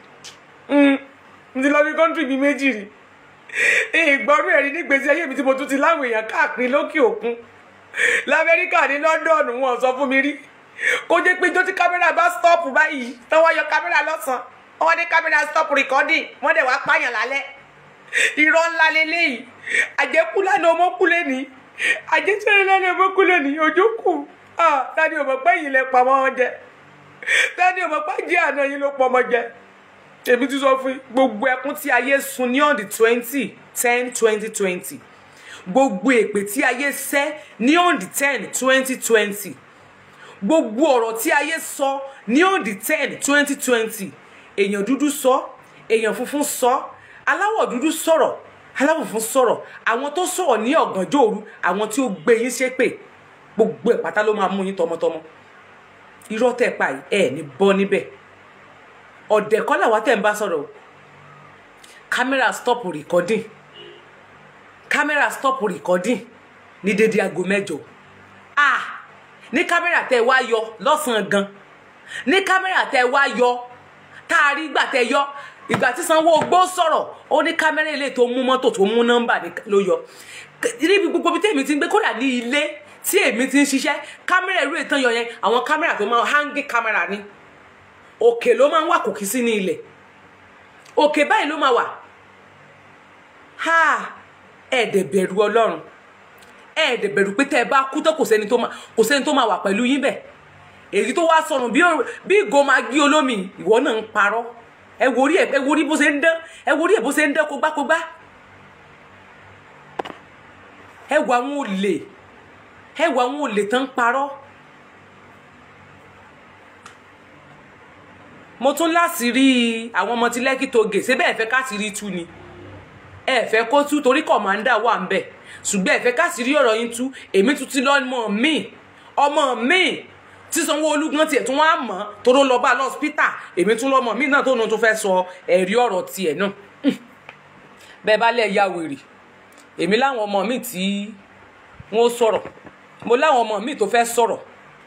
mo ti lọ bí country bíi méjì rí ìgbọ́rú ẹ̀rí nígbèsí ayé mi tí mo tún ti láwọn èèyàn káàkiri lókè òkun lamẹ́ríkà ní london wọn sọ fún mi rí kó jẹ́ pé ijó tí kámẹ́rà bá stop báyìí tọ́wọ́ yọ kámẹ́rà lọ́sàn-án wọ́n ní kámẹ́rà stop recording wọ́n dẹ̀ wá pààyàn lálẹ́ irọ́ ńlá leléyìí àjẹkù lánàá ọmọ kú lẹ́ni àjẹsẹ̀rẹ̀ lánàá ọmọ kú lẹ́ni ojú kù tani ọmọ pẹ́ yìí lẹ pa ọmọ jẹ tani ọmọ pẹ́ jẹ́ àná yìí ló pọ̀ ọmọ jẹ èmi ti sọ fún yín gbogbo ẹkún tí ayé sun ní on the twenty ten twenty twenty gbogbo èpè tí ayé sẹ́ ní on the ten twenty twenty gbogbo ọ̀rọ̀ tí ayé sọ ní on the ten twenty twenty èèyàn dúdú sọ èèyàn funfun sọ aláwọ̀ dúdú sọ̀rọ̀ aláwọ̀ funfun sọ̀rọ̀ àwọn tó sọ̀rọ̀ ní ọ̀gànjọ́ òru àwọn tí ó gbé yín ṣépè gbogbo ẹ̀ pátá ló máa mú yín tọmọtọmọ irọ́ tẹ̀ pa yìí ẹ̀ ní bọ́ níbẹ̀ ọ̀dẹ̀ kọ́ làwa tẹ̀ ń bá sọ̀rọ̀ o kámẹ́rà stop recording kámẹ́rà stop recording ní dédé aago mẹ́jọ ah ní kámẹ́rà tẹ́ wá yọ lọ́sàn-án gan ní kámẹ́rà tẹ́ wá yọ tá a rí gbà tẹ́ yọ ìgbà tí Sanwó-Ogbó sọ̀rọ̀ ó ní kámẹ́rà ilé tó mú mọ́tò tó mú nọ́mbà ló yọ níbi gbogbo bí tèmi ti ń gbé kódà ní ilé tí èmi ti ń ṣiṣẹ́ kámẹ́rà irú ìtàn yọ yẹn àwọn kámẹ́rà tó máa hangi kámẹ́rà ni òkè ló máa ń wà kòkí sí ní ilẹ̀ òkè báyìí ló máa wà ha ẹ̀ẹ́dẹ̀ bẹ̀rù ọlọ́run ẹ̀ẹ́dẹ̀ bẹ̀rù pé tẹ́ ẹ bá kú tó kò sẹ́ni tó máa kò sẹ́ni tó máa wà pẹ̀lú yín bẹ̀ èyí tó wá sọnù bí bí ìgò máa gí olómi ìwọ náà ń parọ́ ẹ wo orí ẹ ẹ wo orí bó ṣe ń dán ẹ wo orí ẹ bó ṣe ń dán kógbákógbá ẹ wo àwọn olè ẹ wo àwọn olè tán ń parọ́ mo tún láti rí àwọn ọmọ tí lẹ́kì tó gè ṣé bẹ́ẹ̀ fẹ́ káàsì rí tú ni ẹ fẹ́ kó tú torí kọ̀mándà wà ń bẹ̀ ṣùgbọ́n ẹ fẹ́ káàsì rí ọ̀rọ̀ yín tú èmi tún ti lọ́mọ mi ọmọ mi tí Sanwó-Olú gan tiẹ̀ tún wá mọ̀ toró lọ bá lọ́spítà èmi tún lọ́mọ mi náà tó nu tún fẹ́ sọ ẹ̀rí ọ̀rọ̀ tiẹ̀ náà bẹ́ẹ̀ bá lẹ̀ ya wèrè èmi láwọn ọmọ mi tí wọ́n sọ̀rọ̀ mo láwọn ọmọ mi tó fẹ́ sọ̀rọ̀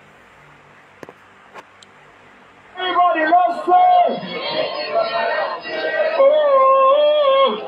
Everybody, let's pray. Oh.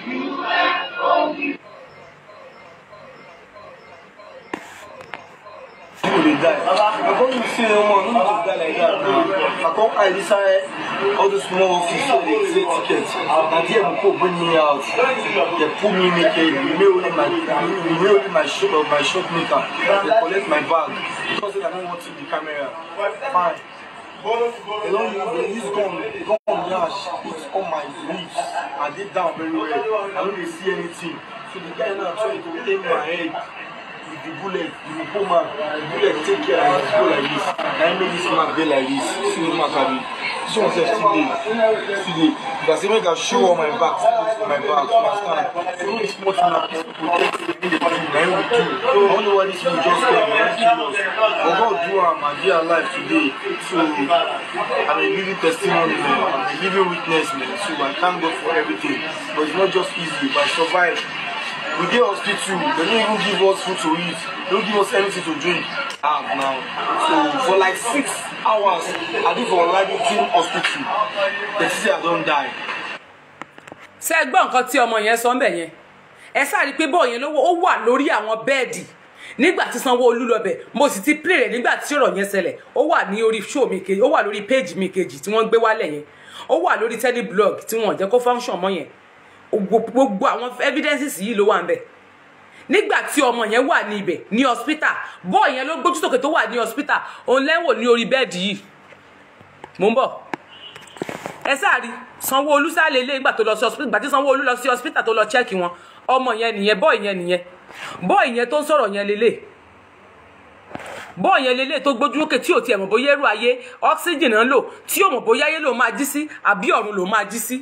People dey die. Before you see no more, no need to die like that. I come hide inside all those small office where they create tickets. Na there people bring me out. They pull me naked. Remain only my remain only my shop my shop maker. They collect my bag because I don't want to be camera. Fine. They don't they use gun gun yash put on my lips. I dey down very well. I no dey see anything. So the guy now try to aim my head. with the bullet you go put man the bullet take care and you go like this na him make this man dey like this see the man carry this one sef still dey still dey if i say make i show all my back my back my stand so no be small thing na people take say make dem do na him we do i no know why this people just come na him kill us but god do am i dey alive today so i'm a living testimony man i'm a living witness man so i thank god for everything but it's not just easy but i survive we dey hospital they no even give us food to eat they no give us anything to drink ah now so for like six hours i dey for Olabisi hospital they say i don die. ṣé ẹ gbọ́ nǹkan tí ọmọ yẹn sọ ń bẹ̀ yẹn ẹ sáré pé bọ́ọ̀ yẹn lówó ó wà lórí àwọn bẹ́ẹ̀dì nígbà tí Sanwó-Olú lọ bẹ̀ mo sì ti play rẹ̀ nígbà tí ọ̀rọ̀ yẹn ṣẹlẹ̀ ó wà ní orí show mi kejì ó wà lórí page mi kejì tí wọ́n gbé wálẹ̀ yẹn ó wà lórí teleblog tí wọ́n jẹ́ kó function mọ́ yẹn gbogbo àwọn evidences yìí ló wà ń bẹ̀ nígbà tí ọmọ yẹn wà ní ibẹ̀ ní hospital bọ́ọ̀ yẹn ló gbójú sókè tó wà ní hospital òun lẹ́wọ̀ ní orí bẹ́ẹ̀dì yìí mò ń bọ̀ ẹ sáàrí Sanwó-Olú sálẹ ilé ìgbà tó lọ sí hospital ìgbà tí Sanwó-Olú lọ sí hospital tó lọ chẹ́ẹ̀kì wọn ọmọ yẹn nìyẹn bọ́ọ̀ yẹn nìyẹn bọ́ọ̀ yẹn tó ń sọ̀rọ̀ yẹn lélẹ̀ bọ́ọ̀ yẹn lélẹ̀ tó gbójú lókè tí ò tiẹ̀ mọ̀ bóyá ẹrù ayé oxygen náà lò tí ò mọ̀ bóyá ayé ló máa jí sí àbí ọ̀run ló máa jí sí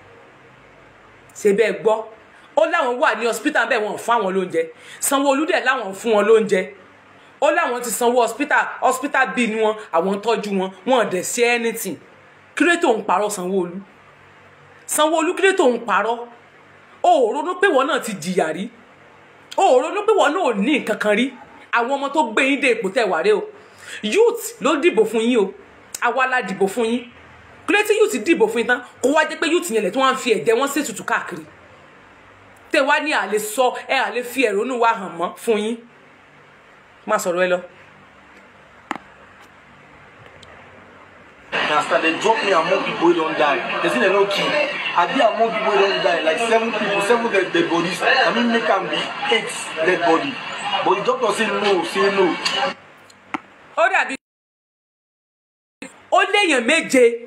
ṣe bẹ́ẹ̀ gbọ́ ó láwọn wà ní hospital bẹ́ẹ̀ wọ́n fún àwọn lóúnjẹ Sanwó-Olú dẹ̀ láwọn fún wọn lóúnjẹ ó láwọn ti sanwó hospital hospital bill ni wọn àwọn tọ́jú wọn wọn dẹ̀ ṣe anything kílé tó ń parọ́ Sanwó-Olú Sanwó-Olú kílé tó ń parọ́ o ò ronú pé wọn náà ti jìyà rí o ò ronú pé wọn náà ò ní nǹkan kan rí àwọn ọmọ tó gbé yín dé ipò tẹ̀ wá rè o youth ló dìbò fún yín o àwa la dìbò fún yín kílé tí youth dìbò fún yín tán kó wá jẹ́ pé youth yẹn lẹ̀ tí wọ́n á fi ẹ̀jẹ̀ wọn ṣètùtù káàkiri tẹ wá ní àlè sọ ẹ àlè fi ẹ̀rọnú wa hàn mọ́ fún yín má sọ̀rọ̀ ẹ lọ. na as they drop me among people wey don die they say dem no kill i dey among people wey don die like seven people seven dead dead bodies na me make am be eight dead body but the doctor say no say no. ó dàbí ó léèyàn méje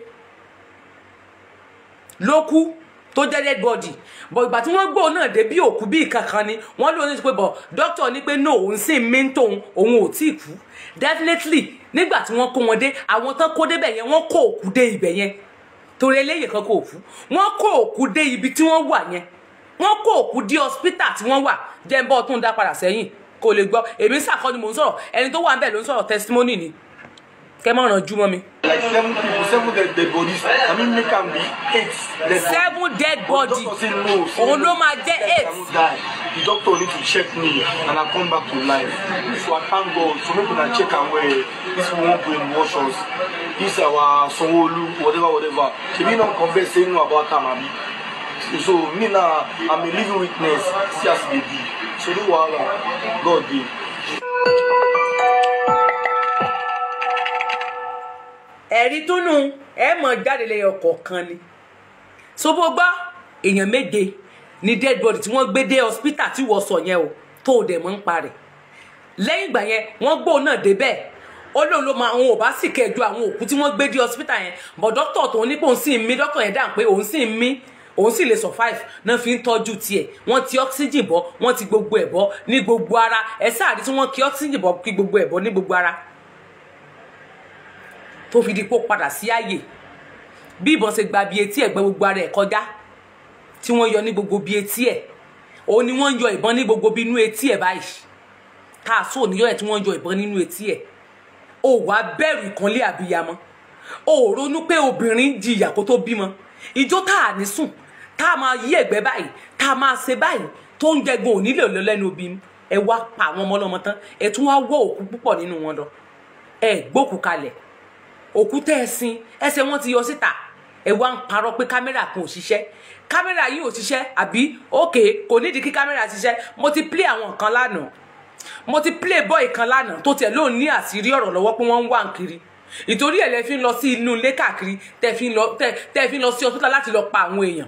ló kú tó jẹ́ dead body but ìgbà tí wọ́n gbọ́ náà dé bí òkú bí kankan ni wọ́n lóun ní pé bọ̀ doctor ní pé no òun sì mí ń tóun òun ò tí ì kú definitely nígbà tí wọ́n kó wọn dé àwọn tán kó débẹ̀ yẹn wọ́n kó òkú dé ibẹ̀ yẹn torí eléyìí kan kó òkú wọ́n kó òkú dé ibi tí wọ́n wà yẹn wọ́n kó òkú dé hospital tí wọ́n wà jẹ́ ń bọ́ tó ń dá padà sẹ́yìn kó lè gbọ́ èmi sàkọ́ ni mò ń sọ̀rọ̀ ẹni tó wà ń bẹ̀ ló ń sọ̀rọ̀ testimony ni kẹ́ mọ́ ràn jú mọ́ mi. like seven people seven dead dead bodies na me make am be eight dead bodies. seven dead body doctor say no say òun no. ló máa jẹ́ Yes, eight. I will die. the doctor need to check me and i come back to life so i thank god so make una check am well this one wan brainwash us this our Sanwó-Olú whatever whatever shebi no come vex say no about am abi so me now i'm a living witness see as e dey be so no wahala god dey. ẹ̀rí túnú ẹ mọ̀ jáde lẹ́yìn ọkọ̀ kan ni sobo gbọ́ èèyàn méje ní dead body tí wọ́n gbé dé hospital tí wọ́n sọ yẹn o tó o dẹ̀ mọ́ ń parẹ̀ lẹ́yìn ìgbà yẹn wọ́n gbó náà débẹ̀ ó lóun ló máa òun ò bá sì kẹjọ àwọn òkú tí wọ́n gbé dé hospital yẹn bọ̀ dókítà tó ní pé òun sì ń mí dókítà yẹn dáhùn pé òun sì ń mí òun sì lè survive náà fi ń tọ́jú tiẹ̀ wọ́n ti oxygen bọ́ wọ́n ti gbogbo ẹ̀ bọ́ ní gbogbo ara ẹ̀ sáà rí tí wọ́n kí oxygen bọ́ kí gbogbo ẹ̀ bọ́ ní gbogbo ara tó fi di pé ó padà sí ààyè bí ìbọn ṣe gba bí etí ẹ̀gbẹ́ gbogbo ara ẹ̀ kọjá tí wọ́n yọ ní gbogbo bí etí ẹ̀ òun ni wọ́n ń yọ ìbọn ní gbogbo bí inú etí ẹ̀ báyìí káàsó òníyọ ẹ̀ tí wọ́n ń yọ ìbọn nínú etí ẹ̀ ó wàá bẹ̀rù ìkànlé àbíyamọ ó ronú pé obìnrin jìyà kó tó bímọ ìjó tá à ní sùn tá a máa yí ẹ̀gbẹ́ báyìí tá a máa ṣe báyìí tó ń jẹgun òní lè lọ lẹ́nu obì ẹ wá pa àwọn ọmọ ọlọ́mọ tán ẹ tún wá wọ́ òkú púpọ̀ nínú wọn lọ ẹ gbókù kalẹ̀ òkú tẹ́ ẹ sin ẹsẹ̀ wọn ti yọ síta ẹ wá ń parọ́ pé kámẹ́rà kan ò ṣiṣẹ́ kámẹ́rà yìí ò ṣiṣẹ́ àbí òkè kò nídìí kí kámẹ́rà ṣiṣẹ́ mo ti play àwọn nǹkan lánàá mo ti play boy kan lánàá tó tiẹ̀ lóun ní àṣírí ọ̀rọ̀ lọ́wọ́ pé wọ́n ń wà ń kiri ìtorí ẹ̀ lẹ fi ń lọ sí inú ilé káàkiri tẹ́ fi ń lọ tẹ́ tẹ́ fi ń lọ sí hospital láti lọ pa àwọn èèyàn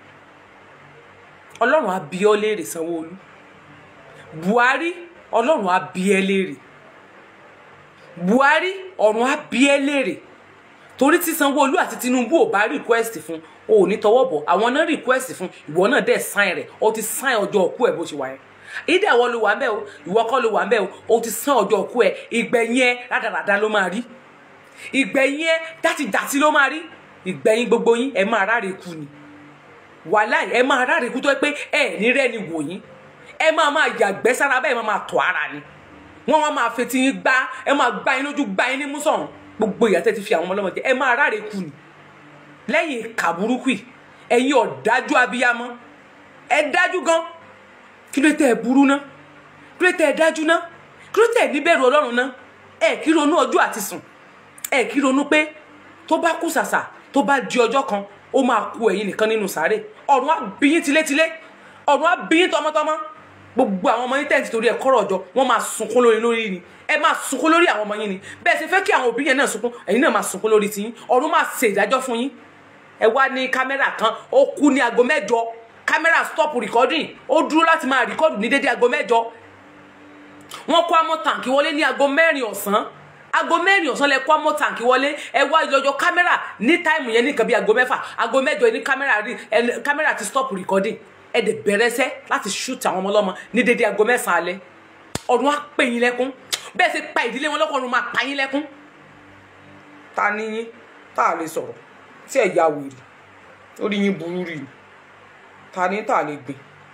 ọlọ́run á bi ọ́ léèrè Sanwó-Olú Buhari ọlọ́run á bi ẹ́ léèrè Buhari ọ̀run á bi ẹ́ léèrè torí tí Sanwó-Olú àti Tinubu ò bá request fún o ò ní tọwọ́ bọ̀ àwọn náà request fún ìwọ náà dẹ̀ sign rẹ̀ o ti sign ọjọ́ òkú ẹ̀ bó ṣe wà yẹn ìdá ìwọ ló wà ń bẹ̀ o ìwọ kọ́ ló wà ń bẹ̀ o o ti sán ọjọ́ òkú ẹ ìgbẹ̀yìn ẹ rádaràda ló máa rí ìgbẹ̀yìn ẹ dátidàtí ló máa rí ìgbẹ̀yìn gbogbo yín ẹ máa ráre kú ni wàhálà ẹ máa ráre kú tó pé ẹ ní rẹ́ni wò yín ẹ máa máa yàgbẹ́ sára bẹ́ẹ̀ máa máa tọ̀ ara ni wọ́n wá máa fetí yín gbá ẹ máa gbá yín lójú gbá yín ní músàn gbogbo ìyà tẹ́ ti fi àwọn ọmọ ọlọ́mọ jẹ ẹ máa ráre kú ni lẹ́yìn ìkà burúkú yìí ẹ̀yin ọ̀dájú abiyamọ ẹ dájú gan kí ló tẹ ẹ burú ná kí ló tẹ ẹ dájú ná kí ló tẹ ẹ níbẹ̀rù ọlọ́run ná ẹ kí ronú ọjọ́ àti sùn ẹ kí ronú pé tó bá kú sàsà tó bá di ọjọ́ kan ó máa ku ẹ̀yin nìkan nínú sàárè ọ̀run á bí yín tilétilé ọ̀run á bí yín tọmọtọmọ gbogbo àwọn ọmọ yín tẹ̀sí torí ẹ̀ kọ́rọ̀ ọjọ́ wọ́n máa sunkún lórí lórí ni ẹ máa sunkún lórí àwọn ọmọ yín ni bẹ́ẹ̀ ṣe fẹ́ kí àwọn òbí yẹn náà sunkún ẹ̀yin náà máa sunkún lórí tiyín ọ̀run máa ṣe ìdájọ́ fún yín ẹ wá ní kámẹ́rà kan ó kú ní aago mẹ́jọ kámẹ́rà stop recording ó dúró láti máa record ní dédé aago mẹ́jọ wọ́n kó amọ̀ tàǹkì wọlé ní aago mẹ́rin ọ̀sán aago mẹ́rin ọ̀sán lẹ kó amọ̀ tàǹkì wọlé ẹ wá yọjọ kámẹ́rà ní táìmù yẹn ní nǹkan bí aago mẹ́fà aago mẹ́jọ ní kámẹ́rà rí ẹ kámẹ́rà ti stop recording ẹ dẹ̀ bẹ̀rẹ̀ sẹ́ láti shoot àwọn ọmọ ọlọ́mọ ní dédé aago mẹ́sàn-án alẹ́ ọ̀run á pè yín lẹ́kún bẹ́ẹ̀ ṣe pa ìdílé wọn lọ́kọ̀ọ́run máa pa yín lẹ́kún ta ni yín tá a lè sọ̀rọ̀ tí ẹ̀ ya wèrè orí yín burú rí ni ta ni tá a lè gbìn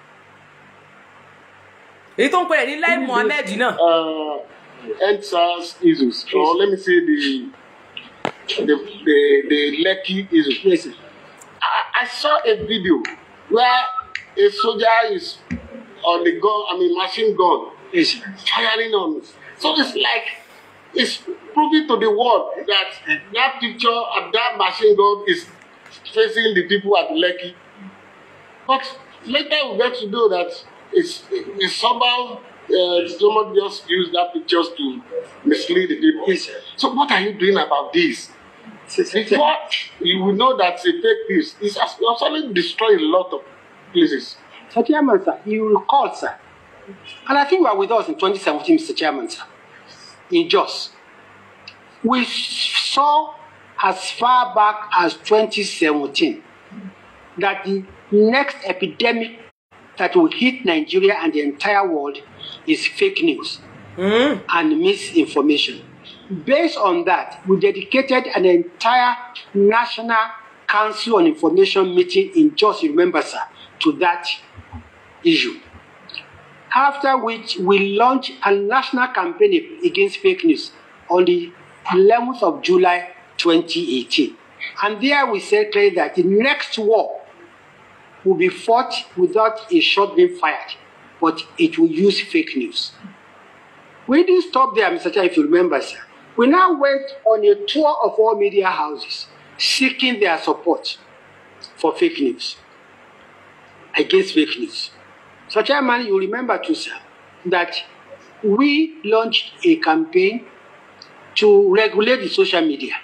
èyí tó ń pè é ní Lai Mohammed náà uh, EndSARS issues, or let me say the the the, the Lekki issue. Yes. I, I saw a video where a soldier is on the gun, I mean machine gun, is firing on. it. So it's like it's proving to the world that that picture of that machine gun is facing the people at Lekki. But later we get to know that it's, it's somehow uh, someone just used that pictures to mislead the people. Yes, sir. So what are you doing about this? Before you will know that it's a fake news, it's actually destroying a lot of places. So, Chairman, sir, you recall, sir, and I think you were with us in 2017, Mr. Chairman, sir, in Jos. We saw as far back as 2017 that the next epidemic that will hit Nigeria and the entire world is fake news and misinformation. Based on that, we dedicated an entire National Council on Information meeting in Jos, you remember, sir, to that issue. After which, we launched a national campaign against fake news on the 11th of July 2018. And there we said clearly that the next war will be fought without a shot being fired, but it will use fake news. We didn't stop there, Mr. Chair, if you remember, sir. We now went on a tour of all media houses seeking their support for fake news, against fake news. So, Chairman, you remember too, sir, that we launched a campaign to regulate the social media,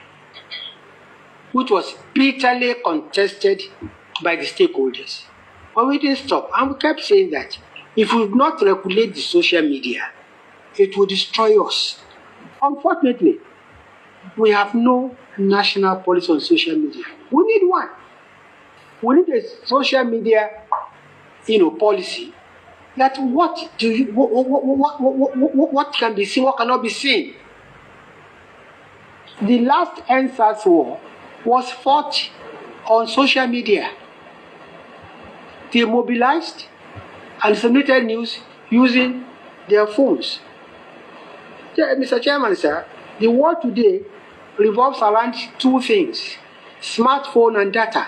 which was bitterly contested by the stakeholders. But we didn't stop, and we kept saying that if we do not regulate the social media, it will destroy us. Unfortunately, we have no national policy on social media. We need one. We need a social media, you know, policy. That what do you what what, what, what, what, what can be seen, what cannot be seen. The last NSAS war was fought on social media. They mobilized and submitted news using their phones. Yeah, Mr. Chairman, sir, the world today revolves around two things smartphone and data.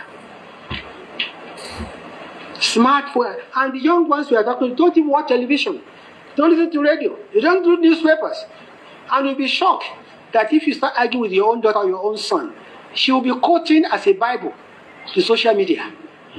Smartphone, and the young ones we are talking to don't even watch television, don't listen to radio, they don't read newspapers. And you'll be shocked that if you start arguing with your own daughter or your own son, she will be quoting as a Bible to social media.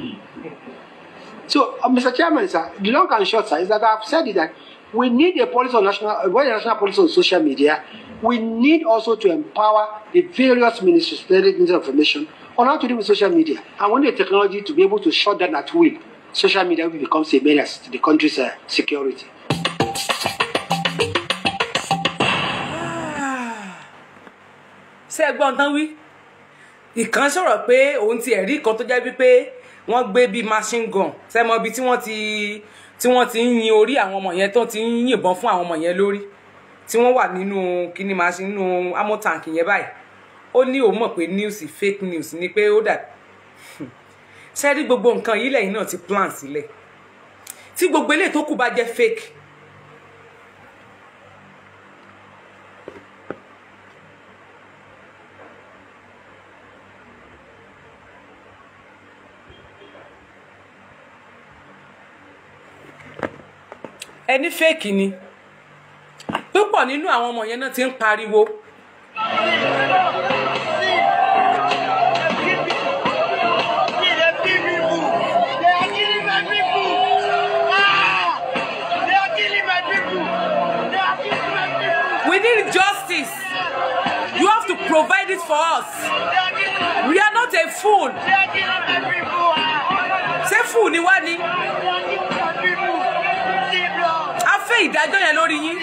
So, uh, Mr. Chairman, sir, the long and short, sir, is that I've said it that we need a policy on national, uh, well, a national policy on social media. We need also to empower the various ministries, the Ministry of Information, on how to deal with social media. And we need the technology to be able to shut down at will social media will become a menace to the country's uh, security. ṣé ẹ gbọ́n tán wí ìkan sọ̀rọ̀ pé òun ti ẹ̀rí kan tó jẹ́ wípé wọ́n gbé bíi machine gun sẹ́mọ ibi tí wọ́n ti tí wọ́n ti ń yin orí àwọn ọmọ yẹn tó ti ń yìnbọn fún àwọn ọmọ yẹn lórí tí wọ́n wà nínú kíní máa ṣe nínú amótaǹkì yẹn báyìí ó ní òun mọ̀ pé news fake news ni pé ó dà ṣẹ́rí gbogbo nǹkan yìí lẹ́yìn náà ti plan sílẹ̀ tí gbogbo eléyìí tó kù bá jẹ́ fake ẹni fake ni púpọ̀ nínú àwọn ọmọ yẹn náà ti ń pariwo we need justice you have to provide it for us we are not a fool ṣé fool ni wá ni a fẹ́ ìdájọ́ yẹn lórí yín.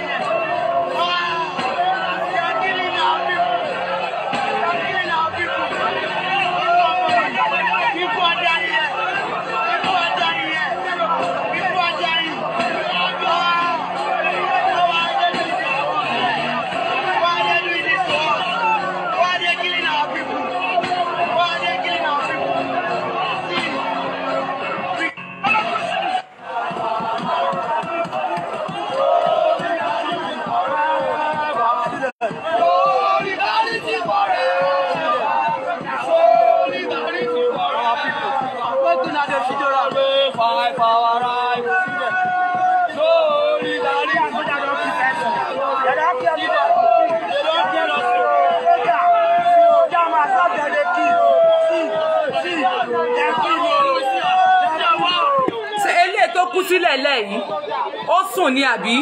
ṣe eléyìí tó kú sílẹ̀ lẹ́yìn ó sùn ní àbí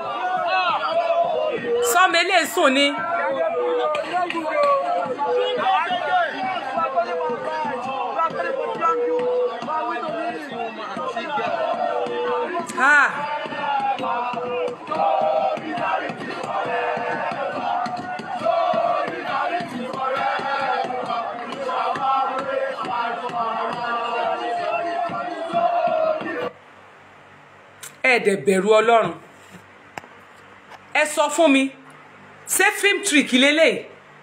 sọmọ eléyìí sùn ní. Ah. ẹ dẹ̀ bẹ̀rù ọlọ́run ẹ sọ fún mi ṣé film trick lélẹ̀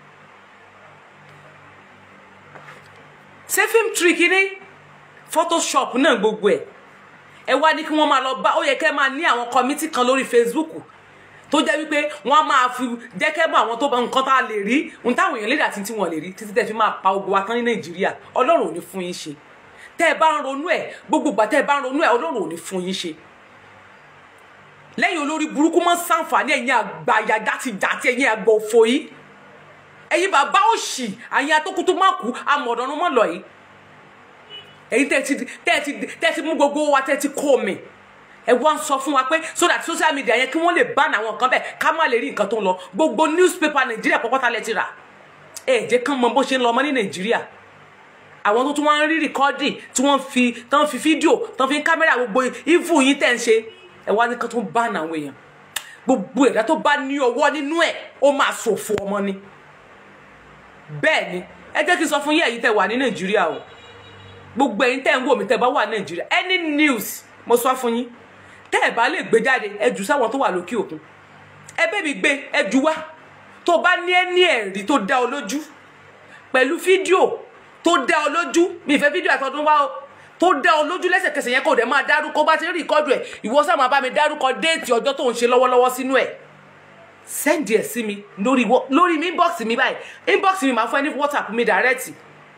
ṣé film trick ní photoshop náà gbogbo ẹ̀ ẹ wá ní kí wọ́n máa lọ bá ó yẹ kẹ́ máa ní àwọn kọ́mítì kan lórí Facebook tó jẹ́ wípé wọ́n á máa fi jẹ́ kẹ́ bá àwọn tó bá nǹkan tá a lè rí ohun táwọn èèyàn lè dà tí wọ́n lè rí títí tẹ́ fi máa pa ogun wa tán ní Nàìjíríà ọlọ́run ò ní fún yín ṣe tẹ́ ẹ bá ń ronú ẹ̀ gbogbo ìgbà tẹ́ ẹ bá ń ronú ẹ̀ ọlọ́run ò ní fún yín ṣe lẹ́yìn olórí burúkú mọ́ sàǹfààní ẹ̀yin àgbàyà játijàti ẹ̀yin àgbà òfò yìí ẹ̀yin bàbá òṣì àyìn atókútó má kú amọ̀dọ́nù mọ́ lọ yìí ẹ̀yin tẹ́ ti tẹ́ ti tẹ́ ti mú gbogbo wa tẹ́ ti kó mi ẹ wá ń sọ fún wa pé so that social media yẹn kí wọ́n lè ban àwọn nǹkan bẹ́ẹ̀ ká má lè rí nǹkan tó ń lọ gbogbo newspaper nàìjíríà pọ́pọ́tà lẹ ti rà ẹ jẹ́ kán mọ bó ṣe ń lọ ọmọ ní nàìjíríà àwọn tó tún wá ń rí rìkọ́dì tí wọ́n fi tán fi fídíò tán fi ń kámẹ́rà gbogbo ìfù yín tẹ̀ ń ṣe ẹ wá ní kan tó ń bá àwọn èèyàn gbogbo ẹ̀dá tó bá ní ọwọ́ nínú ẹ̀ ó máa ṣòfò ọmọ ni bẹ́ẹ̀ ni ẹ jẹ́ kí n sọ fún yín ẹ̀yin tẹ́ wà ní nàìjíríà o gbogbo ẹ̀yin tẹ́ ń wò mí tẹ́ bá wà ní nàìjíríà any news mo sọ fún yín tẹ́ ẹ̀ bá lè gbé jáde ẹ jù sáwọn tó wà lókè òkun ẹ bẹ́ẹ̀ mi gbé ẹ jù wá tó bá ní ẹni ẹ̀rí tó dá ọ lójú pẹ̀lú fídíò tó dá ọ lójú mi ìfẹ́ fídíò àtọdún wá o tó dá ọ lójú lẹ́sẹ̀kẹsẹ̀ yẹn kò dẹ̀ máa dárúkọ bá ti rí ìkọ́dù ẹ̀ ìwọ sáà máa bá mi dárúkọ déètì ọjọ́ tó ń ṣe lọ́wọ́lọ́wọ́ sínú ẹ̀ sẹ́ndì ẹ̀ sí mi lórí lórí mi inbox mi báyìí inbox mi máa fún ẹ ní whatsapp mi direct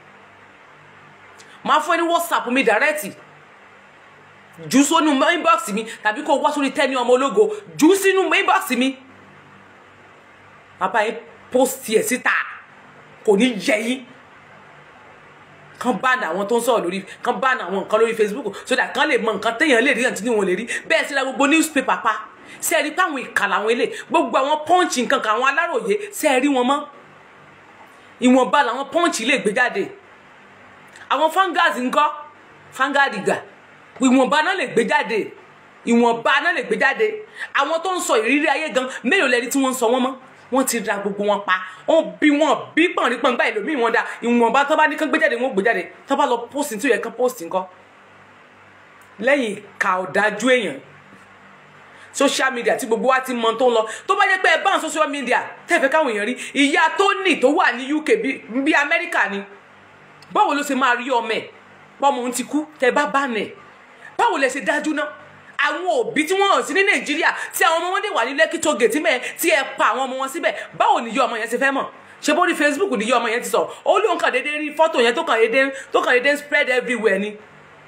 máa fún ẹ ní whatsapp mi direct jù sínú inbox mi tàbí kó wá sórí tẹ́ni ọmọ ológo jù sínú inbox mi bàbá yẹn post ẹ̀ síta kò ní yẹ yín kan ban àwọn tó ń sọ̀rọ̀ lórí kan ban àwọn nǹkan lórí facebook so that kan lè mọ nǹkan téèyàn lè rí àti tí wọn lè rí bẹ́ẹ̀ sí la gbogbo newspaper pa ṣe é rí pé àwọn ìkà làwọn ilé gbogbo àwọn punch nǹkan kan àwọn aláròye ṣe é rí wọn mọ́ ìwọ̀nba làwọn punch lè gbé jáde àwọn fangad ńkọ́ fangad gà ìwọ̀nba náà lè gbé jáde ìwọ̀nba náà lè gbé jáde àwọn tó ń sọ ìrírí ayé gan mélòó lẹni tí wọ́n ń sọ wọ́n mọ́ wọ́n ti ra gbogbo wọn pa wọ́n bí wọn bí pọ̀nrín gbá ìlòmíì wọn da ìwọ̀nba tó bá ní kán gbé jáde wọn gbé jáde tó bá lọ post tí ó yẹ kán post nǹkan lẹ́yìn ìka ọ̀dájú èèyàn social media tí gbogbo wa ti mọ tó ń lọ tó bá jẹ́ pé ẹ bá àwọn social media tẹ́fẹ́ káwọn èèyàn rí ìyá Tony tó wà ní UK bí- bí Amẹ́ríkà ni báwo ló ṣe máa rí ọmọ ẹ̀ pọ́mọ òun ti kú tẹ́ bá bá nẹ̀ báwo lẹ ṣe dájú náà àwọn òbí tí wọ́n hàn sí ní Nàìjíríà tí àwọn ọmọ wọn dé wà ní Lekki toll gate mẹ́ẹ̀ tí ẹ pa àwọn ọmọ wọn síbẹ̀ báwo ni ìyá ọmọ yẹn ṣe fẹ́ mọ̀ ṣé bó ní Facebook ni ìyá ọmọ yẹn ti sọ ó lóun kàn déédéé rí fọ́tò yẹn tó kàn déédéé tó kàn déédéé spread everywhere ni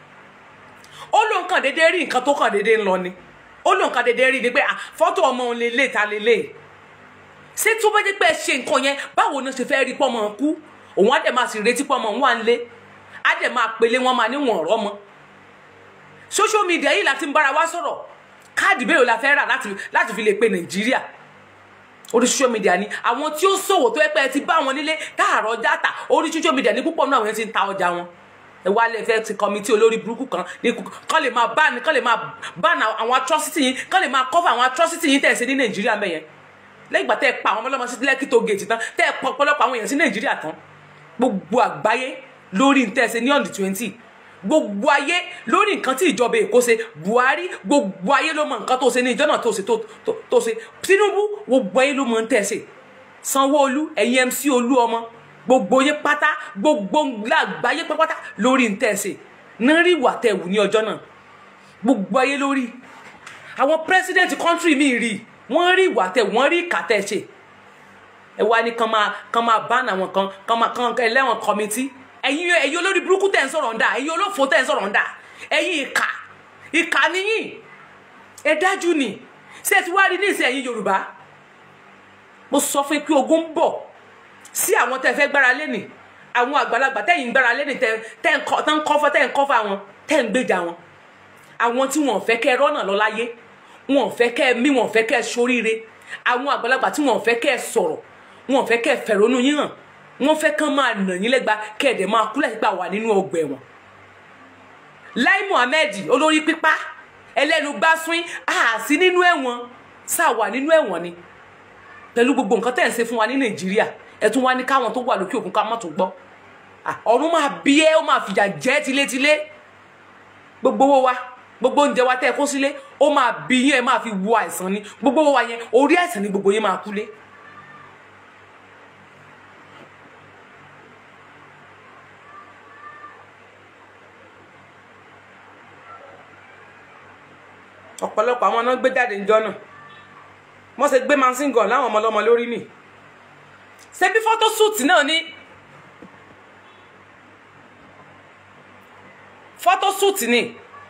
ó lóun kàn déédéé rí nǹkan tó kàn déédéé ń lọ ni ó lóun kàn déédéé rí ni pé ah, fọ́tò ọmọ òun lélẹ̀ ta lélẹ̀ ṣé tó bá jẹ́ pé ẹ ṣe nǹkan yẹn báwo ni ó ṣe fẹ́ rí pọ́mọ kú òun á dẹ̀ máa sì retí pọ́mọ òun wà ń lé á dẹ̀ máa pele wọn máa níwọ̀n ọ̀rọ̀ mọ́ social media yìí láti ń bára wa sọ̀rọ̀ káàdì mélòó la fẹ́ rà láti láti fi lè pe nàìjíríà orí social media ni àwọn tí ó ṣòwò tó yẹ pé ẹ ti bá wọn nílé káàrọ̀ dátà orí social media ní púpọ̀ náà àwọn yẹn ti ń ta ọjà wọn ẹ wá lè fẹ́ ti kọmitì olórí burúkú kan ní kú- kán lè máa bá ní kán lè máa bá ní àwọn atrocity yín kán lè máa cover àwọn atrocity yín tẹ̀ ṣe ní nàìjíríà mẹ́yẹn lẹ́yìn ìgbà tẹ́ ẹ pa àwọn ọmọlọ́mọ sí lẹ́kì tó gèètì tán tẹ́ ẹ pa ọ̀pọ̀lọpọ̀ àwọn èèyàn sí nàìjíríà tán gbogbo àgbáyé lórí ntẹ́ ṣe ní on the twenty gbogbo ayé lórí nǹkan tí ìjọba èkó ṣe buhari gbogbo ayé ló mọ nǹkan tó ṣe ní ìjọ náà tó ṣe tó- tó- tó ṣe tinubu gbogbo ayé ló mọ ń tẹ̀ ṣe sanwó-olu ẹ̀yin mc olú ọmọ gbogbo yín pátá gbogbo àgbáyé pátá lórí ń tẹ̀ ṣe náà rí ìwà tẹ̀ wù ní ọjọ́ náà gbogbo ayé lórí àwọn president country mi rí wọ́n rí ìwà tẹ̀ wọ́n rí ìkà tẹ̀ ṣe ẹ wá ní kán máa kán máa bá àwọn kan kán máa kán ẹlẹ́wọ̀n kọ́mítì ẹ̀yin ẹ̀yin olórí burúkú tẹ̀ ń sọ̀rọ̀ ń dà ẹ̀yin olófò tẹ̀ ń sọ̀rọ̀ ń dà ẹ̀yin ìkà ìkà níyìn ẹ dájú ni ṣé ẹ ti wá rí ní ìsìn ẹ̀yin yorùbá mo sọ fún yín pé ogun ń bọ̀ sí àwọn tẹ́ fẹ́ gbára lé nì àwọn àgbàlagbà tẹ́yìn ń gbára lé nì tẹ́ tẹ́ ń kọ́ tẹ́ ń kọ́fọ́ tẹ́ ń kọ́fọ́ àwọn tẹ́ ń gbèjà wọn àwọn tí wọn ò fẹ́ kẹ́ ẹ rọ́nà lọ láyé wọn ò fẹ́ kẹ́ ẹ mí wọn ò fẹ́ kẹ́ ẹ ṣoríire àwọn àgbàlagbà tí wọn ò fẹ́ kẹ́ ẹ sọ̀rọ̀ wọn ò fẹ́ kẹ́ ẹ fẹ̀rọ̀nù yín hàn wọn fẹ́ kán máa nà yín lẹ́gba kẹ́ ẹ̀ dẹ̀ máa kú láti gbà wà nínú ọgbà ẹ̀wọ̀n Lai Muhammed olórí pípa ẹlẹ́nu gbásùn àásí nínú ẹ̀wọ̀n sáà wà nínú ẹ̀wọ̀n ni pẹ̀lú gbogbo nǹkan tẹ̀ ń ṣe fún wa ní Nàìjíríà ẹ tún wá ní káwọn tó wà lókè òkun ká má tún gbọ́ Ah, ọ̀run máa bí ẹ́ ó máa fìyà jẹ́ tilétilé gbogbo owó wa gbogbo oúnjẹ wa tẹ́ ẹ kó sílé ó máa bí yín ẹ máa fi wo àìsàn ni gbogbo owó wa yẹn orí àìsàn ni gbogbo yín máa kú lé. ọ̀pọ̀lọpọ̀ àwọn náà gbé jáde ńjọ́ náà wọ́n ṣe gbé mansingan láwọn ọmọ ọlọ́mọ lórí nì ṣé bí fọ́tòsúùtì náà ní fọ́tòsúùtì ni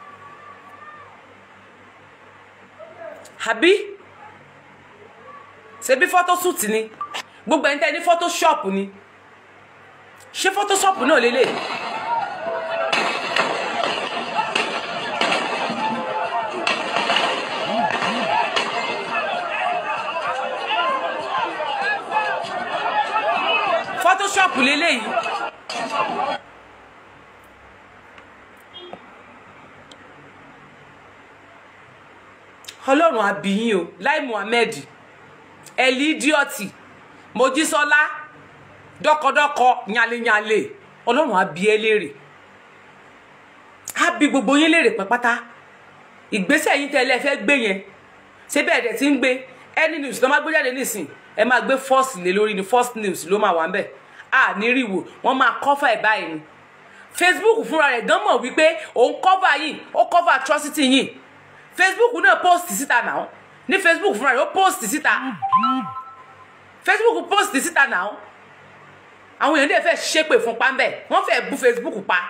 àbí ṣe bí fọ́tòsúùtì ni gbogbo ẹni tẹ́ ní fọ́tòṣọ́ọ̀pù ni ṣé fọ́tòṣọ́ọ̀pù náà lélẹ̀ fọ́tòṣọ́ọ̀pù lélẹ̀ yìí ọlọ́run àbíyín o Lai Muhammed ẹ̀lí díọ̀tì mojísọ́lá dọ́kọdọ́kọ nyalényalè ọlọ́run àbí ẹ léèrè á bí gbogbo yín léèrè pátá ìgbésẹ̀ yín tẹ́lẹ̀ fẹ́ gbé yẹn ṣé bẹ́ẹ̀ dẹ̀ ti ń gbé any news ló máa gbé jáde nísìn ẹ máa gbé first lé lórí ni first news ló máa wà ń bẹ̀ à ní ríwò wọ́n máa cover ẹ̀ báyìí ni Facebook fúnra rẹ̀ gan mọ̀ wípé òun cover yìí ó cover atrocity yìí facebook náà post síta náà ní facebook fúnra rẹ̀ ó post síta facebook post síta náà àwọn èèyàn dẹ̀ fẹ́ ṣépè fún pàmbẹ́ wọ́n fẹ́ bú facebook pa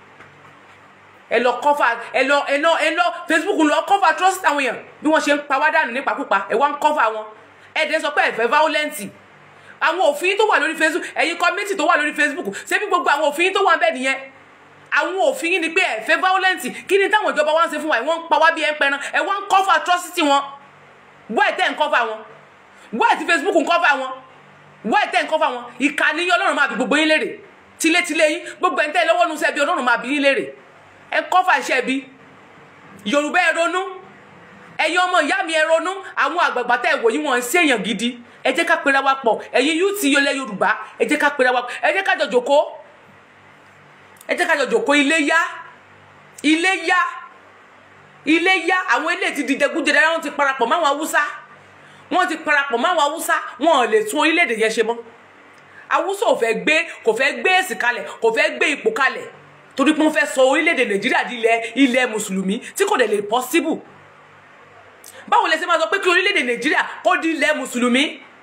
ẹ lọ cover ẹ lọ ẹ lọ ẹ lọ facebook lọ cover trust àwọn èèyàn bí wọ́n ṣe ń pa wá dànù nípakúpa ẹ wá ń cover wọn ẹ dẹ̀ sọ pé ẹ fẹ́ violent àwọn òfin tó wà lórí facebook ẹ̀yin community tó wà lórí facebook ṣé bí gbogbo àwọn òfin tó wà bẹ́ẹ̀ nìyẹn àwọn òfin yìí ni pé ẹ fẹ́ violent kí ni táwọn ìjọba wa ń ṣe fún wa ẹ wọ́n ń pa wá bí ẹ ń pẹran ẹ wọ́n ń cover atrocity wọn why tẹ́ ń cover wọn why tí facebook ń cover wọn why tẹ́ ń cover wọn ìkànnì yín ọlọ́run máa bí gbogbo yín léèrè tilétilé yín gbogbo ẹni tẹ́ ẹ lọ́wọ́ nu sẹ́bi ọlọ́run máa bí yín léèrè ẹ cover iṣẹ́ bí yorùbá ẹ ronú ẹ̀yin ọmọ ìyá mi ẹ ronú àwọn àgbààgbà tẹ́ ẹ wò yín wọn ń ṣèyàn gidi ẹ jẹ́ ká pera wa pọ̀ ẹ̀yin yóò ti yọlẹ̀ yorùbá ẹ jẹ́ ká pera wa pọ̀ ẹ jẹ́ ká jọ jókòó ẹ jẹ́ ká jọ jòkó ilé yá ilé yá ilé yá àwọn ilé ti di jẹgúdẹrẹ wọn ti parapọ̀ máwọn haúsá wọn ti parapọ̀ máwọn haúsá wọn ò lè tún orílẹ̀-èdè yẹn ṣe mọ́ haúsá ò fẹ́ gbé kò fẹ́ gbé èsì kalẹ̀ kò fẹ́ gbé ipò kalẹ̀ torí pé wọ́n fẹ́ sọ orílẹ̀-èdè nàìjíríà di ilẹ̀ ilẹ̀ mùsùlùmí tí kò dẹ̀ lè possible báwo lẹ ṣe máa sọ pé kí orílẹ̀-èdè nàìjíríà kó di ilẹ̀ mùsùlùmí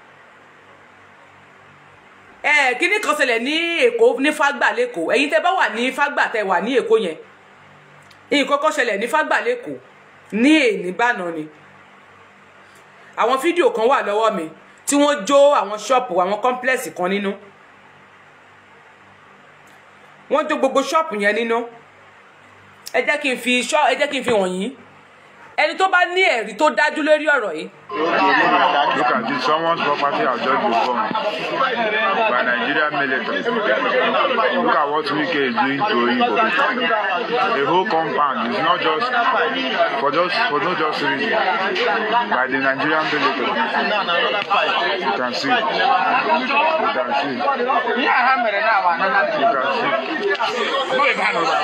ẹ kíní kan ṣẹlẹ̀ ní èkó ní fágbà lẹ́kọ̀ọ́ ẹ̀yin tẹ́ bá wà ní fágbà tẹ́ wà ní èkó yẹn nǹkan kan ṣẹlẹ̀ ní fágbà lẹ́kọ̀ọ́ ní èní bànà ni àwọn fídíò kan wà lọ́wọ́ mi tí wọ́n jó àwọn ṣọ́ọ̀pù àwọn kọ́ńplẹ́ẹ̀sì kan nínú wọ́n jó gbogbo ṣọ́ọ̀pù yẹn nínú ẹ jẹ́ kí n fi ṣọ́ ẹ jẹ́ kí n fi hàn yín ẹni tó bá ní ẹ̀rí tó dájú lórí ọ̀rọ̀ yìí Look at this. Someone's property has just been bombed by Nigerian military. Look at what Wike is doing to Igbo. The whole compound is not just for just for no just reason by the Nigerian military. You can see. You can see. You can see.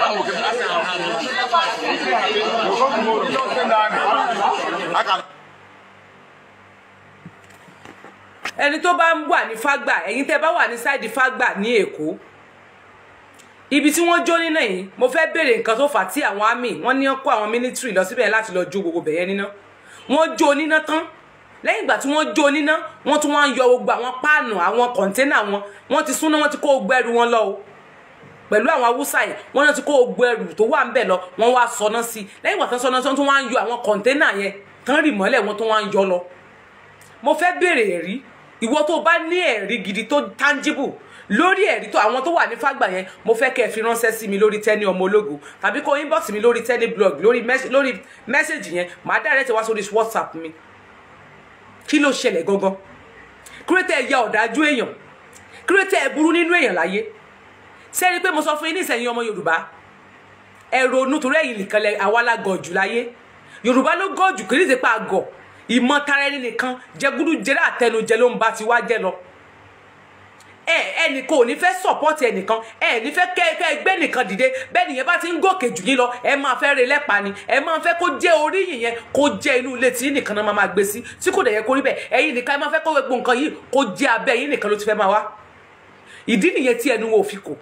ẹni tó bá ń wà ní fágbà ẹ̀yin tẹ́ bá wà ní sáìdì fágbà ní èkó ibi tí wọ́n jó níná yìí mo fẹ́ béèrè nǹkan tó fà á tí àwọn army wọ́n ní kó àwọn military lọ síbẹ̀ láti lọ jó gbogbo bẹ̀yẹn níná wọ́n jó níná tán lẹ́yìn ìgbà tí wọ́n jó níná wọ́n tún wá ń yọ gbogbo àwọn páànù àwọn kọ̀ńténà wọn wọ́n ti súná wọ́n ti kó gbogbo ẹrù wọn lọ o pẹ̀lú àwọn haúsá yìí wọ́n náà ti kó gbogbo ẹrù tó wà ń bẹ̀ lọ wọ́n wá sọná sí i lẹ́yìn ìgbà tán sọná sí i wọ́n tún wá ń yọ àwọn kọ̀ńténà yẹn tán rì mọ́lẹ̀ wọ́n tún wá ń yọ lọ mo fẹ́ béèrè ẹ̀rí ìwọ tó bá ní ẹ̀rí gidi tó tangible lórí ẹ̀rí tó àwọn tó wà ní fàgbà yẹn mo fẹ́ kẹ́ ẹ fi ránṣẹ́ sí mi lórí tẹ́ni ọmọ ológo tàbí kó inbox mi lórí tẹ́ni blog lórí mẹ́s- lórí mẹ́sẹ̀gì yẹn màá direct wá sórí whatsapp mi kí ló ṣẹlẹ̀ gangan kírètè ẹ̀yà ọ̀dájú èèyàn kírètè ẹ̀ burú nínú èèyàn láyé sẹ́ni pé mo sọ fún yín ní ìsẹ̀yìn ọmọ yorùbá ẹ ronú torí ẹ̀yin nìkan lẹ àwa la gọ̀ jù láyé yorùbá ló gọ̀ jù kì í ṣe pé a gọ̀ ìmọ̀ tara ẹni nìkan jẹgúdú jẹrẹ àtẹnujẹ ló ń bá ti wá jẹ lọ ẹ ẹnìkan ò ní fẹ́ sọ̀pọ́tì ẹnìkan ẹ ní fẹ́ kẹ́ kẹ́ gbé nìkan dìde bẹ́ẹ̀ nìyẹn bá ti ń gòkè jù yín lọ ẹ máa fẹ́ re lẹ́pa ni ẹ máa fẹ́ kó jẹ́ orí yìí yẹn kó jẹ́ inú ilé tí nìkan náà máa máa gbé sí tí kò dẹ̀ yẹ kó rí bẹ́ẹ̀ ẹ̀yin nìkan ẹ máa fẹ́ kó gbogbo nǹkan yìí kó jẹ́ abẹ́ yín nìkan ló ti fẹ́ máa wá ìdí nìyẹn tí ẹnu wo ò fi kò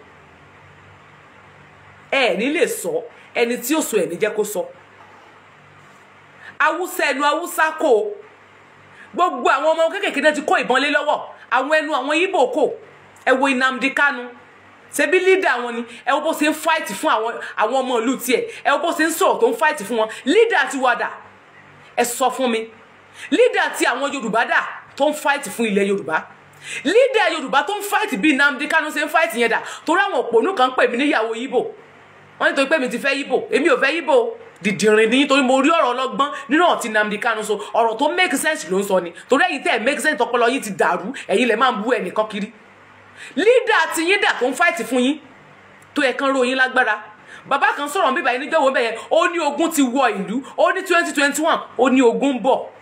ẹ ní lè sọ ẹni tí ó sọ ẹ ní jẹ́ kó sọ awúsá ẹnu awúsá kò gbogbo àwọn ọmọ kékèké náà ti kó ìbọn lé lọ́wọ́ àwọn ẹnu àwọn Ìgbò kò ẹ wo Nnamdi Kanu ṣebí lídà wọn ni ẹ wo bó ṣe ń fáìtì fún àwọn àwọn ọmọ ìlú tiẹ̀ ẹ wo bó ṣe ń sọ̀rọ̀ tó ń fáìtì fún wọn lídà ti wà dà ẹ sọ fún mi lídà ti àwọn Yorùbá dà tó ń fáìtì fún ilẹ̀ Yorùbá lídà Yorùbá tó ń fáìtì bí Nnamdi Kanu ṣe ń fáìtì yẹn dà torí àwọn òpònú kan pè mí níyàwó Ìgbò wọn nítorí pé mi ti fẹ́ Ìgbò èmi ò fẹ́ Ìgbò dìdìrín ní torí mo rí ọ̀rọ̀ ọlọ́gbọ́n nínú ọ̀tí Nnamdi Kanu sọ ọ̀rọ̀ tó make sense ló ń sọ ni torí ẹ̀yin tẹ́ ẹ̀ make sense tọpọlọ yín ti dàrú ẹ̀yin lẹ̀ máa ń bú ẹnìkan kiri lídà tí yín dà tó ń fáìtì fún yín tó yẹ kán ro yín lágbára bàbá kan sọ̀rọ̀ bíbá yín níjọ́wọ́ bẹ́yẹn ó ní ogun ti wọ ìlú ó ní twenty twenty one ó ní ogun ń bọ̀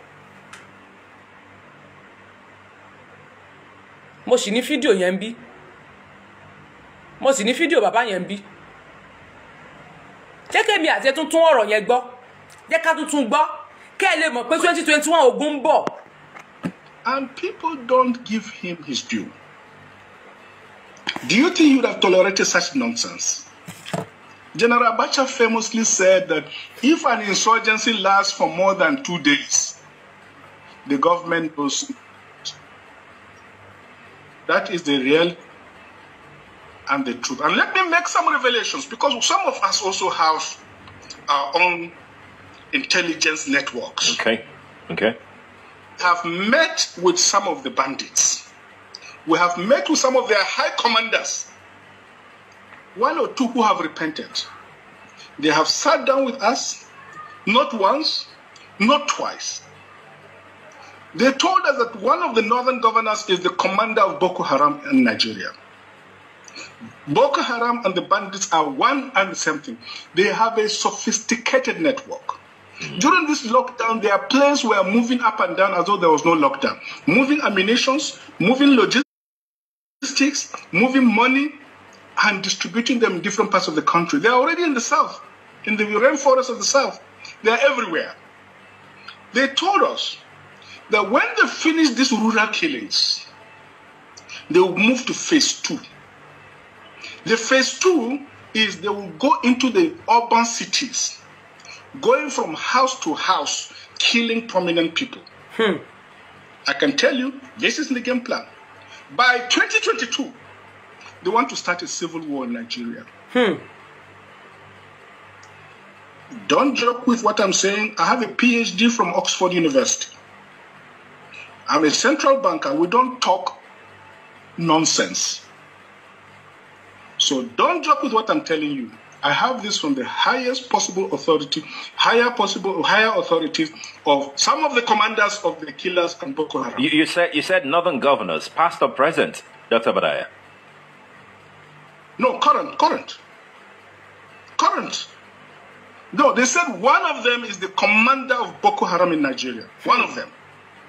mo sì ní fídíò yẹn ń bí mo sì ní fídíò bàbá yẹn ń bí jẹ́ kẹ́mi àti ẹ tún tún ọ̀rọ̀ yẹn gbọ́ jẹ́ ká tún tún gbọ́ kẹ́ ẹ lè mọ̀ pé twenty twenty one ogun ń bọ̀. And people don't give him his due. Do you think he would have tolerated such nonsense? General Abacha famously said that if an insurgency lasts for more than two days, the government knows. That is the real and the truth. And let me make some revelations because some of us also have our own intelligence networks. Okay. Okay. Have met with some of the bandits. We have met with some of their high commanders. One or two who have repented. They have sat down with us, not once, not twice. They told us that one of the northern governors is the commander of Boko Haram in Nigeria. Boko Haram and the bandits are one and the same thing. They have a sophisticated network. During this lockdown, their planes were moving up and down as though there was no lockdown, moving ammunitions, moving logistics, moving money, and distributing them in different parts of the country. They are already in the south, in the rainforest of the south. They're everywhere. They told us that when they finish these rural killings, they will move to phase two. The phase two is they will go into the urban cities, going from house to house, killing prominent people. I can tell you, this is the game plan. By 2022, they want to start a civil war in Nigeria. Don't joke with what I'm saying. I have a PhD from Oxford University. I'm a central banker. We don't talk nonsense. So don't joke with what I'm telling you. I have this from the highest possible authority, higher possible, higher authorities of some of the commanders of the killers and Boko Haram. You, you said you said northern governors, past or present, Dr. Badaya. No, current, current, current. No, they said one of them is the commander of Boko Haram in Nigeria. One of them.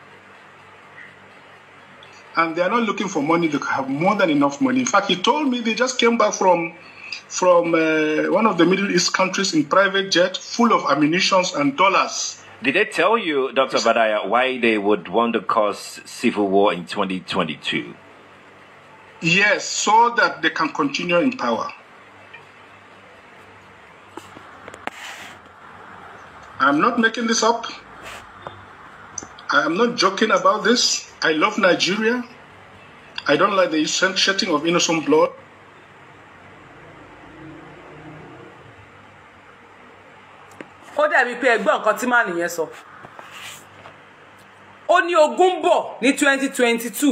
And they are not looking for money. They have more than enough money. In fact, he told me they just came back from from uh, one of the Middle East countries in private jet, full of ammunitions and dollars. Did they tell you, Dr. Badaya, why they would want to cause civil war in 2022? Yes, so that they can continue in power. I'm not making this up. I am not joking about this. I love Nigeria. I don't like the shedding of innocent blood. ó dàbí pé ẹgbọ́n nǹkan tí màá nìyẹn sọ ó ní ogun bọ̀ ní twenty twenty two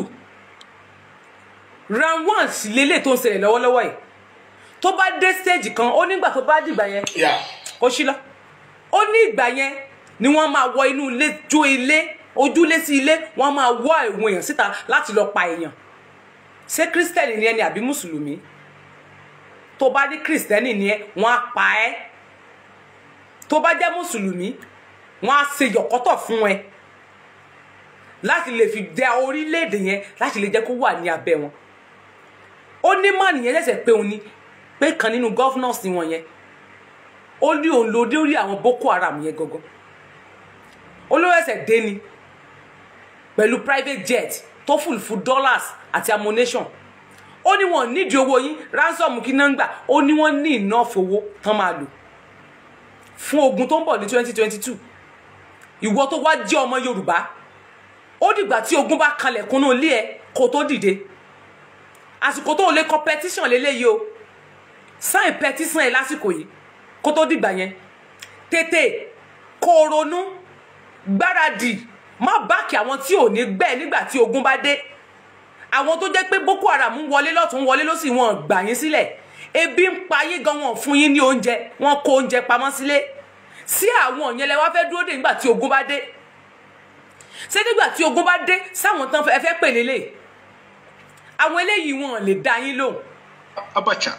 round one sì lélẹ̀ tó ń ṣẹlẹ̀ lọ́wọ́lọ́wọ́ yìí tó bá dé stage kan ó nígbà tó bá dìgbà yẹn kó sí lọ ó ní ìgbà yẹn ni wọ́n máa wọ inú ilé jó ilé ojúlé sí ilé wọ́n máa wọ àwọn èèyàn síta láti lọ pa èèyàn ṣé kírísítẹ́nì ni ẹni àbí mùsùlùmí tó bá ní kírísítẹ́nì ni ẹ wọ́n á pa ẹ́ tó bá jẹ́ mùsùlùmí wọ́n á ṣe yọ̀kọ́tọ̀ fún ẹ láti lè fi dá orílẹ̀-èdè yẹn láti lè jẹ́ kó wà ní abẹ́ wọn ó ní mọ̀ nìyẹn ṣẹ̀ṣẹ̀ pé òun ni pé kan nínú governors wọn yẹn ó ní òun ló dé orí àwọn boko haram yẹn gangan olówó ẹsẹ̀ dé ni pẹ̀lú private jet tó fùlù fún dollars àti ammunition ó ní wọn nídìí owó yín ransom kí náà ń gbà ó ní wọn ní enough owó tán máa lò fún ogun tó ń bọ̀ ní twenty twenty two ìwọ tó wá jẹ́ ọmọ yorùbá ó dìgbà tí ogun bá kalẹ̀ kúnnú ilé ẹ kó tó dìde àsìkò tó lè kọ petition lélẹ́yìí o sign petition ẹ lásìkò yìí kó tó dìgbà yẹn tètè kó o ronú gbáradì má báàkì àwọn tí ò ní gbẹ́ nígbà tí ogun bá dé àwọn tó jẹ́ pé boko haram ń wọlé lọ́tún wọlé lọ́sì wọn gbà yín sílẹ̀ ebi ń pa yín gan wọn fún yín ní oúnjẹ wọn kó oúnjẹ pamọ́ sílé sí àwọn yẹn lẹ wá fẹ́ dúró dé nígbà tí ogun bá dé ṣé nígbà tí ogun bá dé sáwọn tán ẹ fẹ́ pè lélẹ̀ àwọn eléyìí wọn lè dá yín lóhùn. Abacha.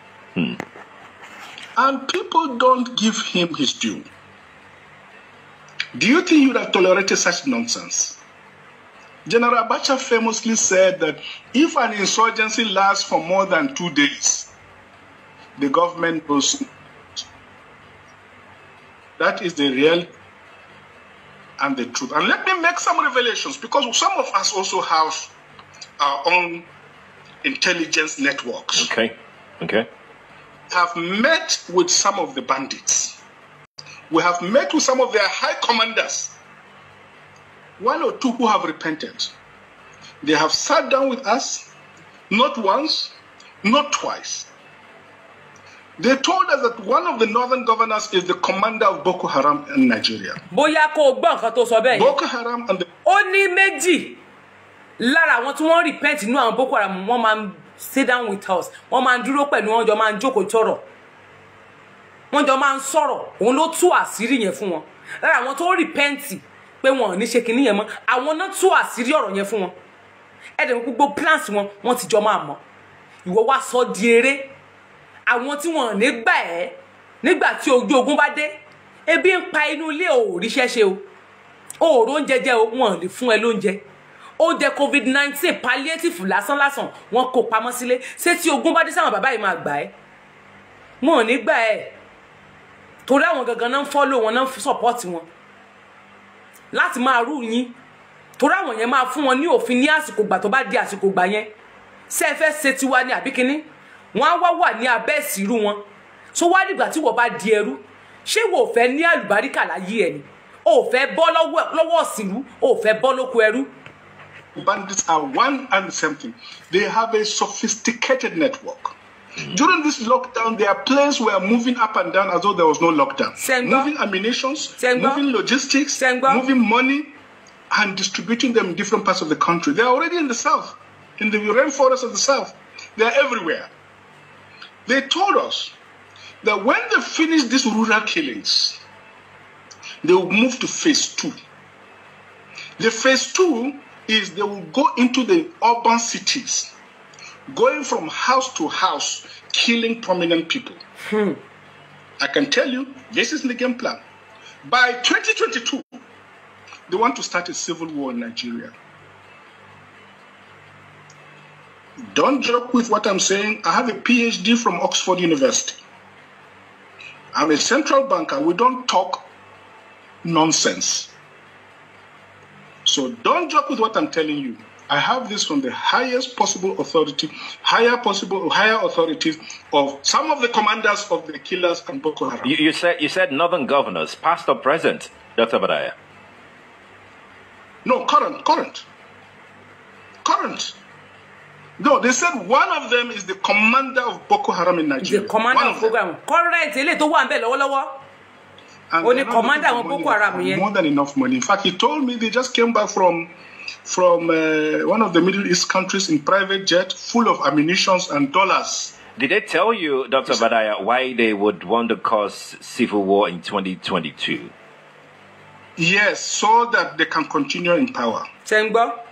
And people don't give him his due. Do you think he would have tolerated such nonsense? General Abacha famously said that if an insurgency lasts for more than two days, the government knows. That is the real and the truth. And let me make some revelations because some of us also have our own intelligence networks. Okay. Okay. Have met with some of the bandits. We have met with some of their high commanders. One or two who have repented. They have sat down with us, not once, not twice. They told us that one of the northern governors is the commander of Boko Haram in Nigeria. bóyá kó o gbọ́ nǹkan tó sọ bẹ́ẹ̀ yẹn Boko Haram and the ó ní méjì lára àwọn tí wọ́n repent inú àwọn boko haram wọ́n máa ń sit down with us wọ́n máa ń dúró pẹ̀lú wọn jọ máa ń jókòó tọrọ wọ́n jọ máa ń sọ̀rọ̀ òun ló tú àṣírí yẹn fún wọn lára àwọn tó repent pé wọn ò ní ṣe kinní yẹn mọ́ àwọn náà tú àṣírí ọ̀rọ̀ yẹn fún wọn ẹ̀dẹ̀ wọn gbogbo plans wọn wọ́n ti jọ máa mọ̀ ìwọ wá sọ di eré àwọn tí wọn ò ní gbà ẹ́ nígbà tí ojú ogun bá dé ebi ń pa inú ilé ò ríṣẹ́ ṣe o òòrò oúnjẹ jẹ o wọn ò lè fún ẹ lóúnjẹ oúnjẹ covid nineteen palliative lásán lásán wọn kò pamọ́ sílé ṣé tí ogun bá dé sáwọn bàbá yìí máa gbà ẹ́ wọn ò ní gbà ẹ́ torí àwọn gangan náà ń fọ́lò wọn náà ń sọ̀pọ́ọ̀tì wọn láti máa rú yín torí àwọn yẹn máa fún wọn ní òfin ní àsìkò gbà tó bá di àsìkò gbà yẹn ṣé ẹ fẹ́ ṣe tiwa ní àbí kínní wọn á wá wà ní abẹ́ ìsìrú wọn tó wá dìgbà tí wọ́n bá di ẹrú ṣé wò ó fẹ́ ní àlùbáríkà láyé ẹ̀ ni o ò fẹ́ bọ́ lọ́wọ́ ìsìrú o ò fẹ́ bọ́ lóko ẹrú. Bandits are one and the same thing. They have a sophisticated network. During this lockdown, their planes were moving up and down as though there was no lockdown. Moving ammunitions, moving logistics, moving money, and distributing them in different parts of the country. They are already in the south, in the rainforest of the south. They are everywhere. They told us that when they finish these rural killings, they will move to phase two. The phase two is they will go into the urban cities, going from house to house, killing prominent people. I can tell you, this is the game plan. By 2022, they want to start a civil war in Nigeria. Don't joke with what I'm saying. I have a PhD from Oxford University. I'm a central banker. We don't talk nonsense. So don't joke with what I'm telling you. I have this from the highest possible authority, higher possible, higher authorities of some of the commanders of the killers and Boko Haram. You, you said you said northern governors, past or present, Dr. Badaya. No, current, current, current. No, they said one of them is the commander of Boko Haram in Nigeria. the commander of program current eléyìí tó wà ń bẹ̀ lọ́wọ́lọ́wọ́ And ó ní they're not commander looking àwọn for boko money. haram yẹn More than enough money. In fact, he told me they just came back from from uh, one of the Middle East countries in private jet, full of ammunitions and dollars. Did they tell you, Dr. Badaya, why they would want to cause civil war in 2022? Yes, so that they can continue in power. ṣe ń gbọ́.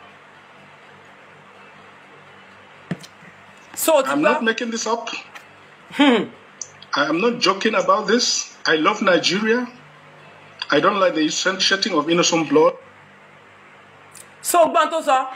so ti I'm gbọ́ not making this up. I am not joking about this. I love Nigeria. I don't like the shedding of innocent blood. so gbọ́n tó sọ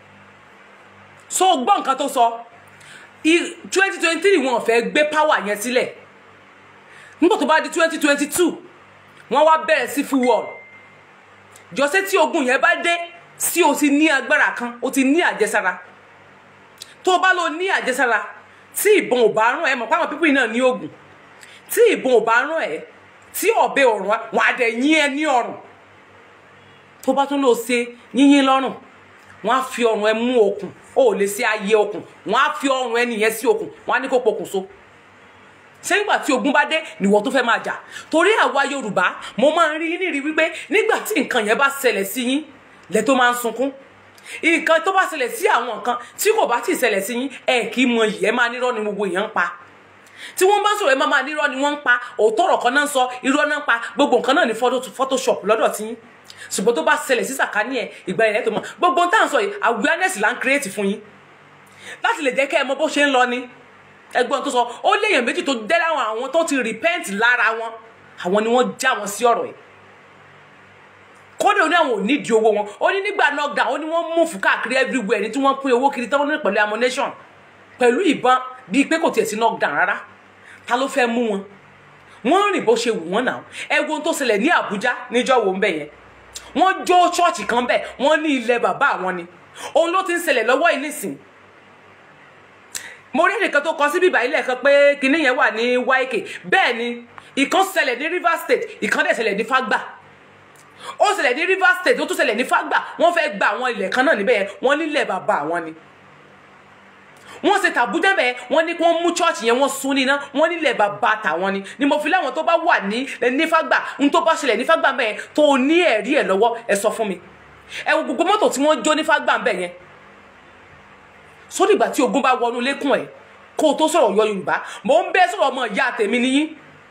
so gbọ́ nǹkan tó sọ twenty twenty three wọn ò fẹ́ gbé power yẹn sílẹ̀ nígbà tó bá di twenty twenty two wọ́n wá bẹ̀rẹ̀ sí full war jọ́sẹ́ tí ogun yẹn bá dé sí o ti ní agbára kan o ti ní àjẹsára tó o bá lọ ní àjẹsára tí ìbọn ò bá rán ẹ mọ̀ páwọn pípì náà ní oògùn tí ìbọn ò bá rán ẹ tí ọ̀bẹ ò rán wọn á dẹ̀ yín ẹ ní ọrùn tó bá tún lọ ṣe yíyín lọ́rùn wọn á fi ọrùn ẹ mú okùn ó ò lè ṣe ayé okùn wọn á fi ọrùn ẹ nìyẹn sí okùn wọn á ní kó pokùn so ṣé nígbà tí ogun bá dé nìwọ tó fẹ́ máa jà torí àwa yorùbá mo máa ń rí yín nírìí wípé nígbà tí nǹkan yẹn bá ṣẹlẹ̀ sí yín lẹ tó máa ń sunkún nǹkan tó bá ṣẹlẹ̀ sí àwọn nǹkan tí kò bá tí ì ṣẹlẹ̀ sí yín ẹ kì í mọ yìí ẹ máa nírọ́ ni gbogbo èèyàn ń pa tí wọ́n bá sọ̀rọ̀ ẹ máa máa nírọ́ ni wọ́n ń pa òótọ́ ọ̀rọ̀ kan náà ń sọ irọ́ náà ń pa gbogbo nǹkan náà ní photo- photoshop lọ́dọ̀ tí yín ṣùgbọ́n tó bá ṣẹlẹ̀ sí sàkání ẹ̀ ìgbà yẹn tó mọ̀ gbogbo ohun tá à ń sọ yìí awareness là ń create fún yín láti lè jẹ́ kẹ́ ẹ mọ bó ṣe ń lọ ni ẹgbọ́n tó sọ ó léèyàn méjì tó dẹ́ láwọn àwọn tó ti repent lára wọn àwọn ni wọ́n já wọn sí ọ̀rọ̀ yìí kódà ó ní àwọn ò nídìí owó wọn ó ní nígbà knockdown ó ní wọ́n mú fún káàkiri everywhere ní tí wọ́n pín owó kiri tán ní pẹ̀lú ammunition pẹ̀lú ìbọn bíi pé kò tiẹ̀ sí knockdown rárá ta ló fẹ́ mú wọn wọ́n rìn bó ṣe wù wọ́n náà ẹ wo ohun tó ṣẹlẹ̀ ní Àbújá níjọ́ wo ń bẹ̀ yẹn wọ́n jó ṣọ́ọ̀ṣì kan bẹ̀ wọ́n ní ilẹ̀ bàbá àwọn ni òun ló ti ń ṣẹlẹ̀ lọ́wọ́ yìí nísìn mo rí ẹnìkan tó kọ sí bíbá ilé kan pé kinní yẹn wà ní YK bẹ́ẹ̀ ni ìkan ṣẹlẹ̀ ní Rivers State ìkan dẹ̀ ṣẹlẹ̀ ní Fágbà ó ṣẹlẹ̀ ní Rivers State ó tún ṣẹlẹ̀ ní Fágbà wọ́n fẹ́ gba àwọn ilẹ̀ kan náà níbẹ̀ yẹn wọ́n nílẹ̀ bàbá àwọn ni wọ́n ṣe tàbújá bẹ́ẹ̀ wọ́n ní kí wọ́n mú chọ́ọ̀chì yẹn wọ́n sún níná wọ́n nílẹ̀ bàbá tàwọn ni ni mo fi láwọn tó bá wà ní ní Fágbà n tó bá ṣẹlẹ̀ ní Fágbà bẹ́ẹ̀ tó ní ẹ̀rí ẹ̀ lọ́wọ́ ẹ sọ fún mi ẹ wo gbogbo mọ́tò tí wọ́n jó ní Fágbà bẹ́ẹ̀ yẹn sódì ìgbà tí ogun bá wọnú lẹ́kùn ẹ̀ kó o tó sọ̀rọ̀ yọ Yorùbá mò ń bẹ́ sọ̀rọ̀ ọmọ ìyá tèmi níyí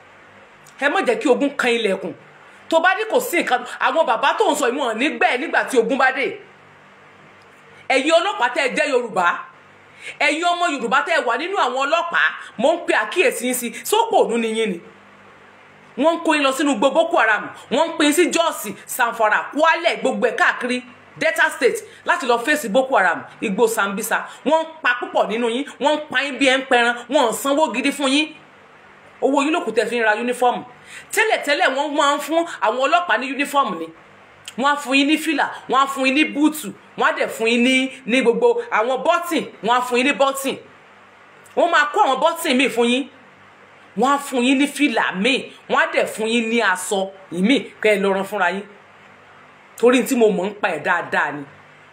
ẹ má jẹ́ kí ogun kan ilẹ̀kùn tó bá ní kò sí nǹkan àwọn bàbá tó ń sọ ìmọ̀ nígbẹ́ nígbà tí ogun bá dé ẹ̀yin ọlọ́pàá tẹ́ ẹ jẹ́ Yorùbá ẹ̀yin ọmọ Yorùbá tẹ́ ẹ wà nínú àwọn ọlọ́pàá mò ń pe àkíyèsí yín sí sópò ònú ni yín ni wọ́n ń kó yín lọ sínú gbogbo Boko Haram wọ́n ń pín sí Jọ́ọ̀sì Sanfara Kwale gbogbo ẹ̀ káàkiri Delta State láti lọ fèsì Boko Haram igbó Sambisa wọ́n ń pa púpọ̀ nínú yín wọ́n ń pa yín bí ẹ ń pẹran wọ́n ń sanwó gidi fún yín owó yín lókùtẹ́ fi ń ra yúnífọ́ọ̀mù tẹ́lẹ̀tẹ́lẹ̀ wọ́n máa ń fún àwọn ọlọ́pàá ní yúnífọ́ọ̀mù ni wọ́n á fún yín ní fìlà wọ́n á fún yín ní búùtù wọ́n á dẹ̀ fún yín ní ní gbogbo àwọn bọ́tìn wọ́n á fún yín ní bọ́tìn wọ́n máa kó àwọn bọ́tìn míì fún yín wọ́n á fún yín ní fìlà míì wọ́n á dẹ̀ fún yín ní aṣọ ìmíì kẹ́ ẹ lọ rán fúnra yín torí tí mo mọ̀ ń pa ẹ̀ dáadáa ni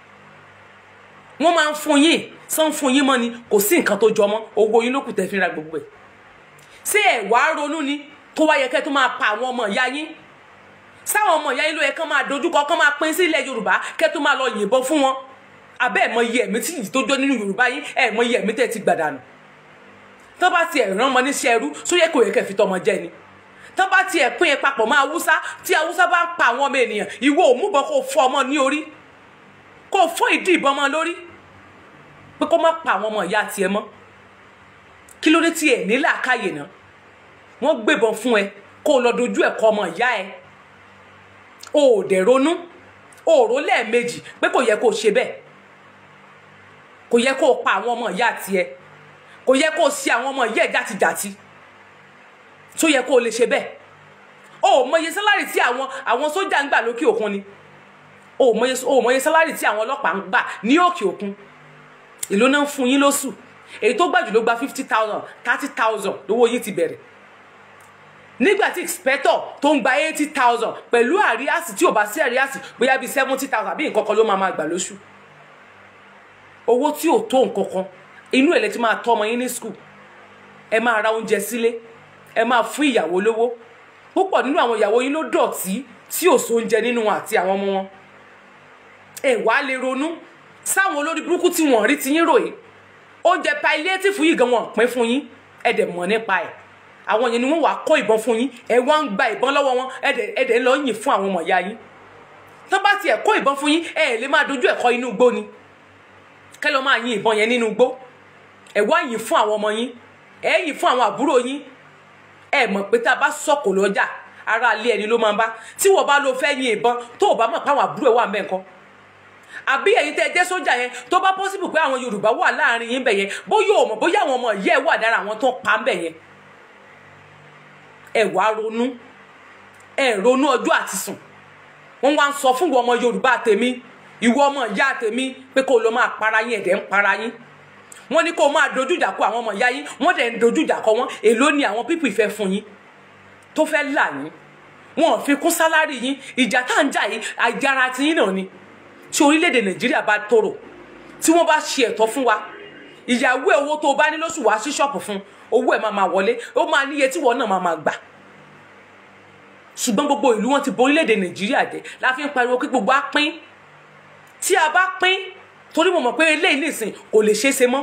wọ́n máa ń fún yín sàn fún yín mọ́ ni kò sí nǹkan tó jọ mọ́ owó yín ló kù tẹ́ fi ra gbogbo ẹ̀ ṣé ẹ̀ wá ronú ni tó wá yẹ kẹ́ tó máa pa àwọn ọmọ ìyá yín sáwọn ọmọ ìyá yín ló yẹ kán máa dojúkọ kán máa pín sí ilẹ̀ yorùbá kẹ́ tó máa lọ yìnbọn fún wọn abẹ́ ẹ̀ mọ iye ẹ̀mí tí yìí tó jọ nínú yorùbá yín ẹ̀ mọ iye ẹ̀mí tẹ́ ti gbàdánù tó bá tiẹ̀ rán ọmọ níṣẹ́ ẹrú só yẹ kó yẹ kẹ́ fi tọmọ jẹ ni tó bá tiẹ̀ pín ẹ papọ̀ mọ́ haúsá tí haúsá bá ń pa àwọn ọmọ ènìyàn ìwọ òmùbọ̀ kó fọ́ ọmọ ní orí kó fọ́ ìdí ìbọn mọ́ lórí pé kó má pa àwọn ọmọ ìyá tiẹ̀ mọ́ kí ló dé tí ẹ̀ ní làákàyè náà wọ́n gbébọn fún ẹ kó o lọ dojú ẹ̀ kọ ọmọ ìyá ẹ o ò dẹ̀ ronú o ò rò lẹ́ẹ̀mejì pé kò yẹ kó o ṣe bẹ́ẹ̀ kò yẹ kó o pa àwọn ọmọ ìyá tiẹ̀ kò yẹ kó o ṣe àwọn ọmọ ìyá ẹ̀ játijàti tó yẹ kó o lè ṣe bẹ́ẹ̀ o ò mọye sálárì tí àwọn àwọn sójà ń gbà lókè òkun ni o ò mọye o ò mọye sálárì tí àwọn ọlọ́pàá ń gbà ní òkè òkun èló náà ń fún yín lóṣù èyí tó gbàjù ló gba fifty thousand thirty thousand lówó yín ti bẹ̀rẹ̀ nígbà tí inspector tó ń gba eighty thousand pẹ̀lú àríyásí tí ò bá sí àríyásí bóyá bíi seventy thousand àbí nǹkan kan ló máa máa gbà lóṣù owó tí ò tó nǹkan kan inú ẹ̀ lẹ ti máa tọ́ ọmọ yín ní school ẹ máa ra oúnjẹ sílé ẹ máa fún ìyàwó lówó púpọ̀ nínú àwọn ìyàwó yín ló dọ̀tí tí ò sóúnjẹ nínú wọn àti àwọn ọmọ wọn ẹ wá lè ronú sáwọn olórí burúkú tí wọ́n rí ti yín ròyìn oúnjẹ palliative yìí gan wọn pín fún yín ẹ dẹ̀ mọ̀ nípa ẹ̀ àwọn yẹn ni wọ́n wàá kó ìbọn fún yín ẹ wá ń gba ìbọn lọ́wọ́ wọn ẹ dẹ̀ ẹ dẹ̀ ń lọ yìn fún àwọn ọmọ ìyá yín tó bá tiẹ̀ kó ìbọn fún yín ẹ lè máa dojú ẹ̀kọ́ inú igbó ni kẹ́ lọ́ máa yin ìbọn yẹn nínú igbó ẹ wá yìn fún àwọn ọmọ yín ẹ yìn fún àwọn àbúrò yín ẹ mọ̀ pé tá a bá sọ̀kò lọ́jà ara ilé ẹni ló máa ń bá tí wọ́n bá lọ fẹ́ yin ìbọn tó o bá mọ̀ pé àwọn àbúrò ẹ̀ wà mẹ́ǹkan àbí ẹ̀yin tẹ́ ẹ jẹ́ sójà yẹn tó bá pọ́sibù pé àwọn yorùbá wà láàrin yín bẹ̀ yẹn bóyá o mọ̀ bóyá àwọn ọmọ ìyá ẹ̀ wà dára àwọn tó pa ń bẹ̀ yẹn ẹ wá ronú ẹ ronú ọjọ́ àti sùn wọ́n wá ń sọ fún ìwọ ọmọ yorùbá tèmi ìwọ ọmọ ìyá tèmi pé kó o lọ máa para yín ẹ̀dẹ̀ ń para yín wọ́n ní kó o máa dojú ìjà kọ àwọn ọmọ ìyá yín wọ́n dẹ̀ ń dojú ìjà kọ wọ́n èló ni àwọn pípì fẹ́ fún yín tó fẹ́ là yín wọn ò fi kún sálárì yín ìjà tá à ń jà yìí àjàrà tiyín náà ni tí orílẹ̀-èdè nàìjíríà bá tòrò tí wọ́n bá ṣe ẹ̀tọ́ fún wa ìyàwó ẹ̀ owó tó o bá ní lóṣù wá sí ṣọ́ọ̀pù fún owó ẹ̀ máa máa wọlé ó máa níye tí wọ́n náà máa máa gbà ṣùgbọ́n gbogbo ìlú wọn ti bo orílẹ̀-èdè nàìjíríà jẹ́ la fi ń pariwo kí gbogbo á pín tí a bá pín torí mo mọ̀ pé eléyìí nìsín kò lè ṣeé ṣe mọ́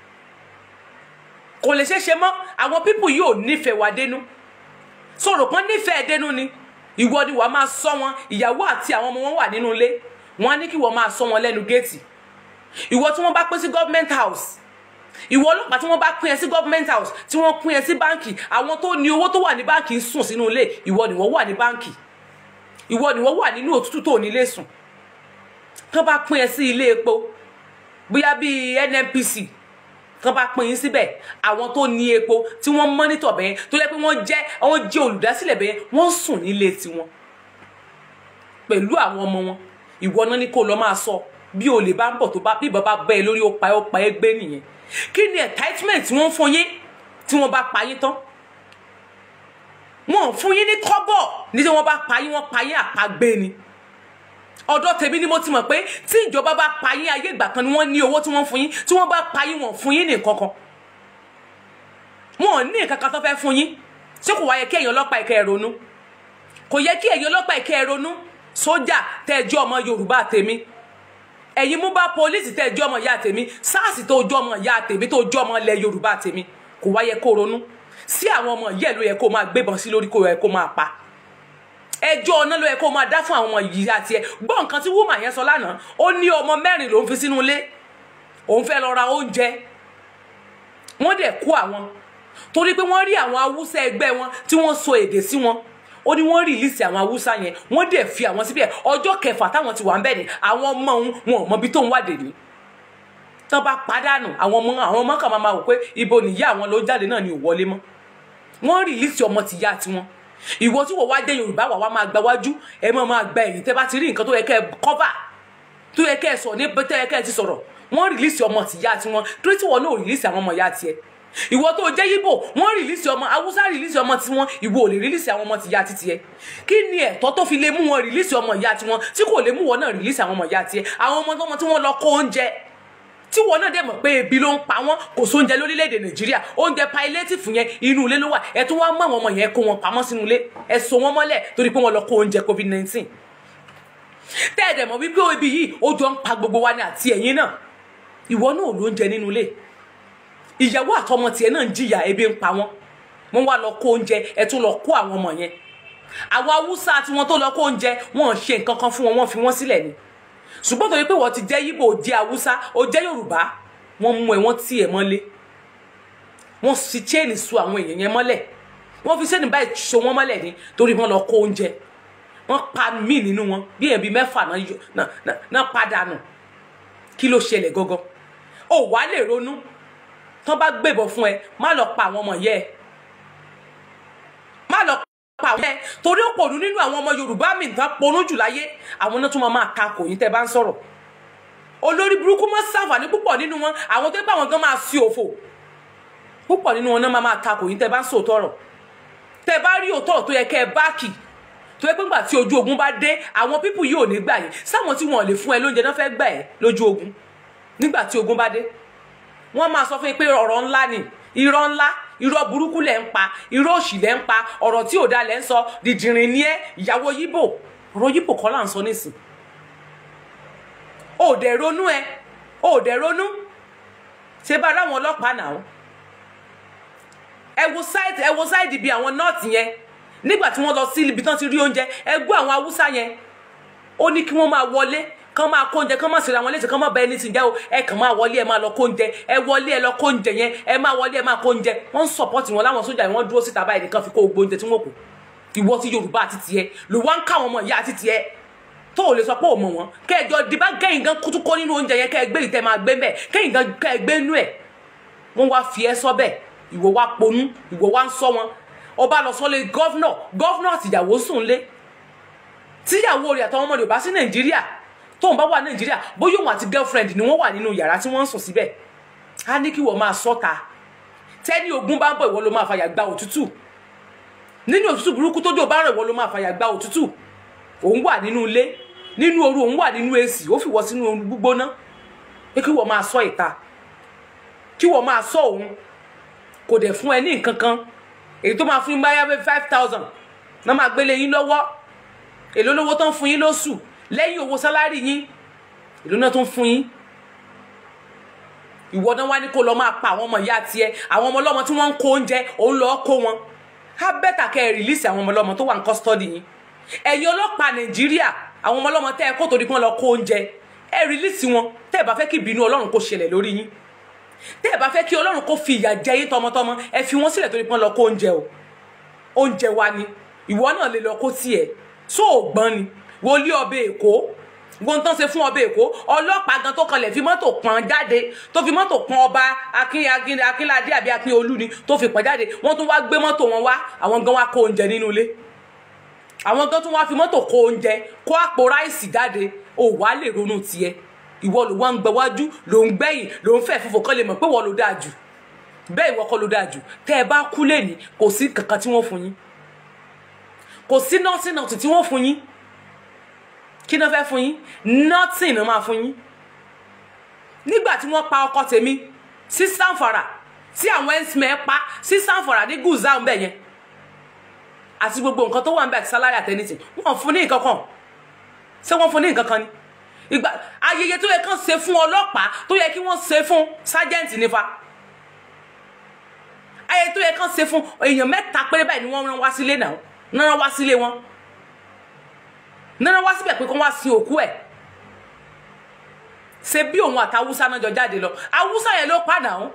kò lè ṣeé ṣe mọ́ àwọn pípù yìí ò nífẹ̀ẹ́ wa dénú sọ̀rọ̀ kan nífẹ̀ẹ́ dénú ni ìwọ ni wàá máa sọ wọn ìyàwó àti àwọn ọmọ wọn wà nínú ilé wọn á ní kí wọ́n máa sọ wọn lẹ́nu géètì ìwọ tí wọ́n bá pín sí government house ìwọ ọlọ́pàá tí wọ́n bá pín ẹ sí government house tí wọ́n pín ẹ sí báǹkì àwọn tó ní owó tó wà ní báǹkì ń sùn sínú ilé ìwọ ni wọ́n wà ní báǹkì ìwọ ni wọ́n wà nínú òtútù tó nílé sùn kán bá pín ẹ sí ilé epo bóyá bíi nnpc kán bá pín yín síbẹ̀ àwọn tó ní epo tí wọ́n mọ́nítọ̀ bẹ́ẹ̀ tó yẹ pé wọ́n jẹ́ wọ́n jẹ́ olùdásílẹ̀ bẹ́ẹ̀ wọ́n sùn nílé tiwọn pẹ̀lú àwọn ọmọ wọn ìwọ náà ní kó lọ máa sọ bí olè bá ń bọ̀ tó bá bí bàbá bẹ́ ẹ lórí ó pa ẹ́ ó pa ẹ́ gbé nìyẹn kí ni entitlement tí wọ́n fún yín tí wọ́n bá pa yín tán wọn ò fún yín ní kọ́bọ̀ ní tí wọ́n bá pa yín wọ́n pa yín àpagbé ni ọ̀dọ̀ tèmi ni mo ti mọ̀ pé tí ìjọba bá pa yín ayé ìgbà kan ni wọ́n ní owó tí wọ́n fún yín tí wọ́n bá pa yín wọ́n fún yín ní nǹkan kan wọn ò ní nǹkan kan tó fẹ́ fún yín ṣé kò wá yẹ kí ẹ̀yin ọlọ́pàá ìkẹ́ ẹ̀ ronú kò yẹ kí ẹ̀yin ọlọ́pàá ìkẹ́ ẹ̀ ronú sójà tẹ́ẹ̀jọ́ ọmọ yorùbá tèmi ẹ̀yin mú bá pólísì tẹ́ẹ̀jọ́ ọmọ ìyá tèmi sars tó jọ́ ọmọ ìyá tèmi tó jọ́ ọmọ ilẹ̀ yorùbá tèmi kò wá yẹ kó ronú sí àwọn ọmọ yẹ ló yẹ kó máa gbébọn sí lórí kó yẹ kó máa pa ẹjọ́ ọ̀nà ló yẹ kó máa dá fún àwọn ọmọ yìí àti ẹ gbọ́ nǹkan tí wúmà yẹn sọ lánàá ó ní ọmọ mẹ́rin ló ń fi sínú ilé òun fẹ́ lọ ra oúnjẹ wọ́n dẹ̀ kó àwọn torí pé wọ́n rí àwọn haúsá ẹgbẹ́ wọn tí wọ́n so èdè sí wọn ó ní wọ́n rìlíìsì àwọn haúsá yẹn wọ́n dẹ̀ fi àwọn síbẹ̀ ọjọ́ kẹfà táwọn ti wà ń bẹ̀ ni àwọn ọmọ òun wọn ò mọ ibi tó ń wàdè ní tán bá pàdánù àwọn ọmọ àwọn ọmọ kan máa wò pé ibo nìyá àwọn ló jáde náà ni ò wọlé mọ́ wọ́n rìlíìsì ọmọ tìyá tiwọn ìwọ tí wọ́n wá dé yorùbá wà wá máa gba wájú ẹ máa máa gba ẹ̀yìn tẹ́ bá ti rí nǹkan tó yẹ kẹ́ ẹ cover tó yẹ kẹ́ ẹ sọ ní tó yẹ kẹ́ ẹ ti sọ̀rọ̀ wọ́n rìlíìsì ọmọ tìyá tiwọn torí tí wọ́n náà rìlíìsì àwọn ọmọ ìyá tiẹ̀ ìwọ tó jẹ́ yíbò wọ́n rìlíìsì ọmọ haúsá rìlíìsì ọmọ tiwọn ìwọ ò lè rìlíìsì àwọn ọmọ tìyá títí ẹ kí ni ẹ̀tọ́ tó fi lè mú wọn rìlíìsì ọmọ ìyá tiwọn tí kò lè mú wọn náà rìlíìsì àwọn ọmọ ìyá tiẹ̀ àwọn ọmọ tọmọ tí wọ́n lọ kó oúnjẹ tí wọn náà dẹ̀ mọ̀ pé ebi ló ń pa wọ́n kò sóúnjẹ lórílẹ̀‐èdè nàìjíríà oúnjẹ palliative yẹn inú ilé ló wà ẹ tún wá mú àwọn ọmọ yẹn kó wọn pamọ́ sínú ilé ẹ so wọn mọ́lẹ̀ torí pé wọ́n lọ kó oúnjẹ covid nineteen tẹ́ ẹ̀ dẹ̀ mọ̀ wípé ebi yìí ó jọ ń pa gbogbo wa ní àti ẹ̀yin náà ìwọ náà ò lóúnjẹ nínú ilé ìyàwó àtọmọ tiẹ̀ náà ń jìyà ebi ń pa wọ́n wọ́n wá lọ kó oúnjẹ ẹ tún lọ kó àwọn ọmọ yẹn àwọn haúsá tí wọ́n tó lọ kó oúnjẹ wọn ò ṣe nǹkan kan fún wọn wọ́n fi wọ́n sílẹ̀ ni ṣùgbọ́n torí pé wọ́n ti jẹ́ yíbò jẹ́ haúsá ó jẹ́ yorùbá wọ́n mú ẹ wọ́n tì ẹ mọ́lé wọ́n fi chain so àwọn èèyàn yẹn mọ́lẹ̀ wọ́n fi chain báyìí so wọ́n mọ́lẹ̀ ni torí wọ́n lọ kó oúnjẹ wọ́n pa mí nínú wọn bí èèyàn bíi mẹ́fà náà yọ náà náà náà padànù kí ló ṣẹlẹ̀ gangan ó wàá lè ronú tán bá gbébọn fún ẹ má lọ pa àwọn ọmọ yẹ ẹ má lọ pa àwọn ẹ torí ó pònú nínú àwọn ọmọ yorùbá mi tán ponú jù láyé àwọn náà tún máa máa ka kò yín tẹ́ bá ń sọ̀rọ̀ olórí burúkú mọ́ sàǹfààní púpọ̀ nínú wọn àwọn tó bá wọn gan máa sí òfò púpọ̀ nínú wọn náà máa máa ta kò yín tẹ́ bá ń sòótọ́ ọ̀rọ̀ tẹ́ bá rí òótọ́ tó yẹ kẹ́ ẹ báàkì tó yẹ pé ńgbà tí ojú ogun bá dé àwọn pípù yìí ò ní gbà yín sáwọn tí wọn ò lè fún ẹ lóúnjẹ náà fẹ́ gbà ẹ lójú ogun nígbà tí ogun bá dé wọ́n máa sọ fún yín pé ọ̀rọ̀ ńlá ni irọ́ ńlá irọ́ burúkú lẹ̀ ń pa irọ́ òṣì lẹ̀ ń pa ọ̀rọ̀ tí ò da lẹ̀ ń sọ dìdìrín ní ẹ ìyàwó yíbò ọ̀rọ̀ yíbò kọ́ là ń sọ nísìn ò dẹ̀ ronú ẹ ò dẹ̀ ronú ṣé bá ráwọn ọlọ́pàá náà ẹ wo sáìdì ẹ wo sáìdì bíi àwọn nọ́ọ̀tì yẹn nígbà tí wọ́n lọ sí ibi tán ti rí oúnjẹ ẹ gbọ́ àwọn haúsá yẹn ó ní kí wọ́n máa wọlé kán máa kó oúnjẹ kán máa ṣèrè àwọn léṣe kán máa bẹ ẹni tí ń jẹ́ o ẹ kàn máa wọlé ẹ máa lọ kó oúnjẹ ẹ wọlé ẹ lọ kó oúnjẹ yẹn ẹ máa wọlé ẹ máa kó oúnjẹ wọ́n ń sọ̀pọ̀tì wọn láwọn sójà yẹn wọ́n dúró síta báyìí nìkan fi kó gbogbo oúnjẹ tí wọ́n kù ìwọ tí yorùbá àti tiẹ̀ ló wá ń ká àwọn ọmọ ìyá àti tiẹ̀ tó ò lè sọ pé ò mọ̀ wọ́n kẹjọ dìbà kẹ́yìn gan kútú kó nínú oúnjẹ yẹn kẹ́ ẹ gbé ìtẹ́ máa gbé bẹ́ẹ̀ kẹ́yìn gan kẹ́ ẹ gbé nú ẹ̀ wọ́n wá fi ẹ́ sọ bẹ́ẹ̀ ìwọ wá ponú ìwọ wá ń sọ wọn ọba lọ sọlé gọ́fúnọ̀ gọ́fúnọ̀ àtìyàwó sùn lé tíyàwó rẹ̀ àtàwọn ọmọdé ò bá sí nàìjíríà tóun bá wà nàìjíríà bóyá òun àti girlfriend ni wọ́n wà nínú yàrá tí wọ́n ń sùn síbẹ̀ á ní kí wọ́n máa sọ́ta tẹ́ni ogun bá ń bọ̀ ìwọ ló máa fàyà gba òtútù nínú òtútù burúkú tójò bá rẹ̀ ìwọ ló máa fàyà gba òtútù òun wà nínú ilé nínú ooru òun wà nínú èsì ó fi wọ́ sínú ooru gbígbóná pé kí wọ́n máa sọ ìta kí wọ́n máa sọ òun kò dẹ̀ fún ẹ ní nǹkan kan èyí tó máa fún yín báyà five thousand náà máa gbélé yín lọ́wọ́ èló lówó tó ń fún yín lóṣù lẹ́yìn owó sálárì yín èló náà tó ń fún yín ìwọ náà wá ní kó lọ máa pa àwọn ọmọ ìyá tiẹ̀ àwọn ọmọ ọlọ́mọ tí wọ́n ń kó oúnjẹ òun lọ́ọ́ kó wọn á bẹ́tà kẹ́ ẹ rìlíìsì àwọn ọmọ ọlọ́mọ tó wà ní kọ́sítọ́dì yín ẹ̀yin ọlọ́pàá nàìjíríà àwọn ọmọ ọlọ́mọ tẹ́ ẹ kó torí pé wọ́n lọ kó oúnjẹ ẹ rìlíìsì wọn tẹ́ ẹ bá fẹ́ kí ìbínú ọlọ́run kó ṣẹlẹ̀ lórí yín tẹ́ ẹ bá fẹ́ kí ọlọ́run kó fi ìyà jẹ yín tọmọtọmọ ẹ fi wọ́n sílẹ̀ torí pé wọ́n lọ kó oúnjẹ o oúnjẹ wa ni ìwọ náà lè lọ kó tiẹ̀ só ò gbọ́n ni wọlé ọbẹ̀ èkó gbọ́n tán ṣe fún ọbẹ̀ èkó ọlọ́pàá gan tó kanlẹ̀ fi mọ́tò pọ́n jáde tó fi mọ́tò pọ́n ọba akínládé àbí akínolú ni tó fi pọ́n jáde wọ́n tún wá gbé mọ́tò wọn wá àwọn gan wá kó oúnjẹ nínú ilé àwọn gan tún wá fi mọ́tò kó oúnjẹ kó àpò ráìsì jáde ò wá lè ronú tiẹ̀ ìwọ ló wá ń gbẹ wájú ló ń gbẹ̀yìn ló ń fẹ́ fúnfọ kán lè mọ̀ pé wọ́n ló dáa jù bẹ́ẹ̀ ìwọ kọ́ ló dáa jù tẹ́ ẹ bá kú lẹ́ni kò sí kankan tí wọ́n fún yín kò sí nọ́ọ̀sì nọ́ọ̀sì tí wọ́n fún yín kí náà fẹ́ fún yín nothing náà máa fún yín nígbà tí wọ́n pa ọkọ tèmi sí sanfara tí àwọn ẹ̀ńsìmẹ̀ pa sí sanfara ní gùzá ń bẹ̀ yẹn àti gbogbo nǹkan tó wà ń bẹ̀ àti sálárì àtẹnitì wọ́n fún ní nǹkan kan ṣé wọ́n fún ní nǹkan kan ni ìgbà ayẹyẹ tó yẹ kán ṣe fún ọlọ́pàá tó yẹ kí wọ́n ṣe fún sájẹ́ǹtì nífa ayẹyẹ tó yẹ kán ṣe fún èèyàn mẹ́ta péré báyìí ni wọ́n rán wá sílé náà rán wá sílé wọn nana wá síbẹ̀ pé kó wá sin òkú ẹ̀ ṣe bí òun àti awúsá náà jọ jáde lọ awúsá yẹn ló padà ń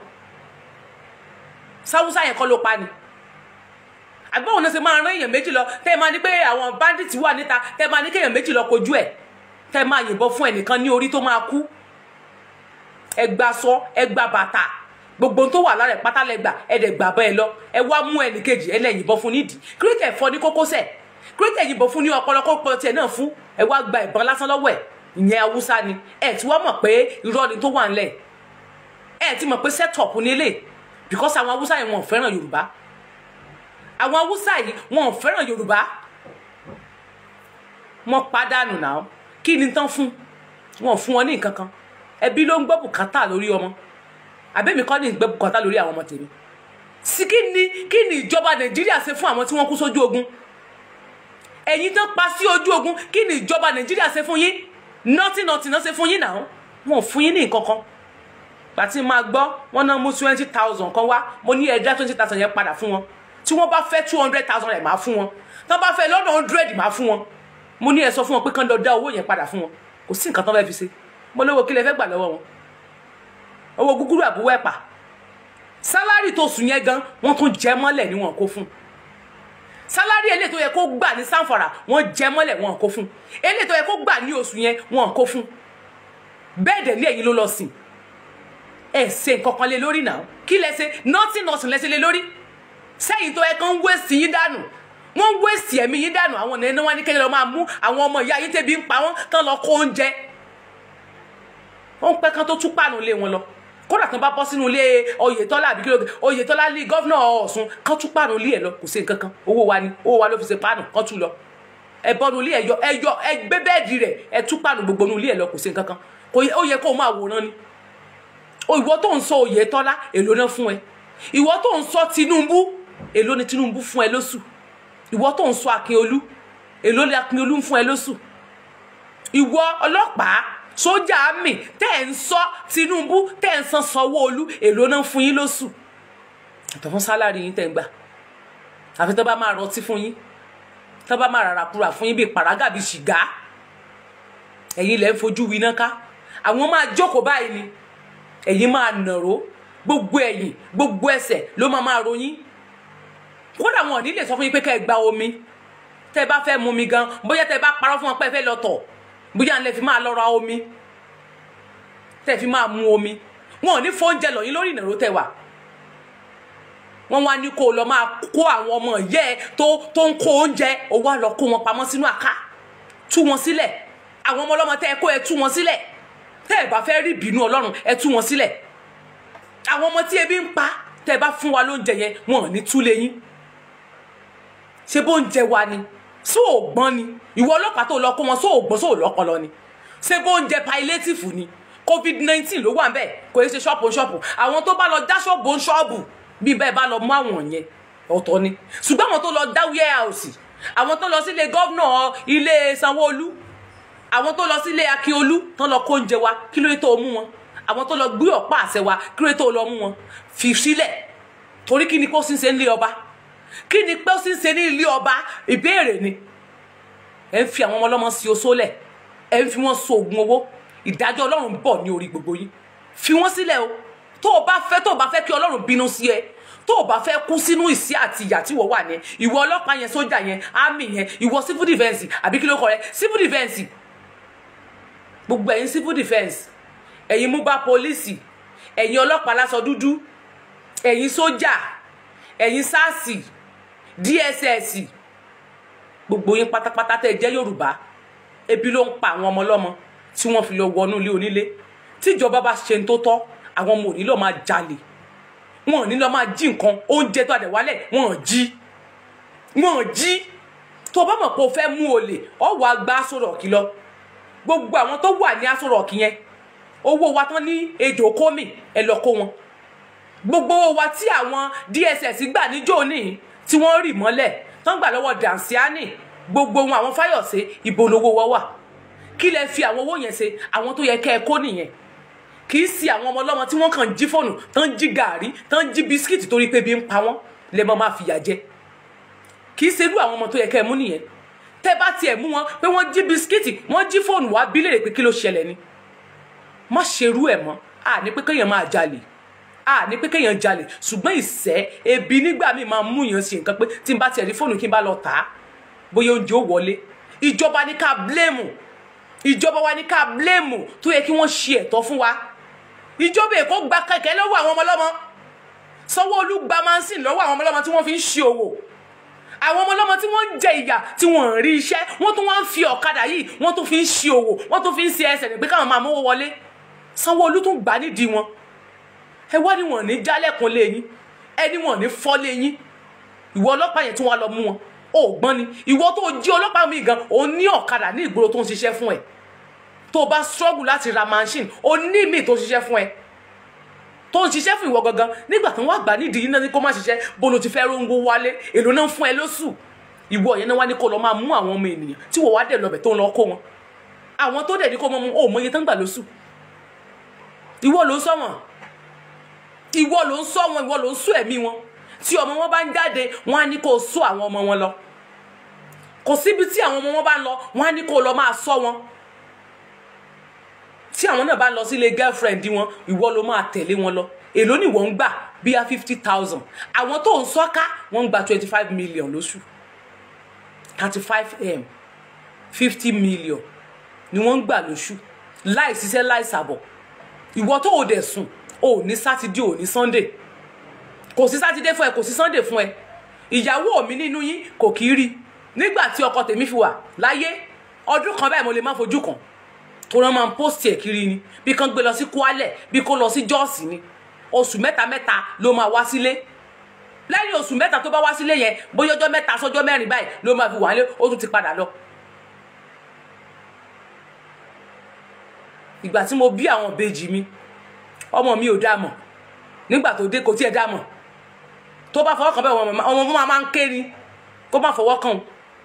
sáwúsá yẹn kọ́ ló pa ni àgbọ̀wọ̀n náà ṣe máa rán èèyàn méjì lọ tẹ́ ẹ máa ní pé àwọn bandits wà níta tẹ́ ẹ máa ní kéèyàn méjì lọ kojú ẹ̀ tẹ́ ẹ máa yìnbọn fún ẹnìkan ní orí tó máa kú ẹgbà sọ ẹgbà bàtà gbogbo ohun tó wà lára ẹ̀ pátá lẹ gbà ẹ dẹ̀ gbà bọ́ ẹ lọ ẹ wá mú ẹnì kejì ẹ lẹ́yìn bọ́ fún nídìí kíríkẹ̀ fọ́ ní kókósẹ̀ kíríkẹ̀ yìnbọn fún ní ọpọlọ kókó tiẹ̀ náà fún ẹ wá gba ìbọn lásán lọ́wọ́ ẹ̀ ìyẹn haúsá ni ẹ ti wá mọ̀ pé irọ́ ni tó wà ńlẹ̀ ẹ ti mọ̀ pé set up nílé because àwọn haúsá yìí wọn ò fẹ́ràn yorùbá àwọn haúsá yìí wọn ò fẹ́ràn yorùbá wọn pàdánù náà kí ni tán fún wọn ò fún wọn ní nǹkan kan ẹbí ló ń gbọ́ bùkátà lórí ọmọ àbẹ́mi kọ́ ní ìgbẹ́ bùkátà lórí àwọn ọmọ tèmi sí kí ni kí ni ìjọba nàìjíríà ṣe fún àwọn tí wọ́n kú sójú ogun ẹ̀yin tán pa sí ojú ogun kí ni ìjọba nàìjíríà ṣe fún yín nọ́tì nọ́tì náà ṣe fún yín náà wọn ò fún yín ní nǹkan kan gbàtí máa gbọ́ wọn náà mú twenty thousand kan wá mo ní ẹ̀dá twenty thousand yẹn padà fún wọn tí wọ́n bá fẹ́ two hundred thousand rẹ̀ máa fún wọn tán bá fẹ́ lọ́nà hundred máa fún wọn mo ní ẹ sọ fún wọn pé kán lọ dá owó yẹn padà fún wọn kò sí nǹkan tán fẹ́ fi ṣe mo lówó kí lẹ fẹ́ gbà lọ́wọ́ wọn owó gúgúrú àbúwọ́ ẹ̀pà sálárì tó sùn yẹn gan wọ́n tún jẹ mọ́lẹ̀ ni wọ́n kó fún sálárì eléyìí tó yẹ kó gbà ní sanfara wọ́n jẹ mọ́lẹ̀ wọ́n kó fún eléyìí tó yẹ kó gbà ní oṣù yẹn wọ́n kó fún bẹ́ẹ̀ dẹ̀ ní ẹ̀yin ló lọ sìn ẹ ṣe nǹkan kan lé lórí náà kí lẹ ṣe nọ́ọ̀tì nọ́ọ̀sì lẹ ṣe lé lórí sẹ́yìn tó yẹ kán ń wéèsì yín dànù wọ́n ń wéèsì ẹ̀mí yín dànù àwọn ọ̀nà ẹni wọn ní kéde lọ máa mú àwọn ọmọ ìyá yín tẹ́bi ń pa wọ́n tán lọ kó oúnjẹ wọ́n ń pẹ́ kán tó tún pàánù lé wọn lọ kódà tán bá bọ́ sínú ilé oyetola àbí kílódé oyetola ní gọ́vnà ọ̀sùn kán tún pàánù lé ẹ̀ lọ kò sí nǹkan kan owó wa ni owó wa ló fi ṣe pàánù kán tún lọ ẹ bọ́nu ilé ẹ̀yọ ẹ̀yọ ẹgbẹ́ bẹ́ẹ̀dì rẹ̀ ẹ tún pàánù gbogbo nu ilé ẹ̀ lọ kò sí nǹkan kan kò yẹ ó yẹ kó o máa wòran ni ìwọ tó ń sọ oyetola èlò náà fún ẹ ìwọ tó ń sọ tinubu èlò ni tinubu fún ẹ lóṣù ìwọ tó ń sọ akínolú èlò ni akínolú ń fún ẹ lóṣù ìwọ ọlọ́pàá sójà àmì tẹ́ ẹ̀ ń sọ tinubu tẹ́ ẹ̀ ń san sanwó-olú èlò náà fún yín lóṣù àtọ̀ fún sálárì yín tẹ́ ń gbà àfi tó bá máa rọtí fún yín tó bá máa rárá kúrà fún yín bíi pàrágà bíi ṣìgá ẹ̀yin lẹ́ ń fojú winá ká àwọn máa jókòó báyìí ni ẹ̀yin máa nàró gbogbo ẹ̀yìn gbogbo ẹsẹ̀ ló máa máa ròyìn kódà wọn ò ní lè sọ fún yín pé kẹ́ ẹ gba omi tẹ́ ẹ bá fẹ́ mu mi gan bóyá tẹ́ ẹ bá parọ́ fún wọn pé ẹ fẹ́ lọ tọ̀ bóyá ńlẹ̀ fi máa lọ ra omi tẹ́ ẹ fi máa mu omi wọn ò ní fóúnjẹ lọ yín lórí ìnàró tẹ́ wà wọn wá ní kó o lọ máa kó àwọn ọmọ ìyá ẹ tó tó ń kó oúnjẹ o wá lọ kó wọn pamọ́ sínú àká tú wọn sílẹ̀ àwọn ọmọ ọlọ́mọ tẹ́ ẹ kó ẹ tú wọn sílẹ̀ tẹ́ ẹ bá fẹ́ rí ìbínú ọlọ́run ẹ tú wọn sílẹ̀ àwọn ọmọ tí ebi ń pa tẹ́ ẹ bá fún wa lóúnjẹ yẹn wọn ò ní túlé yín ṣé bó ń jẹ wa ni só ò gbọ́n ni ìwọ ọlọ́pàá tó lọ kó wọn só ò gbọ́n só ò lọ́pọlọ ni ṣé bó ń jẹ palliative ni covid nineteen ló wà bẹ́ẹ̀ kò yẹ ṣe ṣọ́ọ̀bù ṣọ́ọ̀bù àwọn tó bá lọ dá ṣọ́ọ̀bù ṣọ́ọ̀bù bí bẹ́ẹ̀ bá lọ mú àwọn yẹn ọ̀tọ̀ ni ṣùgbọ́n àwọn tó lọ dá warehouse àwọn tó lọ sílé gọ́vnà ilé sanwó-olú àwọn tó lọ sílé akíolú tó lọ kó oúnjẹ wa kí ló dé tó mú wọn àwọn tó lọ gbé ọ̀pá àṣẹ wa kí ló dé tó lọ mú wọn fi sílẹ̀ torí kí ni kó sì ń ṣe nílé ọba kí ni pé ó sì ń ṣe ní ilé ọba ìbéèrè ni ẹ ń fi àwọn ọmọ ọlọ́mọ sí oṣó lẹ̀ ẹ ń fi wọ́n so oògùn owó ìdájọ́ ọlọ́run bọ̀ ní orí gbogbo yín fi wọ́n sílẹ̀ o tó o bá fẹ́ tó o bá fẹ́ kí ọlọ́run bínú sí ẹ tó o bá fẹ́ kú sínú ìsí àti ìyà tí wọ́n wà ní ìwọ ọlọ́pàá yẹn sójà yẹn ámì yẹn ìwọ civil defence àbí kí ló kọ rẹ civil defence gbogbo ẹ̀yin civil defence ẹ̀yin mobile police ẹ̀yin ọlọ́pàá láṣọ dúdú ẹ̀yin sójà ẹ̀yin sars dss gbogbo yín pátápátá tẹ́ ẹ jẹ́ yorùbá ebi ló ń pa àwọn ọmọ ọlọ́mọ tí wọ́n fi lọ wọnú ilé onílé tíjọba bá ṣe ń tó tọ́ àwọn ọmọ òní lọ máa jalè wọn ò ní lọ máa jí nǹkan oúnjẹ tó àdẹ̀wálẹ̀ wọn ò jí wọn ò jí tó o bá mọ̀ pé o fẹ́ mú olè ọ wàá gba aṣọ rọ̀kì lọ gbogbo àwọn tó wà ní aṣọ rọ̀kì yẹn owó wa tán ní ejò kómì ẹ lọ kó wọn gbogbo owó wa tí àwọn dss gbà níjó ní tí wọ́n rì mọ́lẹ̀ tán gbà lọ́wọ́ dànsíánì gbogbo wọn àwọn fáyọ̀sé ibo lowó wa wà kí lẹ fi àwọn owó yẹn ṣe àwọn tó yẹ kẹ́ ẹ kó nìyẹn kì í sí àwọn ọmọ ọlọ́mọ tí wọ́n kàn jí fóònù tán jí gàárì tán jí bisikíìtì torí pé bí ń pa wọ́n lè mọ́ máa fìyà jẹ kì í ṣerú àwọn ọmọ tó yẹ kẹ́ ẹ mú nìyẹn tẹ́ bá tiẹ̀ mú wọn pé wọ́n jí bisikíìtì wọ́n jí fóònù wá bí léèrè pé kí ló ṣẹlẹ̀ ni má ṣerú ẹ̀ mọ́ à ní pé kéèyàn máa jalè à ní pé kéèyàn jalè ṣùgbọ́n ìṣẹ́ ebi nígbà míì máa mú yàn ṣe nǹkan pé tí n bá tiẹ̀ rí fóònù kí n bá lọ tà á bóyá oúnjẹ ó wọlé ìjọba ní ká bléèmù ìjọba wa ní ká bléèmù tó yẹ kí wọ́n ṣe ẹ̀tọ́ fún wa ìjọba èkó gba kẹ̀kẹ́ lọ́wọ́ àwọn ọmọ ọlọ́mọ sanwó-olu gba mansin lọ́wọ́ àwọn ọmọlọ́mọ tí wọ́n fi ń ṣe òwò àwọn ọmọlọ́mọ tí wọ́n ń jẹ ìyà tí wọ́n ń rí iṣẹ́ wọ́n tún wọ́n ń fi ọ̀kadà yìí wọ́n tún fi ń ṣe òwò wọ́n tún fi ń ṣe ẹsẹ̀ ní pé káwọn máa mówó wọlé sanwó-olu tún gbà nídìí wọn ẹ wá ní wọn ní jálẹ̀kùn lé yín ẹni wọn ní fọ́ lé yín ìwọ ọlọ́pàá yẹn tún wá lọ mú wọn ó gbọ́n ni ìwọ tó jí ọlọ́pàá mi gan òun ní ọ̀kadà ní ìgboro tó ń ṣiṣẹ́ fún ẹ tó o bá struggle láti ra machine o ní mi tó ń ṣiṣẹ́ fún ẹ tó ń ṣiṣẹ́ fún ìwọ gangan nígbà tó ń wá gbà nídìí iná ní kó má ṣiṣẹ́ bó ló ti fẹ́ róńgó wálé èlò náà ń fún ẹ lóṣù ìwọ yẹn náà wá ní kó lọ máa mú àwọn ọmọ ènìyàn tí wọ́n wá dẹ̀ lọ́bẹ̀ tó ń lọ kó wọn àwọn tó dẹ̀ ní kó mọ́ mú ó mọ iye tó ń gbà lóṣù ìwọ ló ń sọ wọn ìwọ ló ń sọ wọn ìwọ ló ń sọ ẹ̀mí wọn tí ọmọ wọn bá ń jáde wọn á ní kó sọ àwọn ọmọ wọn lọ kò síbi tí àwọn ọmọ wọn bá ń lọ wọn á ní kó lọ máa sọ wọn tí àwọn náà bá lọ sílé girlfriend wọn ìwọ ló máa tẹ̀lé wọn lọ èló ni wọ́n ń gbà bíi fifty thousand àwọn tó ń sọ́ká wọ́n ń gba twenty five million lóṣù thirty five m fifty million ni wọ́n ń gbà lóṣù láì ṣiṣẹ́ láì ṣàbọ̀ ìwọ tó o dẹ̀ sùn o ò ní sátidé ò ní sunday kò sí sátidé fún ẹ kò sí sunday fún ẹ ìyàwó mi nínú yín kò kì í rí nígbà tí ọkọ tèmi fi wà láyé ọdún kan báyìí mo lè má fojú kan tó rán máa ń post ẹ̀ kiri ni bí kan gbé lọ sí kwalẹ̀ bí kó lọ sí jọ́ọ̀sì ni oṣù mẹ́ta mẹ́ta ló máa wá sílé lẹ́yìn oṣù mẹ́ta tó bá wá sílé yẹn bóyá ọjọ́ mẹ́ta sọ́jọ́ mẹ́rin báyìí ló máa fi wà nílé ó tún ti padà lọ. ìgbà tí mo bí àwọn ìbejì mi ọmọ mi ò dá mọ̀ nígbà tó dé kò tiẹ̀ dá mọ̀ tó bá fọwọ́ kan bẹ́ẹ̀ ọmọ ọmọ máa ń ké ni kó má fọwọ́ kàn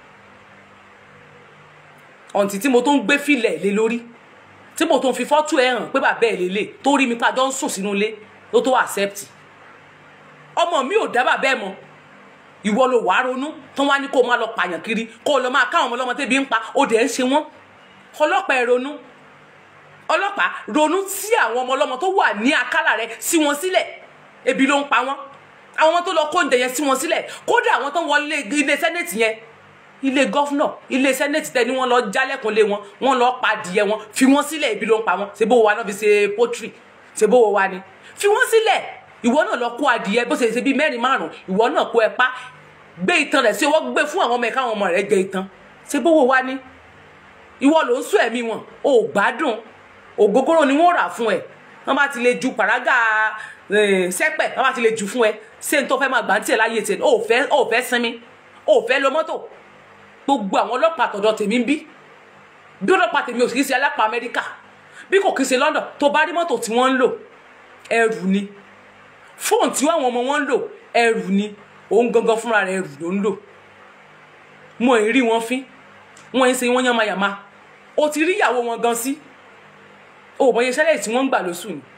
ọ̀ǹtí tí mo tó ń gbé filẹ̀ lé lórí tí mo tó ń fi fọ́tò ẹ̀ hàn pé bàbá ẹ̀ lélẹ̀ tó rí mi pé àjọ ń sùn sínú ilé ló tó accept ọmọ mi ò dá bàbá ẹ̀ mọ̀ ìwọ ló wàá ronú tó wá ní kó máa lọ pààyàn kiri kó lọ máa káwọn ọmọ ọlọ́mọ tẹ́bi ń pa ó dẹ̀ ń ṣe wọ́n ọlọ́pàá ẹ̀ ronú ọlọ́pàá ronú sí àwọn ọmọ ọlọ́mọ tó wà ní àkàlà rẹ sí wọn sílẹ̀ ebi ló ń pa wọ́n àwọn ọmọ tó lọ kó oúnjẹ yẹn sí wọn sílẹ̀ kódà àwọn tó wọlé ilé sẹ́nẹ̀tì yẹn ilé gọ́fúnà ilé sẹ́nẹ̀tì tẹ́ ni wọ́n lọ jálẹ̀kùn lé wọn wọ́n lọ pa adìyẹ wọn fi wọ́n sílẹ̀ ibi ló ń pa wọ́n ṣe bó wa náà fi ṣe pọ́tírì ṣe bó wa ni fi wọ́n sílẹ̀ ìwọ náà lọ kó adìyẹ bó ṣe ṣe bíi mẹ́rin márùn ìwọ náà kó ẹ pa gbé itan rẹ̀ sí ọwọ́ gbé fún àwọn ọmọ ẹ̀ káwọn ọmọ rẹ̀ jẹ itan ṣe bó wa ni ìwọ ló ń sún ẹ̀mí wọn ò gbádùn ògógóró ni wọ́n rà fún ẹ wọ́n bá ti lè ju pàrágà sẹ́pẹ̀ wọ́n bá ti lè jù fún ẹ ṣé n tó fẹ́ máa gbà ń tiẹ̀ láyé tiẹ̀ ò fẹ́ ò fẹ́ sinmi ò fẹ́ lo mọ́tò gbogbo àwọn ọlọ́pàá tọ̀dọ̀ tèmi ń bí bí ọlọ́pàá tèmi ò kì í ṣe alápá amẹ́ríkà bí kò kì í ṣe london tó bá rí mọ́tò tí wọ́n ń lò ẹrù ni fóònù tí àwọn ọmọ wọn ń lò ẹrù ni òun gangan fúnra rẹ̀ ẹrù ló ń lò mo ì rí wọn fín wọn ń ṣe wọn yánmayàmá o ti rí ìyàwó wọn gan sí o ò mọ iye sálárì tí wọ́n ń gbà lóṣù ni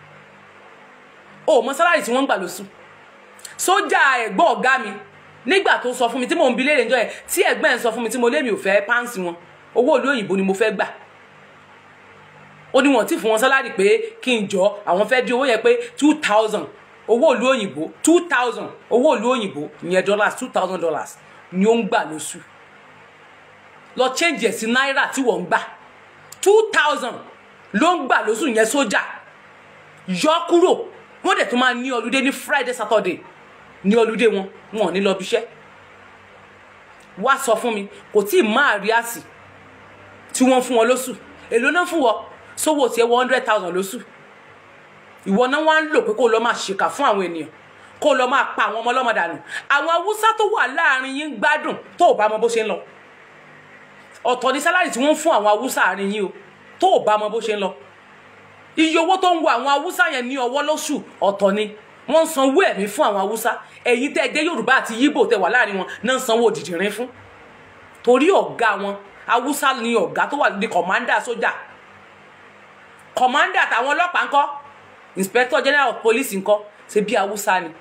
o ò mọ sálárì tí wọ́n ń gbà lóṣù sójà ẹ̀gbọ́n ọ̀gá mi nígbà tó sọ fún mi tí mò ń bi léèrè njọ́ yẹn tí ẹ̀gbọ́n ẹ̀ ń sọ fún mi tí mo lé mi ò fẹ́ páǹsì wọn owó ìlú òyìnbó ni mo fẹ́ gbà ó ní wọn tí fún wọn sálárì pé kí n jọ àwọn fẹ́ di owó yẹn pé two thousand owó ìlú òyìnbó two thousand owó ìlú òyìnbó ìyẹn dollars two thousand dollars ni ó ń gbà lóṣù lọ change ẹ̀ sí náírà tí wọ́n ń gbà two thousand ló ń gbà lóṣù yẹn sójà yọ kúrò wọ́n dẹ̀ tún máa ní ọlúdé ní friday saturday ní ọlúdé wọn wọn ò ní lọ bíṣẹ́ wá sọ fún mi kò tí ì máa rí àsì tí wọ́n fún wọn lóṣù èló náà fún wọn sówó tiẹ̀ one hundred thousand lóṣù ìwọ náà wá ń lò pé kó lọ máa ṣèkà fún àwọn ènìyàn kó lọ máa pa àwọn ọmọ ọlọ́mọ dànù àwọn haúsá tó wà láàrin yín gbádùn tó ò bá mọ bó ṣe ń lọ ọ̀tọ̀ ní sálárì tí wọ́n ń fún àwọn haúsá àárín yín o tó ò bá mọ bó ṣe ń lọ iye owó tó ń wo àwọn haúsá yẹn ní ọwọ́ lóṣù ọ̀tọ̀ ni wọ́n ń sanwó ẹ̀mí fún àwọn haúsá ẹ̀yin tẹ́ ẹ jẹ́ yorùbá àti yíbò tẹ́ wà láàrin wọn náà ń sanwó òdìdìrín fún torí ọ̀gá wọn haúsá ni ọ̀gá tó wà ní kọ̀mándà sójà kọ̀mándà táwọn ọlọ́pàá ńkọ́ inspector general of police ńkọ́ ṣe bí haúsá ni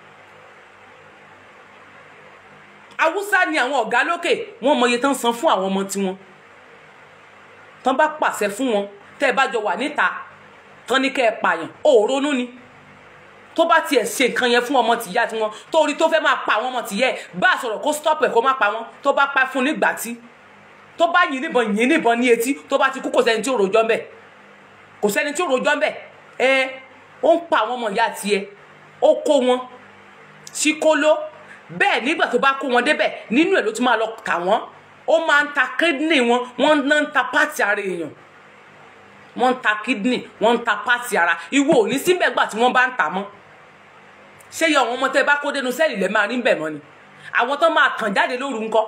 haúsá ni àwọn ọ̀gá lókè wọ́n mọ iye tán san fún àwọn ọmọ tiwọn tán bá pàṣẹ fún wọn tẹ́ ẹ bá jọ wà níta tán ní kẹ́ ẹ pààyàn ò ronú ni tó bá tiẹ̀ ṣe nǹkan yẹn fún ọmọ tìyá tiwọn torí tó fẹ́ máa pa àwọn ọmọ tìyẹ́ ẹ̀ bá a sọ̀rọ̀ kó stop ẹ̀ kó má pa wọn tó bá pa fún nígbà tí tó bá yìn níbọn yìn níbọn ní etí tó bá ti kú kò sẹ́ni tí ò rojọ́ ń bẹ̀ kò sẹ́ni tí ò rojọ́ ń bẹ̀ ẹ ó ń pa àwọn ọmọ ìyá tiẹ̀ ó kó wọn sí kóló bẹ́ẹ̀ nígbà tó bá kó wọn débẹ̀ nínú ẹ̀ ló ti máa lọ tà wọ́n ó máa ń ta kidney wọn wọ́n náà ń ta pátì ara èèyàn wọ́n ń ta kidney wọ́n ń ta pátì ara ìwọ ò ní síbẹ̀ gbà tí wọ́n bá ń tà mọ́ ṣé yẹ àwọn ọmọ tẹ́ bá kó dénú sẹ́ẹ̀lì lẹ́ máa rí bẹ̀ mọ́ ni àwọn tó máa kàn jáde lóru ńkọ́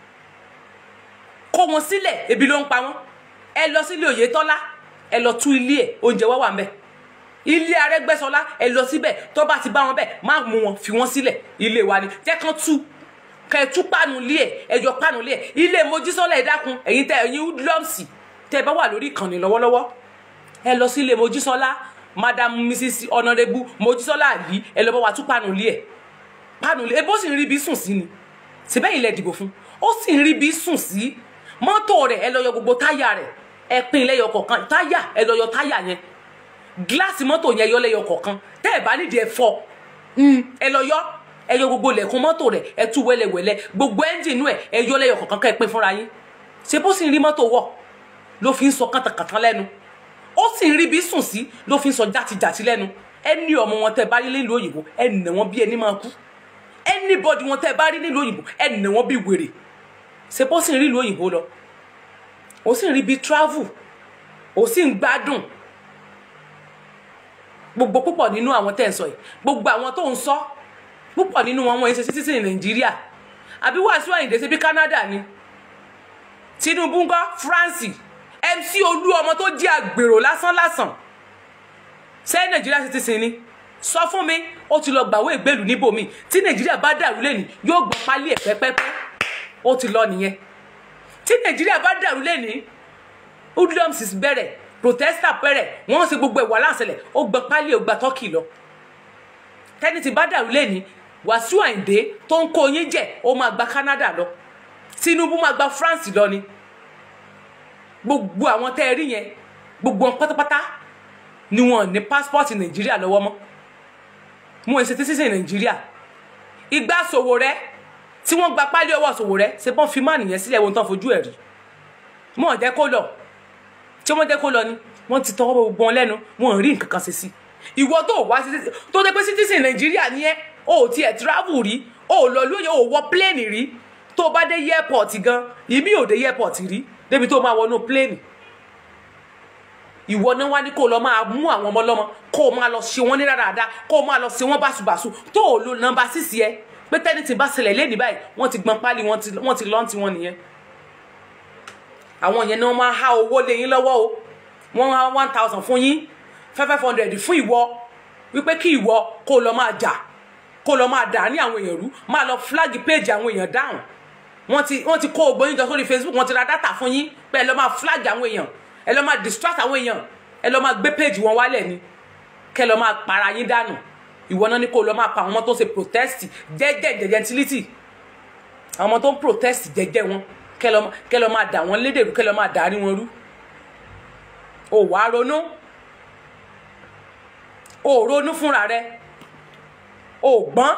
kó wọn sílẹ̀ ebi ló ń pa wọ́n ẹ lọ sílé Oyètọ́lá ẹ lọ tú ilé ẹ̀ oúnjẹ wá wà ń bẹ̀ ilé Arẹ́gbẹ́ṣọlá ẹ lọ síbẹ̀ tó bá ti bá wọn bẹ̀ má mú wọn fi wọn sílẹ̀ ilé wa ni jẹ́ kán tú kẹ́ ẹ tú pánu ilé ẹ̀ ẹ yọ pánu ilé ẹ̀ ilé Mojísọ́lá ẹ dákun ẹ̀yin tẹ ẹ̀yin hoodlums tẹ ẹ bá wà lórí ìkànnì lọ́wọ́lọ́wọ́ ẹ lọ sílé Mojísọ́lá madam mrs honourable Mojísọ́lá àlí ẹ lọ bá wa tú pánu ilé ẹ̀ pánu ilé ẹ bó sì ń rí bí sùn sí ni síbẹ̀ ilẹ̀ dìbò fún ó sì ń rí bí sùn sí mọ́tò rẹ̀ ẹ lọ yọ gbogbo táyà rẹ̀ ẹ pín lẹ́yọ kọ̀ọ̀kan táyà ẹ lọ yọ táyà yẹn gíláàsì mọ́tò yẹn yọ lẹ́yọ kọ̀ọ̀kan tẹ́ ẹ bá nídìí ẹ fọ́ ẹ lọ yọ ẹ yọ gbogbo lẹ̀kùn mọ́tò rẹ̀ ẹ tú wẹ́lẹ́wẹ́lẹ́ gbogbo ẹ́ńjìnú ẹ̀ ẹ yọ lẹ́yọ kọ̀ọ̀kan kẹ́ ẹ pín fúnra yín ṣé bó sì ń rí mọ́tò wọ̀ ló fi ń sọ kàtàkàtà lẹ́nu ó sì ń rí bí sùn sí ló fi ń sọ játijàti lẹ́nu ẹni ọmọ wọn tẹ́ bá rí nílùú òyìnbó ẹ nà wọn bí ẹni máa kú anybody wọn tẹ́ bá rí nílùú òyìnbó ẹ nà wọn bí wèrè ṣé bó sì ń rí ìlú òyìnbó lọ ó sì ń rí bí travel ó sì ń gbádùn gbogbo púpọ̀ nínú àwọn tẹ́ ń sọ yìí gbogbo àwọn tó ń sọ púpọ̀ nínú wọn wọ́n ń ṣe citizen ní nàìjíríà àbí Wàsíù Àyìndé ṣe bí Canada ni Tinubu ńkọ́ France MC Olú ọmọ tó jẹ́ àgbèrò lásán lásán ṣé nàìjíríà citizen ni sọ fún mi ó ti lọ gbàwé ìgbèlú níbòmí tí nàìjíríà bá dàrú lẹ́nu yóò gbọ́ pálí ẹ̀ pẹ́pẹ́pẹ́ ó ti lọ nìyẹn tí nàìjíríà bá dàrú lẹ́ni hoodlums bẹ̀rẹ̀ protester bẹ̀rẹ̀ wọ́n ṣe gbogbo ẹ̀wà láǹṣẹlẹ̀ ó gba pálí ó gba tọ́kì lọ tẹ́ni tí bá dàrú lẹ́ni Wàsíù Àyìndé tó ń kó yín jẹ ó máa gba Canada lọ Tinubu máa gba France lọ ni gbogbo àwọn tẹ́ ẹ rí yẹn gbogbo wọn pátápátá ni wọn ní passport nàìjíríà lọ́wọ́ mọ́ mo ń ṣe tí sísè nàìjíríà ìgbà ṣòwò rẹ tí wọ́n gba pálí ọwọ́ ṣòwò rẹ ṣe bọ́n fi má nìyẹn sílẹ̀ ohun tán fojú ẹ̀ rí wọ́n jẹ́ kó lọ tí wọ́n jẹ́ kó lọ ni wọ́n ti tọwọ́ gbogbo wọn lẹ́nu wọ́n rí nǹkan kan ṣe sí ìwọ tó wá sí tó dé pé citizen nàìjíríà ni ẹ o ò tiẹ̀ travel rí o ò lọ lóye o ò wọ plane rí tó bá dé airport gan ìmí ò dé airport rí débi tó máa wọnú plane ìwọ náà wá ní kó lọ máa mú àwọn ọmọ lọ́mọ kó o máa lọ ṣe wọn ní ráráda kó o máa lọ ṣe wọn báṣubàṣu tó o lo nọ́mbà sísì ẹ pé tẹ́ni tí bá ṣẹlẹ̀ lé ní báyìí wọ́n ti gbọ́n pálí wọ́n ti lọ́n ti wọn nìyẹn àwọn yẹn ni wọ́n máa há owó lé yín lọ́wọ́ o wọ́n há one thousand fún yín five hundred fún ìwọ wípé kí ìwọ kó o lọ máa jà kó o lọ máa dà ní àwọn èèyàn rú máa lọ flag page àwọn èèyàn dáhùn wọ́n ti wọ́n ti kó ògbó yín jọ sórí Facebook wọ́n ti ra data fún yín pé ẹ lọ máa flag àwọn èèyàn ẹ lọ máa distract àwọn èèyàn ẹ lọ máa gbé page wọn wálẹ̀ ni kẹ lọ máa para yín dànù ìwọ náà ní kó lọ máa pa àwọn ọmọ tó ń ṣe protest jẹ́jẹ́ gentility àwọn ọmọ tó ń protest jẹ́jẹ́ wọn kẹ lọ máa dà wọ́n lédèrú kẹ lọ máa dàrí wọn rú ò wá ronú ò ronú fúnra rẹ ò gbọ́n.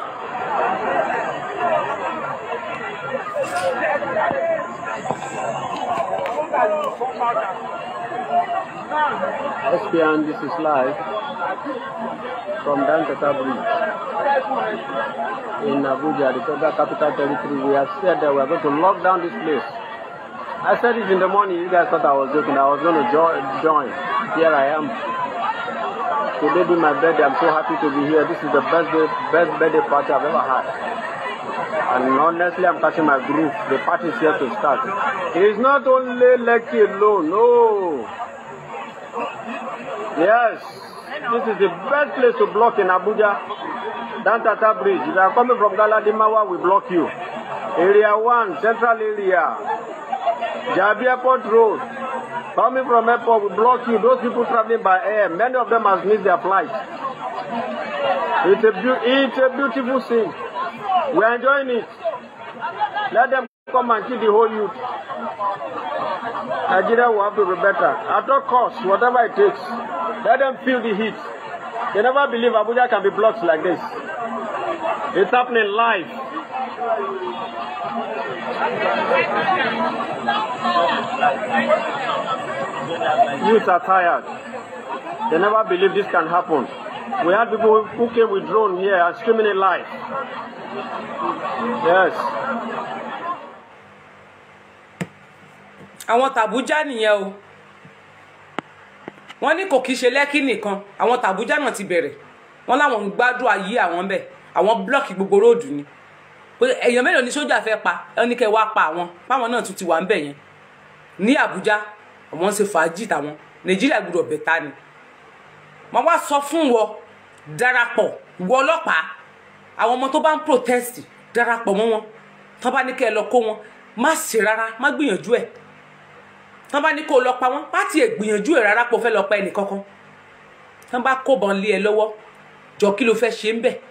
SPN, this is live from Dankata Bridge in Abuja, the federal capital territory. We have said that we are going to lock down this place. I said it in the morning. You guys thought I was joking. I was going to jo- join. Here I am. Today being my birthday, I'm so happy to be here. This is the best day, best birthday party I've ever had. And honestly, I'm catching my groove. The party is here to start. It is not only Lekki alone. No. Yes, this is the best place to block in Abuja. Dantata Bridge. If you are coming from Galadimawa, we block you. Area 1, central area. Jabi Airport Road. Coming from airport, we block you. Those people traveling by air, many of them has missed their flight. It's a, beau- it's a beautiful scene. We are enjoying it. Let them come and kill the whole youth. Nigeria will have to be better. At all costs, whatever it takes, let them feel the heat. They never believe Abuja can be blocked like this. It's happening live. Youths are tired. They never believe this can happen. We had people who came with drone here and streaming it live. Yes. àwọn tàbújá nìyẹn o wọ́n ní kò kí ṣe lẹ́kì nìkan àwọn tàbújá náà ti bẹ̀rẹ̀ wọ́n láwọn ń gbádùn ayé àwọn bẹ̀ àwọn blọọkì gbogbo róòdù ni pé èèyàn mélòó ni sójà fẹ́ pa ẹ ní kẹ́ wá pa àwọn páwọn náà tún ti wà ń bẹ̀ yẹn ní àbújá àwọn ń ṣe fàájì tàwọn nàìjíríà gbọ́dọ̀ bẹ̀ta ni wọ́n wá sọ fún wọ darapọ̀ wọ ọlọ́pàá àwọn ọmọ tó bá ń protest darapọ̀ mọ́ wọn tó bá ní kẹ́ ẹ lọ kó wọn má ṣe rárá má gbìyànjú ẹ̀ tó bá ní kó lọ pa wọn má tiẹ̀ gbìyànjú ẹ̀ rárá pé o fẹ́ lọ pa ẹnì kankan tó bá kóbọn lé ẹ lọ́wọ́ jọ kí ló fẹ́ ṣe ń bẹ̀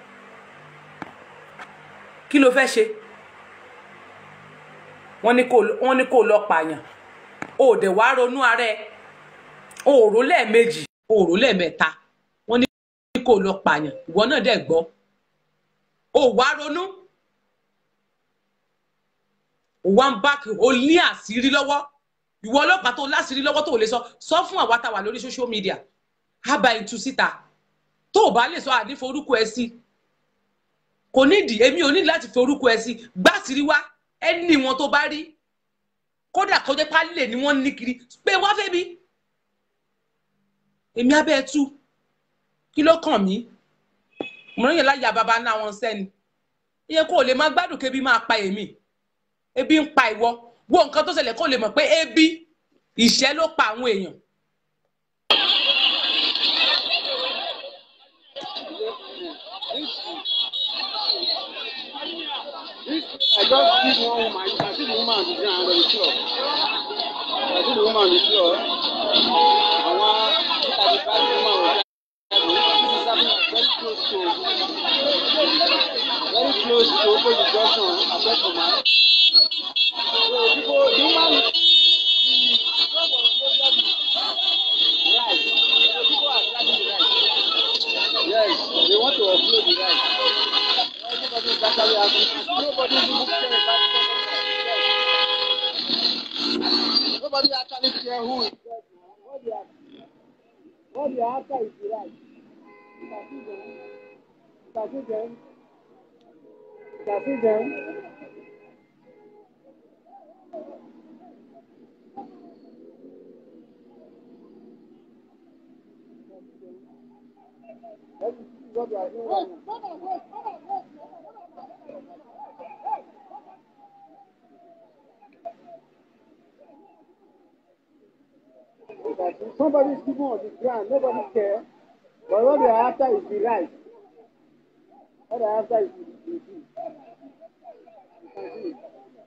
kí ló fẹ́ ṣe wọ́n ní kó wọ́n ní kó lọ pààyàn o ò dẹ̀ wá ronú ara ẹ o ò rò lẹ́ẹ̀mejì o ò rò lẹ́ẹ̀mẹ́ta wọ́n ní kó lọ pààyàn ìwọ náà dẹ̀ gbọ́ o ò wá ronú o wá ń bá o ní àṣírí lọ́wọ́ ìwọ ọlọ́pàá tó láṣìírí lọ́wọ́ tó ò lè sọ sọ fún àwa tá a wà lórí social media ábà ìtú síta tó o bá lè sọ àní forúkọ ẹ sí kò nídìí èmi ò nídìí láti forúkọ ẹ sí gbàsírí wá ẹni wọn tó bá rí kódà kọjá pálílẹ̀ ni wọ́n ní kiri pé wá fẹ́ mi èmi abẹ́ ẹ tú kí ló kàn mí mo rán yẹn láyà bàbá náà wọn sẹ́ni iye kó o lè má gbádùn kébi máa pa èmi ebi ń pa ìwọ wo nǹkan tó ṣẹlẹ̀ kó lè mọ̀ pé ebi ìṣẹ́ ló pa àwọn èèyàn. I just give one woman, you can see the woman on the ground on the floor. You can see the woman on the floor. I want look at the back woman on the This is happening very close to very close to Open the junction, Abẹ́ Command. So people, the woman, the truck was closer to right. So people are dragging the right. Yes, they want to offload the right. Everybody is actually asking. Nobody is even care about it. Nobody actually care who is dead now. What they are, what they are after is the right. You can see them. You can see them. You can see them. Let me see what they are doing right now. that somebody is sleeping on the ground, nobody care. But what they are after is the right. What they are after is the, the the. You can see it.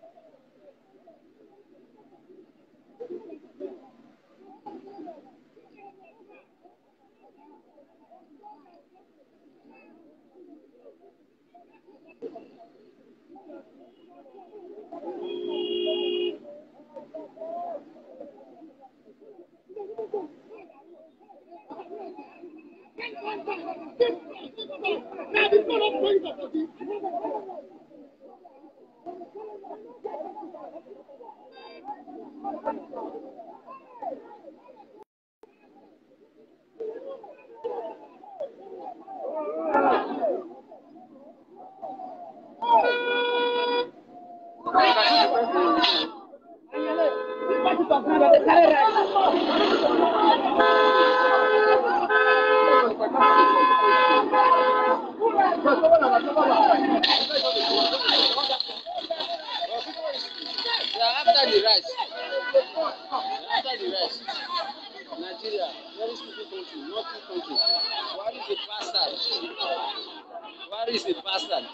They are after the rice. They are after the rice. Nigeria, very stupid country, not good country. Buhari is a bastard. Buhari is a bastard.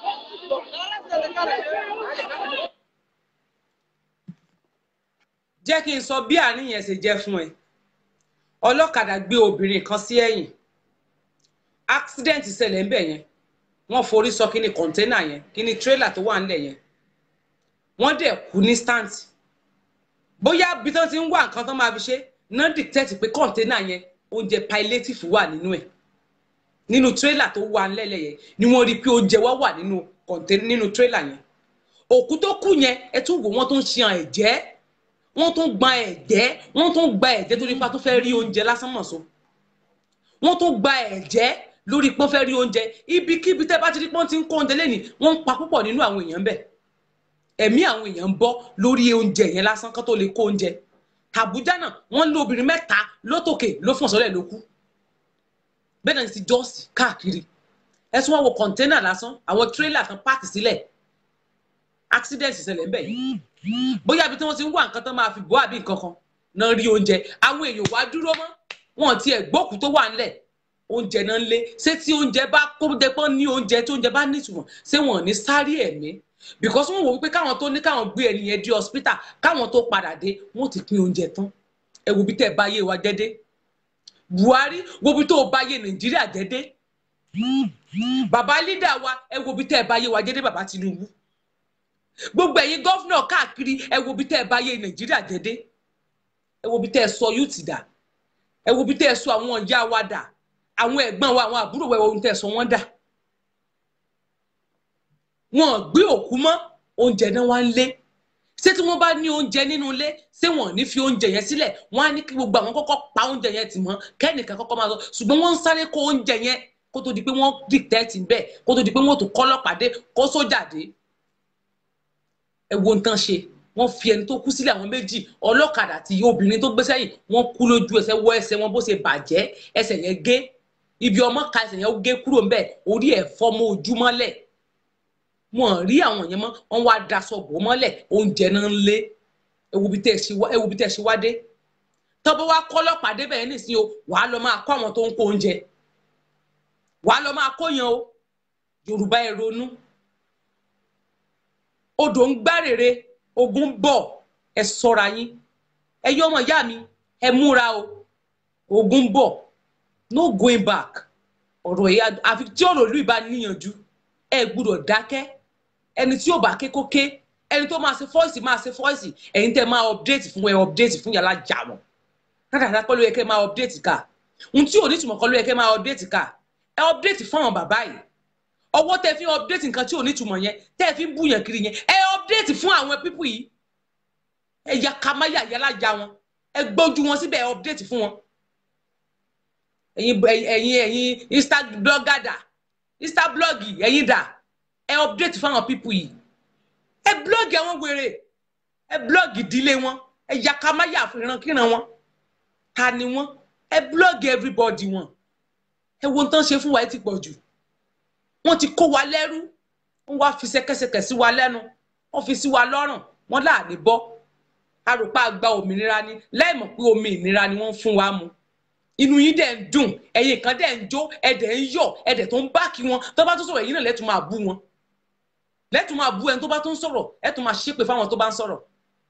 jẹ́ kí n sọ bí àárín yẹn ṣe jẹ́ fún ẹ ọlọ́kadà gbé obìnrin kan sí ẹ̀yìn accident ṣẹlẹ̀ ń bẹ̀ yẹn wọ́n forí sọ kíní kọ̀ńténà yẹn kíní tírélà tó wà ńlẹ̀ yẹn wọ́n dẹ̀ kú ní stand bóyá bí tó ti ń wá nǹkan tó máa fi ṣe náà dictate pé kọ̀ńténà yẹn oúnjẹ palliative wà nínú ẹ̀ nínú tírélà tó wà ńlẹ̀ yẹn ni wọ́n rí i pé oúnjẹ wá wà nínú kọ̀ńténà nínú tírélà yẹn òkú tó kú yẹn ẹ tún wò wọ́n tó ń ṣe ẹ̀jẹ̀ wọ́n tún gba ẹ̀jẹ̀ wọ́n tún gba ẹ̀jẹ̀ torí pa tó fẹ́ rí oúnjẹ lásán mọ̀ so wọ́n tún gba ẹ̀jẹ̀ lórí pọ́n fẹ́ rí oúnjẹ ibikíbi tẹ́ bá ti rí pọ́n ti ń kó oúnjẹ lẹ́nìí wọ́n ń pa púpọ̀ nínú àwọn èèyàn bẹ́ẹ̀ ẹ̀mí àwọn èèyàn ń bọ́ lórí oúnjẹ yẹn lásán kán tó lè kó oúnjẹ Àbújá náà wọ́n lé obìnrin mẹ́ta lótòkè ló fún ọ̀sọ́lẹ̀ ló kú bẹ́ẹ̀ náà ti jọ́ọ̀sì káàkiri ẹ̀sùn wọn wo kọ̀ńténà lásán àwọn tírélà kan páàkì sílẹ̀ accident ṣẹlẹ̀ ńbẹ̀ yìí bóyá ibi tí wọ́n ti ń wá nǹkan tán máa fi bọ́ àbí nǹkan kan náà rí oúnjẹ àwọn èèyàn wá dúró mọ́ wọn ti ẹ̀ gbókùú tó wà ńlẹ̀ oúnjẹ náà ń lé ṣé tí oúnjẹ bá kó jẹ pọ́n ní oúnjẹ tí oúnjẹ bá nítumọ̀ ṣé wọn ò ní sáré ẹ̀mí because wọn wò wípé káwọn tó ní káwọn gbé ẹni yẹn dé hospital káwọn tó padà dé wọn ti pín oúnjẹ tán ẹ wo bí tẹ́ ẹ bá yé wa jẹ́ dé Buhari wo bí tó o bá yé Nàìjíríà jẹ́ dé bàbá lídà wa ẹ wo bí tẹ́ ẹ bá yé wa jẹ́ dé bàbá Tinubu gbogbo ẹ̀yin gọ́fúnà káàkiri ẹ wo bí tẹ́ ẹ bá yé Nàìjíríà jẹ́ dé ẹ wo bí tẹ́ ẹ sọ yúùtì dà ẹ wo bí tẹ́ ẹ sọ àwọn ìyá wa dà àwọn ẹ̀gbọ́n wa àwọn àbúrò wa ẹ wo bí tẹ́ ẹ sọ wọ́n dà wọn gbé òkú mọ́ oúnjẹ náà wá ń lé ṣé tí wọ́n bá ní oúnjẹ nínú ilé ṣé wọn ò ní fi oúnjẹ yẹn sílẹ̀ wọ́n á ní kí gbogbo àwọn kọ́kọ́ pa oúnjẹ yẹn tì mọ́ kẹ́nìkan kọ́kọ́ máa sọ ṣùgbọ́n wọ́n ń sáré kó oúnjẹ yẹn kó tó di pé wọ́n dìtẹ́ẹ̀tì bẹ́ẹ̀ kó tó di pé wọ́n tó kọ́ ọlọ́pàá dé kó sójà dé ẹ wo nǹkan ṣe wọ́n fi ẹni tó kú sílẹ̀ àwọn méjì ọlọ́kadà àti obìnrin tó gbé sẹ́yìn wọ́n kú lójú ẹsẹ̀ wọ ẹsẹ̀ wọn bó ṣe bàjẹ́ ẹsẹ̀ yẹn gé ibi ọmọ ka ẹsẹ̀ yẹn gé kúrò ńbẹ̀ orí ẹ̀ fọ́ mọ́ ojú mọ́lẹ̀ wọn rí àwọn yẹn mọ́ wọ́n wá daṣọ bò mọ́lẹ̀ oúnjẹ náà ń lé ewu bí tẹ́ ẹ ṣe wá dé tọ́bọ̀ wá kọ́ ọlọ́pàá débẹ̀ yẹn nísìnyí o wàá lọ máa kọ́ àwọn tó ń kó oúnjẹ wàá lọ máa kó yan o Yorùbá ẹ ronú odò ń gbárèrè ogun bọ̀ ẹ ṣọ́ra yín ẹ yọ ọmọ ìyá mi ẹ múra o ogun bọ̀ no going back ọ̀rọ̀ yìí àfi tí ọ̀rọ̀ ìlú ìbá níyànjú ẹ gbúdọ̀ dákẹ́ ẹni tí yóò bá ké kó ké ẹni tó máa ṣe fọ́ìsì máa ṣe fọ́ìsì ẹ̀yin tẹ́ máa update fún ẹ update fún yàrá jà wọ́n kádàdá kọ́ ló yẹ kẹ́ máa update ká ohun tí ò ní túmọ̀ kọ́ ló yẹ kẹ́ máa update ká ẹ update fún àwọn bàbá yìí ọwọ́ tẹ́ fi update nǹkan tí ò ní túmọ̀ yẹn tẹ́ fi ń búyàn kiri yẹn ẹ update fún àwọn pípù yìí ẹ ya kamáyà yàrá jà wọn ẹ gbójú wọn síbẹ̀ ẹ update fún wọn ẹ̀yin ẹ̀yin ẹ̀yin instablogger dà instablog ẹ̀yin dà ẹ update fún àwọn pípù yìí ẹ blog àwọn wèrè ẹ blog ìdílé wọn ẹ ya kamáyà ìrankíran wọn ta ni wọn ẹ blog everybody wọn ẹ wo tán ṣe fún wa ẹ ti pọ̀ jù wọ́n ti kó wa lẹ́rú wọ́n wá fi ṣẹ̀kẹ̀ṣẹ̀kẹ̀ sí wa lẹ́nu wọ́n fi sí wa lọ́rùn wọ́n láàní bọ́ arùpá gba òmìnira ni láì mọ̀ pé omi ìnira ni wọ́n fún wa mu inú yín dẹ̀ ń dùn ẹ̀yin kan dẹ̀ ń jó ẹ̀dẹ̀ ń yọ̀ ẹ̀dẹ̀ tó ń bá kí wọn tó bá tó sọ̀rọ̀ ẹ̀yin náà lẹ́tùn máa bú wọn lẹ́tùn máa bú ẹni tó bá tó ń sọ̀rọ̀ ẹ̀tùn máa ṣépè fáwọn tó bá ń sọ̀rọ̀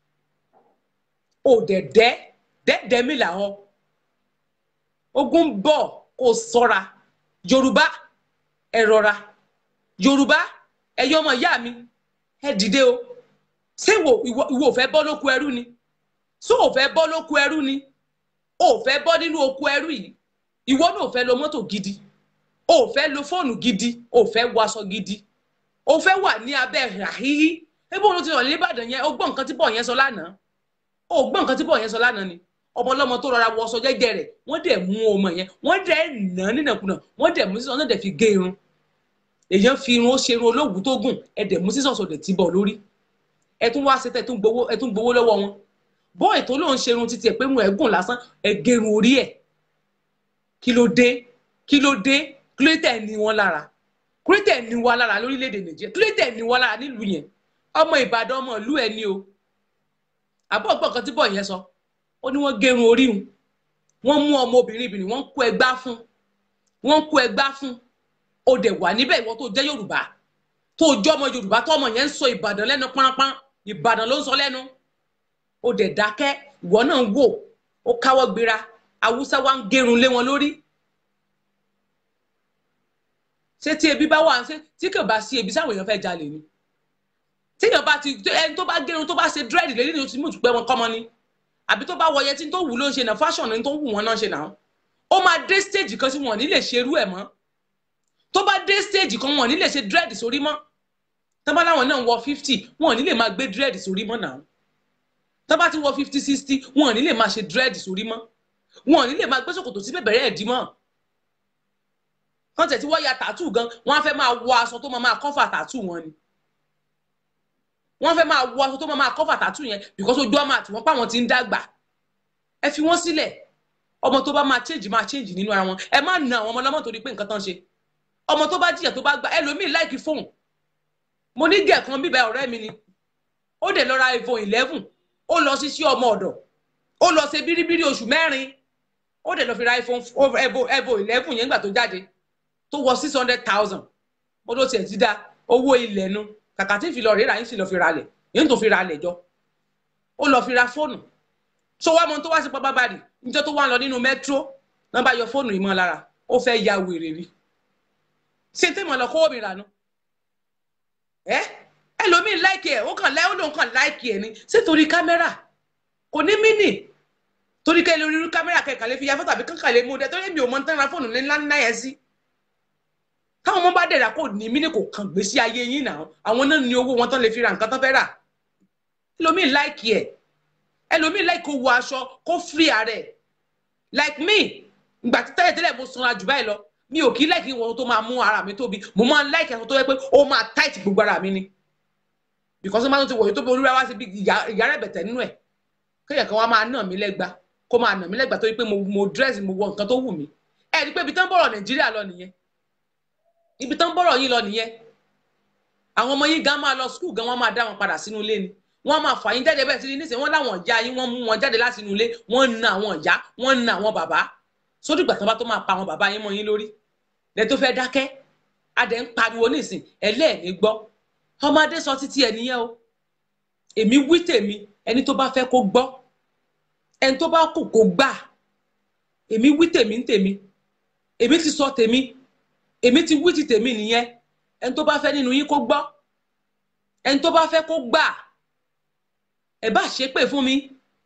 òdẹ̀dẹ́ dẹ́dẹ́ mi làwọn ogun bọ̀ kó sọ́ra yorùbá ẹ rọra yorùbá ẹyọ ọmọ ìyá mi ẹ dìde o ṣé ìwọ ìwọ ò fẹ́ bọ́ lóko ẹrú ni ṣé ò fẹ́ bọ́ lóko ẹrú ni ò fẹ́ bọ́ nínú oko ẹrú yìí ìwọ náà ò fẹ́ lo mọ́tò gidi ò fẹ́ lo fóònù gidi ò fẹ́ wọ aṣọ gidi ò fẹ́ wà ní abẹ́ ràhíhí ebi òun ti rọ̀ ní Ìbàdàn yẹn ó gbọ́ nǹkan tí bọ̀ yẹn sọ lánàá ó gbọ́ nǹkan tí bọ̀ yẹn sọ lánàá ni ọmọ ọlọ́mọ tó rọra wọ aṣọ jẹ́jẹ́ rẹ̀ wọ́n dẹ̀ mú ọmọ yẹn wọ́n dẹ̀ nà nínàkúnà wọ́n dẹ̀ mú sísọ náà dẹ̀ fi gé irun èèyàn fi irun ó ṣe irun olóògùn tó gùn ẹ dẹ̀ mú sísọ sọ̀dẹ̀ tí bọ̀ lórí ẹ tún wá ṣetẹ ẹ tún gbowó ẹ tún gbowó lọ́wọ́ wọn bọ́ọ̀ tó lóun ṣe irun títí ẹ pé mu ẹ gùn lásán ẹ gé irun orí ẹ kí ló dé kí ló dé kí ló tẹ̀ ní wọn lára kí ló tẹ̀ ní wọn lára lórílẹ̀‐èdè Nàìjíríà kí ló tẹ̀ ní wọn lára nílùú yẹn ọmọ Ìbàdàn ọmọ ìlú ẹ ní o àbọ̀ ọgbọ́n kan tí bọ̀ yẹn sọ ó ní wọ́n gé irun orí wọn wọ́n mú ọmọ obìnrin ibìnrin wọ́n kó ẹgbá fún wọ́n kó ẹgbá fún ó dẹ̀ wà níbẹ̀ ìwọ tó jẹ́ Yorùbá tó jọ́ ọmọ Yorùbá tó ọmọ yẹn ń sọ Ìbàdàn lẹ́nu pánpán Ìbàdàn ló ń sọ lẹ́nu ó dẹ̀ dákẹ́ ìwọ náà ń wò ó káwọ́ gbéra Haúsá wa ń gérun lé wọn lórí ṣé tí ebi bá wà ṣé tí kò bá sí ebi sáwọn èèyàn fẹ́ jalè ni tí èèyàn bá ti ẹni tó bá gérun tó bá ṣe dírẹ́dì lórí ni o ti mú ìtúpẹ́ wọn kọ́mọ ni àbí tó bá wọ yẹtí tó wù ló ń ṣe náà fashion ni tó wù wọn náà ṣe náà ó máa dé stage kan tí wọn ò ní lè ṣerú ẹ̀ mọ́ tó bá dé stage kan wọn ò ní lè ṣe dírẹ́dì sórí mọ́ tó bá láwọn náà wọ fifty wọn ò ní lè máa gbé dírẹ́dì sórí mọ́ náà tó bá ti wọ fifty sixty wọn ò ní lè máa ṣe dírẹ́dì sórí mọ́ wọn ò ní lè máa gbé ṣòkòtò sí bẹ̀bẹ̀rẹ̀ ẹ̀dí mọ́ kán tẹ̀ tí wọ́n ya tàtú gan wọ́n á fẹ́ máa wọ aṣọ tó máa máa kọ́fà tàtú wọn ni wọ́n fẹ́ máa wọ aṣọ tó máa máa kọ́fà tàtú yẹn because ojú ọmọ àti wọ́n pa wọn ti ń dàgbà ẹ fi wọ́n sílẹ̀ ọmọ tó bá máa change máa change nínú ara wọn ẹ má na àwọn ọmọ ọlọ́mọ torí pé nǹkan tán ṣe ọmọ tó bá jìyà tó bá gbà ẹlòmíì láìkí fóun mo ní gẹ̀ kan bíbẹ̀ ọ̀rẹ́ mi ni ó dẹ̀ lọ ra iphone eleven ó lọ sí sí ọmọ ọ̀dọ̀ ó lọ ṣe bíríbírí oṣù mẹ́rin ó dẹ̀ lọ fi ra iphone iphone eleven yẹn nígbà tó jáde tó wọ six hundred thousand mo ló tiẹ̀ ti dá owó ilẹ̀ nu kàkà tí fi lọ rírà yín sì lọ fi ra lẹ̀ yín tó fi ra lẹ̀ jọ ó lọ fi ra fóònù so wá mọ tó wá sí pápábárì níjọ́ tó wá lọ nínú mẹ́tró náà bá yọ fóònù ìmọ̀ lára ó fẹ́ ya wèrè rí ṣé tèmọ̀ lọ kówó mi rà nu ẹ ẹlòmíì láìkì ẹ ó kàn láì ó lóun kàn láìkì ẹ ni ṣé torí kámẹ́rà kò ní mínì torí kẹ́ lórí kámẹ́rà kẹ̀kẹ́ lè fi ya fọ́tò àbí kankan lè mú dẹ torí mi ò mọ tán ra fóònù ńlá ńlá yẹn sí táwọn ọmọ bá dẹ̀ra kò ní mínì kò kàn gbé sí ayé yín náà àwọn náà ní owó wọn tán lè fi ra nǹkan tán fẹ́ rà ẹlòmíì láìkì ẹ ẹlòmíì láìkì kó wọ aṣọ kó fírí ààrẹ like me ìgbà tí tẹ́lẹ̀ tẹ́lẹ̀ mo sanra jù báyìí lọ mi ò kí láìkì wọn tó máa mú ara mi tóbi mo máa ń láìkì aṣọ tó yẹ pé ó máa tight gbogbo ara mi ni because máa ń ti wọ̀nyí tó bí olúwa wá sí bí ìyá rẹ̀ bẹ̀tẹ̀ nínú ẹ̀ kéèyàn kan wá máa nà mí lẹ́gba kó máa nà mí lẹ́gba torí pé mo mo dress mo wọ nǹkan tó wù mí ẹ rí i pé ibi tán bọ̀rọ̀ nàìjíríà lọ nìyẹn ibi tán bọ̀rọ̀ yín lọ nìyẹn àwọn ọmọ yín gan máa lọ skul gan wọ́n máa dá wọn padà sínú ilé ni wọ́n máa fà yín jáde bẹ́ẹ̀ sí ní nísìnyí wọ́n láwọn ìyá yín wọ́n mú wọn jáde láti inú ilé wọ́n na àwọn ìyá wọ́n na àwọn bàbá sódì ìgbà tán bá tó máa pa àwọn bàbá yín mọ́ yín lórí lẹ tó fẹ́ dákẹ́ adẹ ń pariwo nísìn ẹlẹ́ẹ̀ni gbọ́ ọmọdé sọ títí ẹ nìyẹn o èmi wí tèmi ẹni tó bá fẹ́ kó gbọ́ ẹni tó bá kù kó gbà èmi wí tèmi ń tèmi èmi ti sọ tèmi èmi ti wí ti tèmi nìyẹn ẹni tó bá fẹ́ nínú yín kó gbọ́ ẹni tó bá fẹ́ kó gbà ẹ bá ṣépè fún mi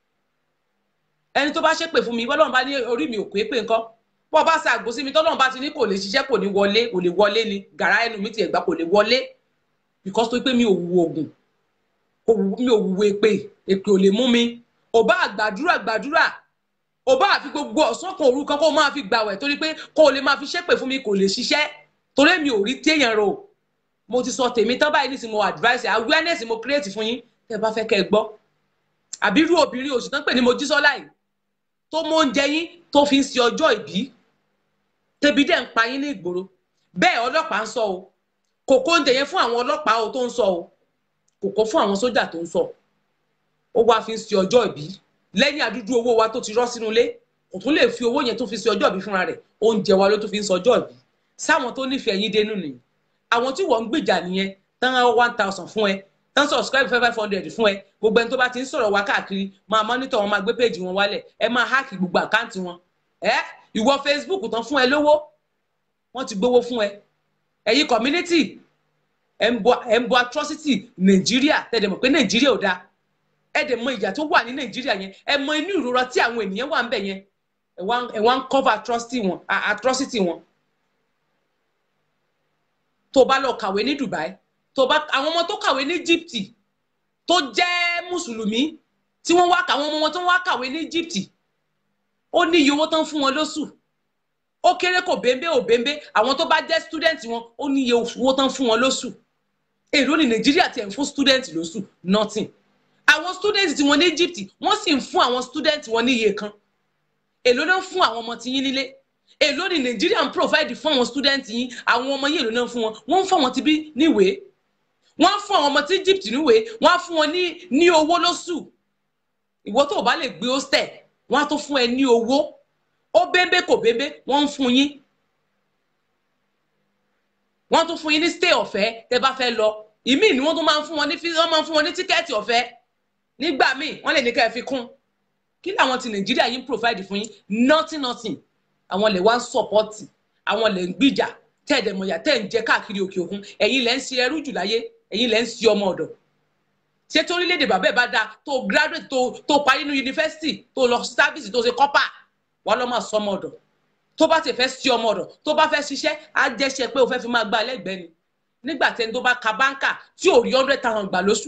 ẹni tó bá ṣépè fún mi bọ́lọ́run bá ní orí mi ò pé pé nǹkan bọ́ bá ṣe àgbo sí mi tọ́lọ́run bá ti ní kò lè ṣiṣẹ́ kò ní wọlé kò lè wọlé ni gàrá ẹnu mi ti ẹ̀gbá kò lè wọlé because tó pé mi ò wu oògùn mi ò wu èpè èpè ò lè mú mi ò bá àgbàdúrà gbàdúrà ò bá àfi gbogbo ọ̀sán kan òru kan kó máa fi gbàwẹ̀ torí pé kó o lè máa fi ṣépè fún mi kò lè ṣiṣẹ́ torí mi ò rí téèyàn rò mo ti sọ tèmi tán báyìí nísìnyí mo advice awareness mo create fún yín tẹ́ bá fẹ́ kẹ́ ẹ gbọ́ àbí irú obìnrin òsì tán pè ní Mojísọ́lá yìí tó mọ oúnjẹ yín tó fi ń ṣe ọjọ́ ìbí tẹbi dẹ̀ ń pa yín ní ìgboro bẹ́ẹ̀ ọlọ́pàá ń sọ o kò kó oúnjẹ yẹn fún àwọn ọlọ́pàá o tó ń sọ o kò kó fún àwọn sójà tó ń sọ ó wá fi ń ṣe ọjọ́ ìbí lẹ́yìn àdúdú owó wa tó ti rọ́ sínú ilé kò tún lè fi owó yẹn tó fi ṣe ọjọ́ ìbí fúnra rẹ̀ oúnjẹ wa ló tó fi ń ṣe ọjọ́ ìbí sáwọn tó nífẹ̀ẹ́ yín dénú nìyí àwọn tí wọ́n ń gbèjà nìyẹn tán one thousand fún ẹ tán subscribe five five hundred fún ẹ gbogbo ẹni tó bá ti ń sọ̀rọ̀ wá káàkiri máa monitor wọn máa gbé péjì wọn wálẹ̀ ẹ máa háàkì gbogbo àkáǹtì wọn ẹ ìwọ Facebook tán fún ẹ lówó wọ́n ti gbowó fún ẹ ẹ̀yin community ẹ̀ ń bọ atrocity Nàìjíríà tẹ̀lé mọ̀ pé Nàìjíríà ò dáa ẹ dẹ̀ mọ ìyà tó wà ní Nàìjíríà yẹn ẹ mọ inú ìrora tí àwọn ènìyàn wà ń bẹ̀ yẹn ẹ wá ń cover atrocity wọn atrocity wọn tó bá lọ kàwé ní Dubai tó bá àwọn ọmọ tó kàwé ní Egypt tó jẹ́ mùsùlùmí tí wọ́n wá àwọn ọmọ wọn tó wá kàwé ní Egypt ó ní iye owó tán fún wọn lóṣù ó kéré kò bẹ́ńbẹ́ ò bẹ́ńbẹ́ àwọn tó bá jẹ́ student wọn ó ní iye owó tán fún wọn lóṣù èrò ní Nàìjíríà tiẹ̀ ń fún student lóṣù nothing àwọn student tí wọ́n ní Egypt wọ́n sì ń fún àwọn student wọn ní iye kan èló náà fún àwọn ọmọ tí yín nílé èló ní Nàìjíríà ń provide fún àwọn student yín àwọn ọmọ yín èló náà fún wọn wọ́n ń fún àwọn tí bí níwèé wọ́n á fún àwọn ọmọ tí Egypt níwèé wọ́n á fún wọn ní ní owó lóṣù ìwọ tó o bá lè gbé hostel wọ́n á tó fún ẹ ní owó ó bébé kò bébé wọ́n ń fún yín wọ́n tún fún yín ní stay ọ̀fẹ́ tẹ́ bá fẹ́ lọ ìmíì ni wọ́n tún máa ń fún wọn ní wọ́n máa ń fún wọn ní tíkẹ́ẹ̀tì ọ̀fẹ́ nígbà míì wọ́n lè ní ká ẹ fi kún kí làwọn ti Nàìjíríà yín provide fún yín nothing nothing àwọn lè wá ń support àwọn lè ń gbìjà tẹ́ ẹ̀dẹ̀mọ̀yà tẹ́ ẹ̀ ń jẹ káàkiri òkè òkun ẹ̀yin lẹ́ ń ṣe ẹrú jù láyé ẹ̀yin lẹ́ ń ṣe ọmọ ọ̀dọ̀ ṣé torílẹ̀-èdè bàbá ẹ̀ bá dáa tó graduate tó tó parí ní yunifásitì tó lọ sáfíìsì tó ṣe kọ́pà wà lọ́ máa sọ ọmọ ọ̀dọ̀ tó bá ti fẹ́ sí ọmọ ọ̀dọ̀ tó bá fẹ́ ṣiṣẹ́ á jẹ́ṣẹ́ pé o fẹ́ fi máa gba ẹlẹ́gbẹ́ẹ́ ni nígbà tẹni tó bá ka báńkà tí ò rí hundred thousand gbà lóṣù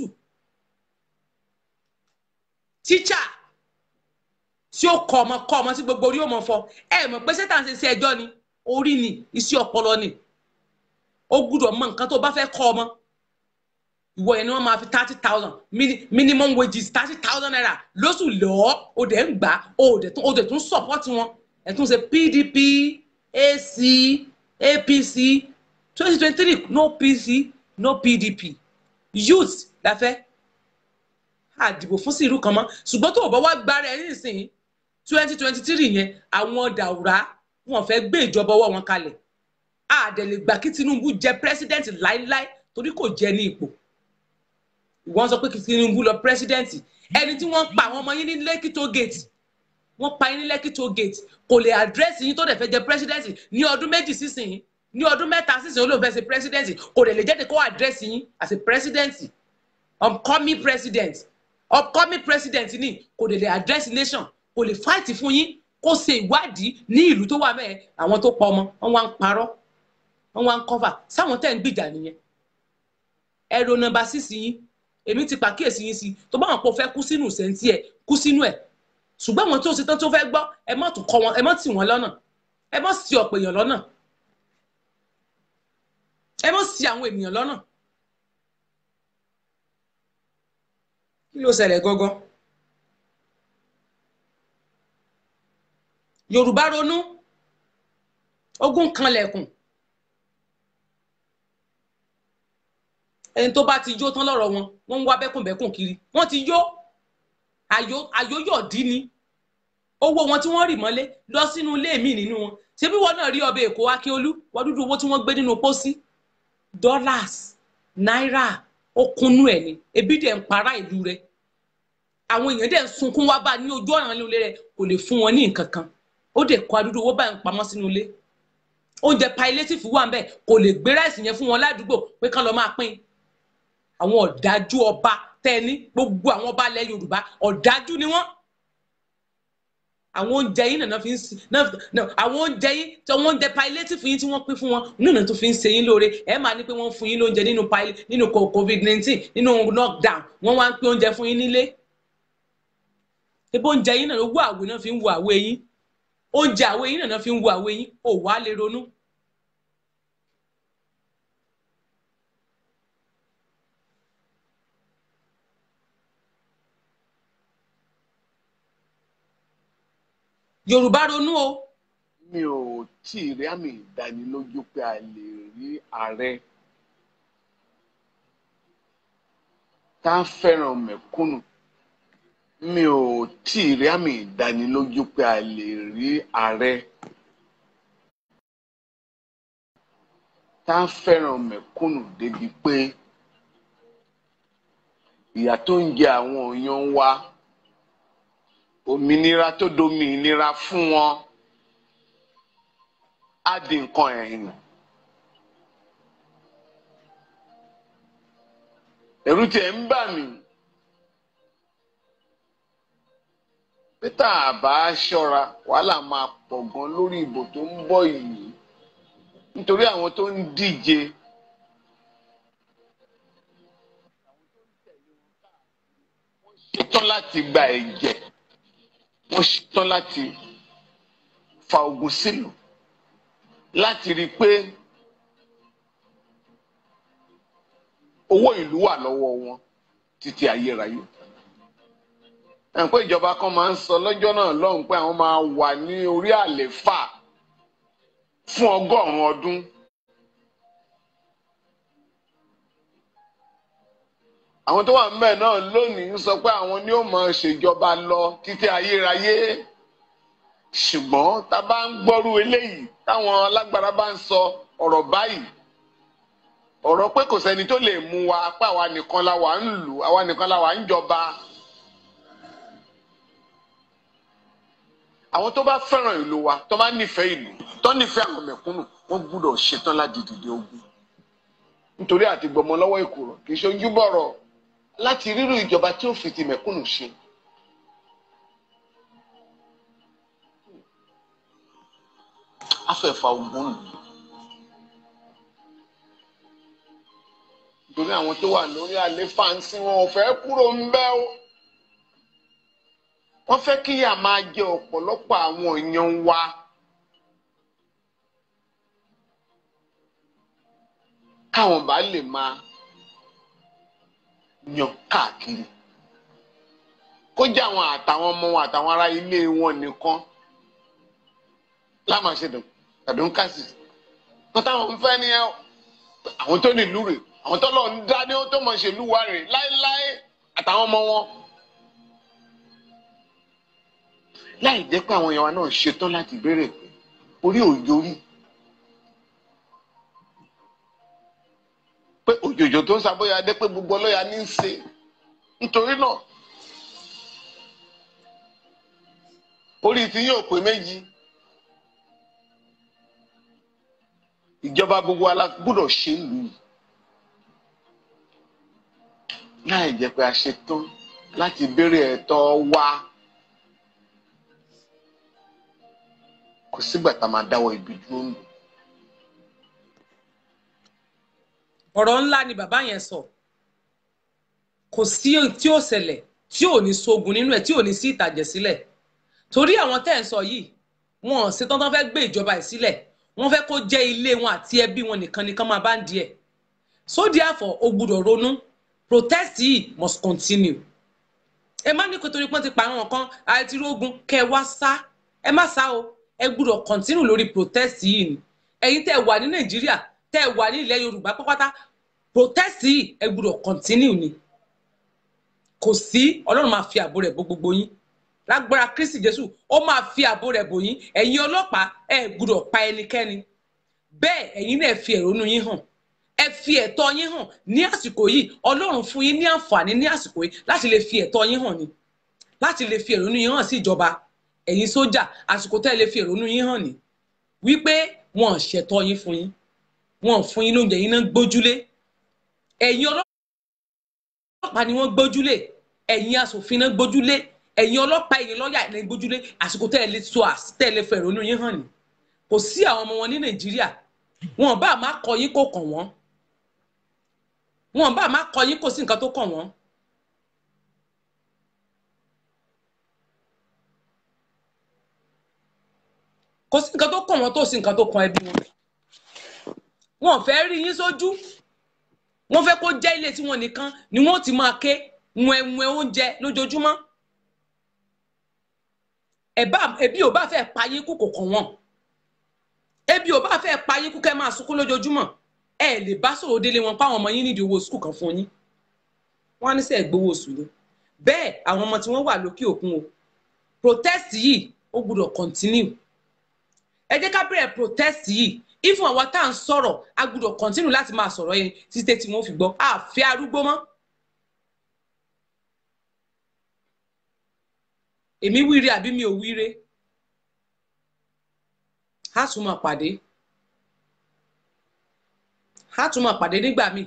tíṣà tí ó kọ ọmọ kọ ọmọ tí gbogbo orí ò mọ fọ ẹ mọ̀ pé sẹ́tà ń ṣe sí ẹjọ́ ni orí ni iṣẹ́ ọpọlọ ni ó gbúdọ̀ mọ nǹkan tó bá fẹ́ kọ́ ọmọ ìwọ yẹn ni wọ́n máa fi thirty thousand minimum wages thirty thousand naira lóṣù lọ́ọ́ o dẹ̀ ń gbà o dẹ̀ tún o dẹ̀ tún support wọn ẹ̀ tún ṣe pdp ac apc twenty twenty three no pc no pdp youth la fẹ́ àdìbò fún sírù kan mọ́ ṣùgbọ́n tó o bá wá gbára ẹ̀ nísìnyí twenty twenty three yẹn àwọn dàwúrà wọn fẹ́ gbé ìjọba ọwọ́ wọn kalẹ̀ àdẹ̀lẹ̀ gbà kí tinubu jẹ president láíláí torí kò jẹ ní ipò wọ́n sọ pé kí tinubu lọ president ẹni tí wọ́n pa àwọn ọmọ yín ní lẹ́kì tó gate wọ́n pa yín ní lẹ́kì tó gate kò lè address yín tó dẹ̀ fẹ́ jẹ president ní ọdún méjì sísìn ní ọdún mẹ́ta sísìn ó lóun fẹ́ ṣe president kò dẹ̀ lè jáde kó address yín as a president upcoming president upcoming president ni kò dẹ̀ lè address nation kò lè fight fún yín kó ṣe ìwádìí ní ìlú tó wà mẹ́ẹ̀ àwọn tó pa ọmọ wọn wá ń parọ́ wọn wá ń cover sáwọn tẹ̀ ń gbìjà nìyẹn ẹ̀rọ nọ́mbà sísì yín èmi ti pàkíyèsí yín sí tó bá wọn pọ̀ fẹ́ kú sínú sẹ́ńtì ẹ̀ kú sínú ẹ̀ ṣùgbọ́n àwọn tó ṣe tán tó fẹ́ gbọ́ ẹ má tún kọ́ wọn ẹ má tì wọ́n lọ́nà ẹ má ṣì ọ̀pọ̀ èèyàn lọ́nà ẹ má ṣì àwọn ènìyàn lọ́nà kí ló ṣẹlẹ̀ gangan yorùbá ronú ogún kanlẹ̀kùn ẹni tó bá ti yó tán lọ́rọ̀ wọn wọ́n ń wá bẹ́kùnbẹ́kùn kiri wọ́n ti yó àyóyọ̀dí ni owó wọn tí wọ́n rì mọ́lé lọ sínú ilé mi nínú wọn ṣebí wọn náà rí ọbẹ̀ èkó akíolú wọ́n dúdú owó tí wọ́n gbé nínú pósí dollars náírà ó kúnnú ẹ̀ ni ebi dẹ̀ ń para ìlú rẹ̀ àwọn èèyàn dẹ̀ ń sunkún wá bá ní ojú ọ̀ràn ilé rẹ̀ kò lè fún wọn ní nǹkan kan ó dẹ̀ kó adúdú owó báyìí pamọ́ sínú ilé oúnjẹ palliative wà ń bẹ̀ kò lè gbé ráìsì yẹn fún wọn ládùúgbò pé kán lọ máa pín àwọn ọ̀dájú ọba tẹ́ni gbogbo àwọn ọba ilẹ̀ yorùbá ọ̀dájú ni wọ́n àwọn oúnjẹ yín nàná fi ń sin àwọn oúnjẹ yín tí wọ́n oúnjẹ palliative yín tí wọ́n pín fún wọn nàná tó fi ń ṣe yín lóore ẹ máa ní pé wọ́n fún yín lóúnjẹ nínú nínú covid nineteen nínú lockdown wọ́n wá ń pín oúnjẹ fún yín nílé ebo oúnjẹ yín nàná owó àwẹ̀ náà fi ń wo àwẹ̀ yín oúnjẹ àwẹ̀ yín nàná fi ń wo àwẹ̀ yín ò wá lè ronú yorùbá ronú o. mi ò tí ì rí àmì ìdánilójú pé a lè rí ààrẹ tá a fẹ́ràn mẹ̀kúnnù mi ò tí ì rí àmì ìdánilójú pé a lè rí ààrẹ tá a fẹ́ràn mẹ̀kúnnù débi pé ìyà tó ń jẹ àwọn èèyàn wa òmìnira tó dominira fún wọn á di nǹkan ẹ̀yìn. ẹ̀rù tiẹ̀ ń bà mí pété àbá ṣọ́ra wàhálà máa pọ̀ gan lórí ìbò tó ń bọ̀ yìí nítorí àwọn tó ń díje. ṣetán láti gba ẹ̀jẹ̀ wọ́n ṣetán láti fa ogun sílùú láti rí i pé owó ìlú wà lọ́wọ́ wọn títí ayérayé. ẹ̀ pé ìjọba kan máa ń sọ lọ́jọ́ náà lọ́hùn pé àwọn máa wà ní orí àléfà fún ọgọ́rùn-ún ọdún. àwọn tó wà ńbẹ̀ náà lónìí ń sọ pé àwọn ni ó máa ṣèjọba lọ títí ayérayé ṣùgbọ́n tá a bá ń gbọ́rú eléyìí táwọn alágbára bá ń sọ ọ̀rọ̀ báyìí ọ̀rọ̀ pé kò sẹ́ni tó lè mú wa pé àwa nìkan la wà ń lù àwa nìkan la wà ń jọba àwọn tó bá fẹ́ràn ìlú wa tó bá nífẹ̀ẹ́ ìlú tó nífẹ̀ẹ́ àwọn mẹ̀kúnnù wọ́n gbúdọ̀ ṣetán láti dìde ogun nítorí àti gbọmọ lọ́wọ́ ìkòrò kì í ṣojú bọ̀rọ̀ láti rírú ìjọba tí ó fi ti mẹ̀kúnnù ṣe. afẹ́fà ogun nù. nítorí àwọn tó wà lórí àléfà ń sin wọn ò fẹ́ kúrò ń bẹ́ o. wọ́n fẹ́ kí ìyà máa jẹ ọ̀pọ̀lọpọ̀ àwọn èèyàn wa. káwọn bá lè máa yan káàkiri kó jẹ́ àwọn àtàwọn ọmọ wọn àtàwọn ará ilé wọn nìkan lámàṣẹdùn tàbí ń kásì tó táwọn ń fẹ́ nìyẹn o. àwọn tó nílùú rè àwọn tó lọ ń dá ní ó tó mọ̀ ṣèlú wa rè láéláé àtàwọn ọmọ wọn. láì jẹ́ pé àwọn èèyàn wa náà ṣetán láti béèrè pé orí òjò rí pé òjòjò tó ń sàbóyá dé pé gbogbo ọlọ́yà ní í ṣe nítorí náà orí ti yóò pé méjì ìjọba gbogbo ala gbọ́dọ̀ ṣe ń lù yìí láì jẹ́ pé a ṣetán láti béèrè ẹ̀tọ́ wa kò sígbà tá a máa dáwọ́ ibi dúró ń lò. ọ̀rọ̀ ńlá ni bàbá yẹn sọ kò sí tí ó ṣẹlẹ̀ tí ò ní sógun nínú ẹ̀ tí ò ní sí ìtàjẹ̀ sílẹ̀ torí àwọn tẹ́ ẹ̀ ń sọ yìí wọn ò ṣetán tán fẹ́ gbé ìjọba ẹ̀ sílẹ̀ wọ́n fẹ́ kó jẹ́ ilé wọn àti ẹbí wọn nìkan nìkan máa bá ń di ẹ̀ so therefore o gbúdọ̀ ronú protest yìí must continue ẹ má ní kó torí pọ́n ti pa àwọn kan àti rógun kẹ́ ẹ wá sá ẹ má sá o ẹ gbúdọ̀ continue lórí protest yìí ni ẹ̀yin tẹ́ ẹ wà ní nàìjíríà tẹ́ ẹ wà ní ilẹ̀ yorùbá pápátá protest yìí ẹ gbúdọ̀ continue ni kò sí ọlọ́run máa fi ààbò rẹ̀ bò gbogbo yín lágbára kristi jésù ó máa fi ààbò rẹ̀ bò yín ẹ̀yin ọlọ́pàá ẹ gbúdọ̀ pa ẹnikẹ́ni bẹ́ẹ̀ ẹ̀yin náà fi ẹ̀rọnú yín hàn ẹ fi ẹ̀tọ́ yín hàn ní àsìkò yìí ọlọ́run fún yín ní àǹfààní ní àsìkò yìí láti lè fi ẹ̀tọ́ yín hàn ni láti lè fi ẹ̀rọnú yín hàn sí ìjọba ẹ̀yin sójà àsìkò tẹ́ ẹ lè fi ẹ̀rọnú yín hàn ni wípé wọn ò ṣẹ̀tọ́ yín fún yín wọn ò fún yín lóúnjẹ yín náà gbójúlé ẹ̀yin ọlọ́pàá ni wọ́n gbójúlé ẹ̀yin asòfin náà gbójúlé ẹ̀yin ọlọ́pàá ẹ̀yin lọ́ọ̀yà ẹ̀ gbójúlé àsìkò tẹ́ ẹ lè so tẹ́ ẹ lè fẹ̀rẹ̀ onú yín hàn ní. kò sí àwọn ọmọ wọn ní nàìjíríà wọn bá má kọ yín kó kàn wọ́n wọn bá má kọ yín kó sí nǹkan tó kàn wọ́n. kò sí nǹkan tó kàn wọ́n tó sí nǹkan tó kàn ẹbí wọn. wọn fẹ́ rí yín sójú wọ́n fẹ́ kó jẹ́ ilé tí wọ́n nìkan ni wọ́n ti máa ké wẹ̀wẹ̀ oúnjẹ lójoojúmọ́ ebi ò bá fẹ́ pa yín kú kò kàn wọ́n ebi ò bá fẹ́ pa yín kú kẹ́ máa sunkún lójoojúmọ́ ẹ lè bá sọ̀rọ̀ délé wọn páwọn ọmọ yín nídìí owó sùkúù kan fún yín wọ́n á ní sẹ́ gbowó oṣù ni bẹ́ẹ̀ àwọn ọmọ tí wọ́n wà lókè òkun o protest yìí ó gbúdọ̀ continue ẹ jẹ́ ká bẹ̀rẹ̀ protest yìí ifun àwa tá à ń sọ̀rọ̀ a gbúdọ̀ continue láti máa sọ̀rọ̀ yẹn títí tí wọ́n fi gbọ́ àfẹ́ arúgbó mọ́. èmi wíire àbí mi ò wíire á tún máa pàdé á tún máa pàdé nígbà míì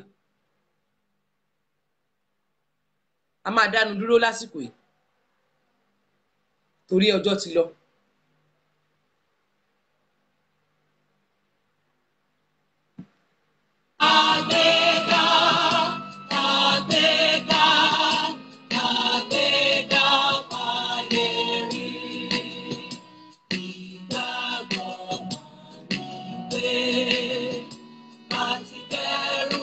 a máa dánu dúró lásìkò yìí torí ọjọ́ ti lọ. Àgbéga, àgbéga, àgbéga palérí. Ìgbàgbọ́ ni pé àti bẹ̀rù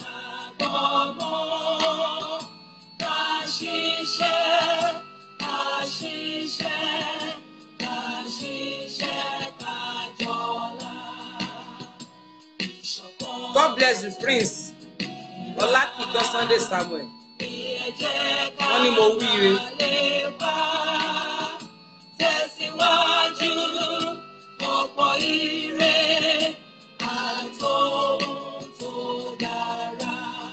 làgbọ́mọ́. Ká ṣiṣẹ́, ká ṣiṣẹ́, ká ṣiṣẹ́ ká jọlá. God bless you prince ọlákìtọ́ sunday samuel wọ́n ní mo wíire. Tẹ̀síwájú ọ̀pọ̀ ire àtòhun tó dára.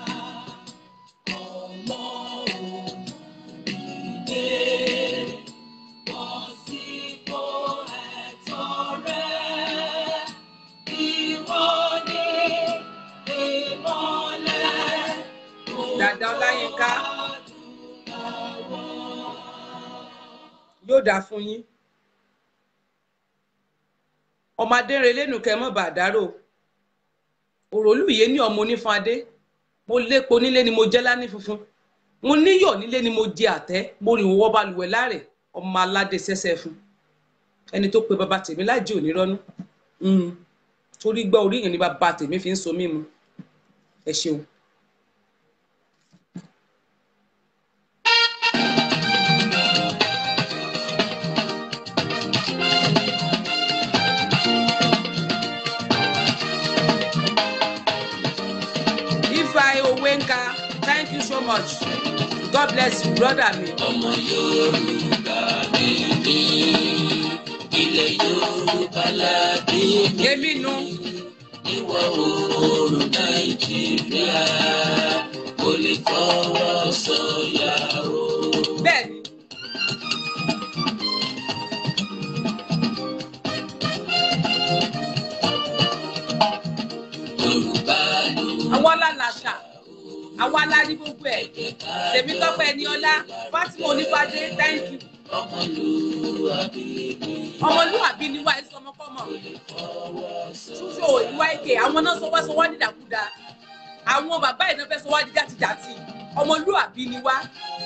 Ọmọ òmìnire bọ́ sípò ẹ̀tọ́ rẹ̀. Ìwọ ni ìmọ́lẹ̀ dàda ọláyínká yóò dáa fún yín ọmọdé rẹ lẹ́nu kẹ́ mọ́ bàdárò òròlùyé ní ọmọ onífadé mo lépo nílé ni mo jẹ́ lání funfun mo níyọ̀ nílé ni mo jẹ àtẹ́ mo rìn wọ́ balùwẹ̀ láàrẹ̀ ọmọ aládé sẹ́sẹ́ fún ẹni tó pe bàbá tèmi láìjí onírọ́nú torí gbọ́ orí yẹn ni bàbá tèmi fi ń so mímu ẹ ṣeun. Ifeanyi Owenka thank you so much God bless you brother mi. ọmọ yorùbá mi ní ilẹ̀ yorùbá ládé mi èmi nu ìwọ̀ oòrùn nàìjíríà kò lè fọwọ́ sọ̀yà o. bẹ́ẹ̀ ni yorùbá ló àwa la làṣà àwa la ní gbogbo ẹ̀ tèmi tọ́pẹ́ ẹni ọlá Fatima Onífádé thank you ọmọlúwàbí mi ọmọlúwàbí ni wá ẹ sọmọkọmọ ṣúṣọ ìwà èké àwọn náà sọ wá sọ wá dídàkudà àwọn bàbá yìí náà fẹ́ sọ wá di jàtijàti ọmọlúwàbí ni wá.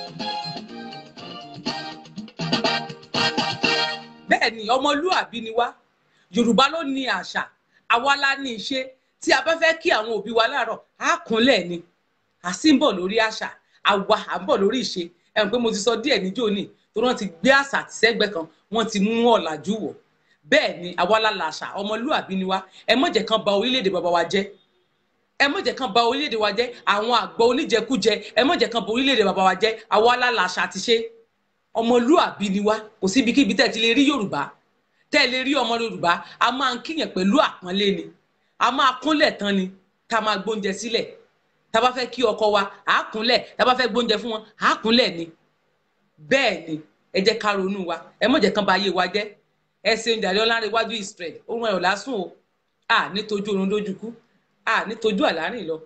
bẹ́ẹ̀ ni ọmọlúwàbí ni wá yorùbá ló ní àṣà àwa la ní ìṣe tí a bá fẹ́ kí àwọn òbí wa láàárọ̀ á kúnlẹ̀ ni a sì ń bọ̀ lórí àṣà àwa à ń bọ̀ lórí ìṣe ẹ̀ ń pé mo ti sọ díẹ̀ níjó ní tó wọ́n ti gbé àṣà sẹ́gbẹ́ kan wọ́n ti mú ọ̀làjú wọ̀ bẹ́ẹ̀ ni àwa la làṣà ọmọlúwàbí ni wá ẹ má jẹ́ kán ba orílẹ̀-èdè bàbá wa jẹ́ ẹ má jẹ́ kán ba orílẹ̀-èdè wa jẹ́ àwọn àgbọ̀ oníjẹkújẹ ẹ má jẹ́ kán ba orílẹ̀-èdè bàbá wa jẹ́ àwa la làṣà àti ṣe ọmọlúwàbí ni wá kò síbikíbi tẹ́ ẹ ti lè rí yorùbá tẹ́ ẹ lè rí ọmọ yorùbá a máa ń kíyàn pẹ̀lú àpọ́nlé ni a máa kúnlẹ̀ tán ni tá a máa gbóúnjẹ sílẹ̀ tá a bá fẹ́ kí ọkọ wa à á kúnlẹ̀ tá a bá fẹ́ gbóúnjẹ fún wọn à á kúnlẹ̀ ni bẹ́ẹ̀ ni ẹ jẹ́ ká ronú wa ẹ má jẹ́ kán ba ayé wa jẹ́ ẹ ṣe ń jàre ọlárẹ̀wájú israel ohun ẹ̀rọ lásùn o a nítojú oorun dójú kú a nítojú àlárìn lọ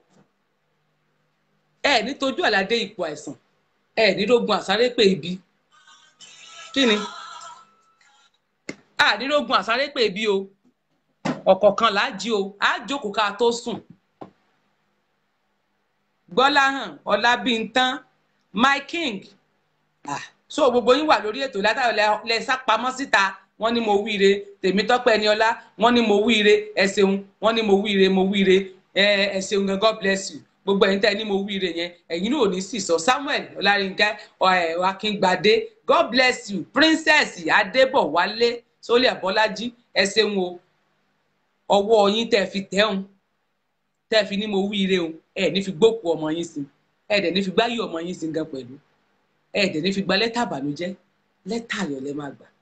ẹ nítojú àládé ipò àìsàn ẹ nírógun àsáré pé ibi kí ni a nírógun àsáré pé ibi o ọ̀kọ̀ọ̀kan là á jí o á jókòó ká tó sùn gbọ́láhàn ọlábíntán my king ah so gbogbo yín wà lórí ètò látàrí lẹ sá pamọ́ síta wọ́n ní mo wíire tèmítọ́pẹ́ ẹniọlá wọ́n ní mo wíire ẹ ṣeun wọ́n ní mo wíire mo wíire ẹ ẹ ṣeun gan god bless you gbogbo ẹ̀yin tẹ́ ẹ ní mo wíire yẹn ẹ̀yin náà ò ní sì sọ samuel ọlárinká ẹ akíngbadé god bless you princess adébọ̀wálé sólì àbọ́lájí ẹ ṣeun o ọwọ́ yín tẹ́ fi tẹ́hùn tẹ́ fi ní mo wíire o ẹ ní fi gbókù ọmọ yín sí ẹ dẹ̀ ní fi gbáyé ọmọ yín sí gan pẹ̀lú ẹ dẹ̀ ní fi gba lẹ́tà àbànújẹ́ lẹ́tà ayọ̀ lẹ́ máa gbà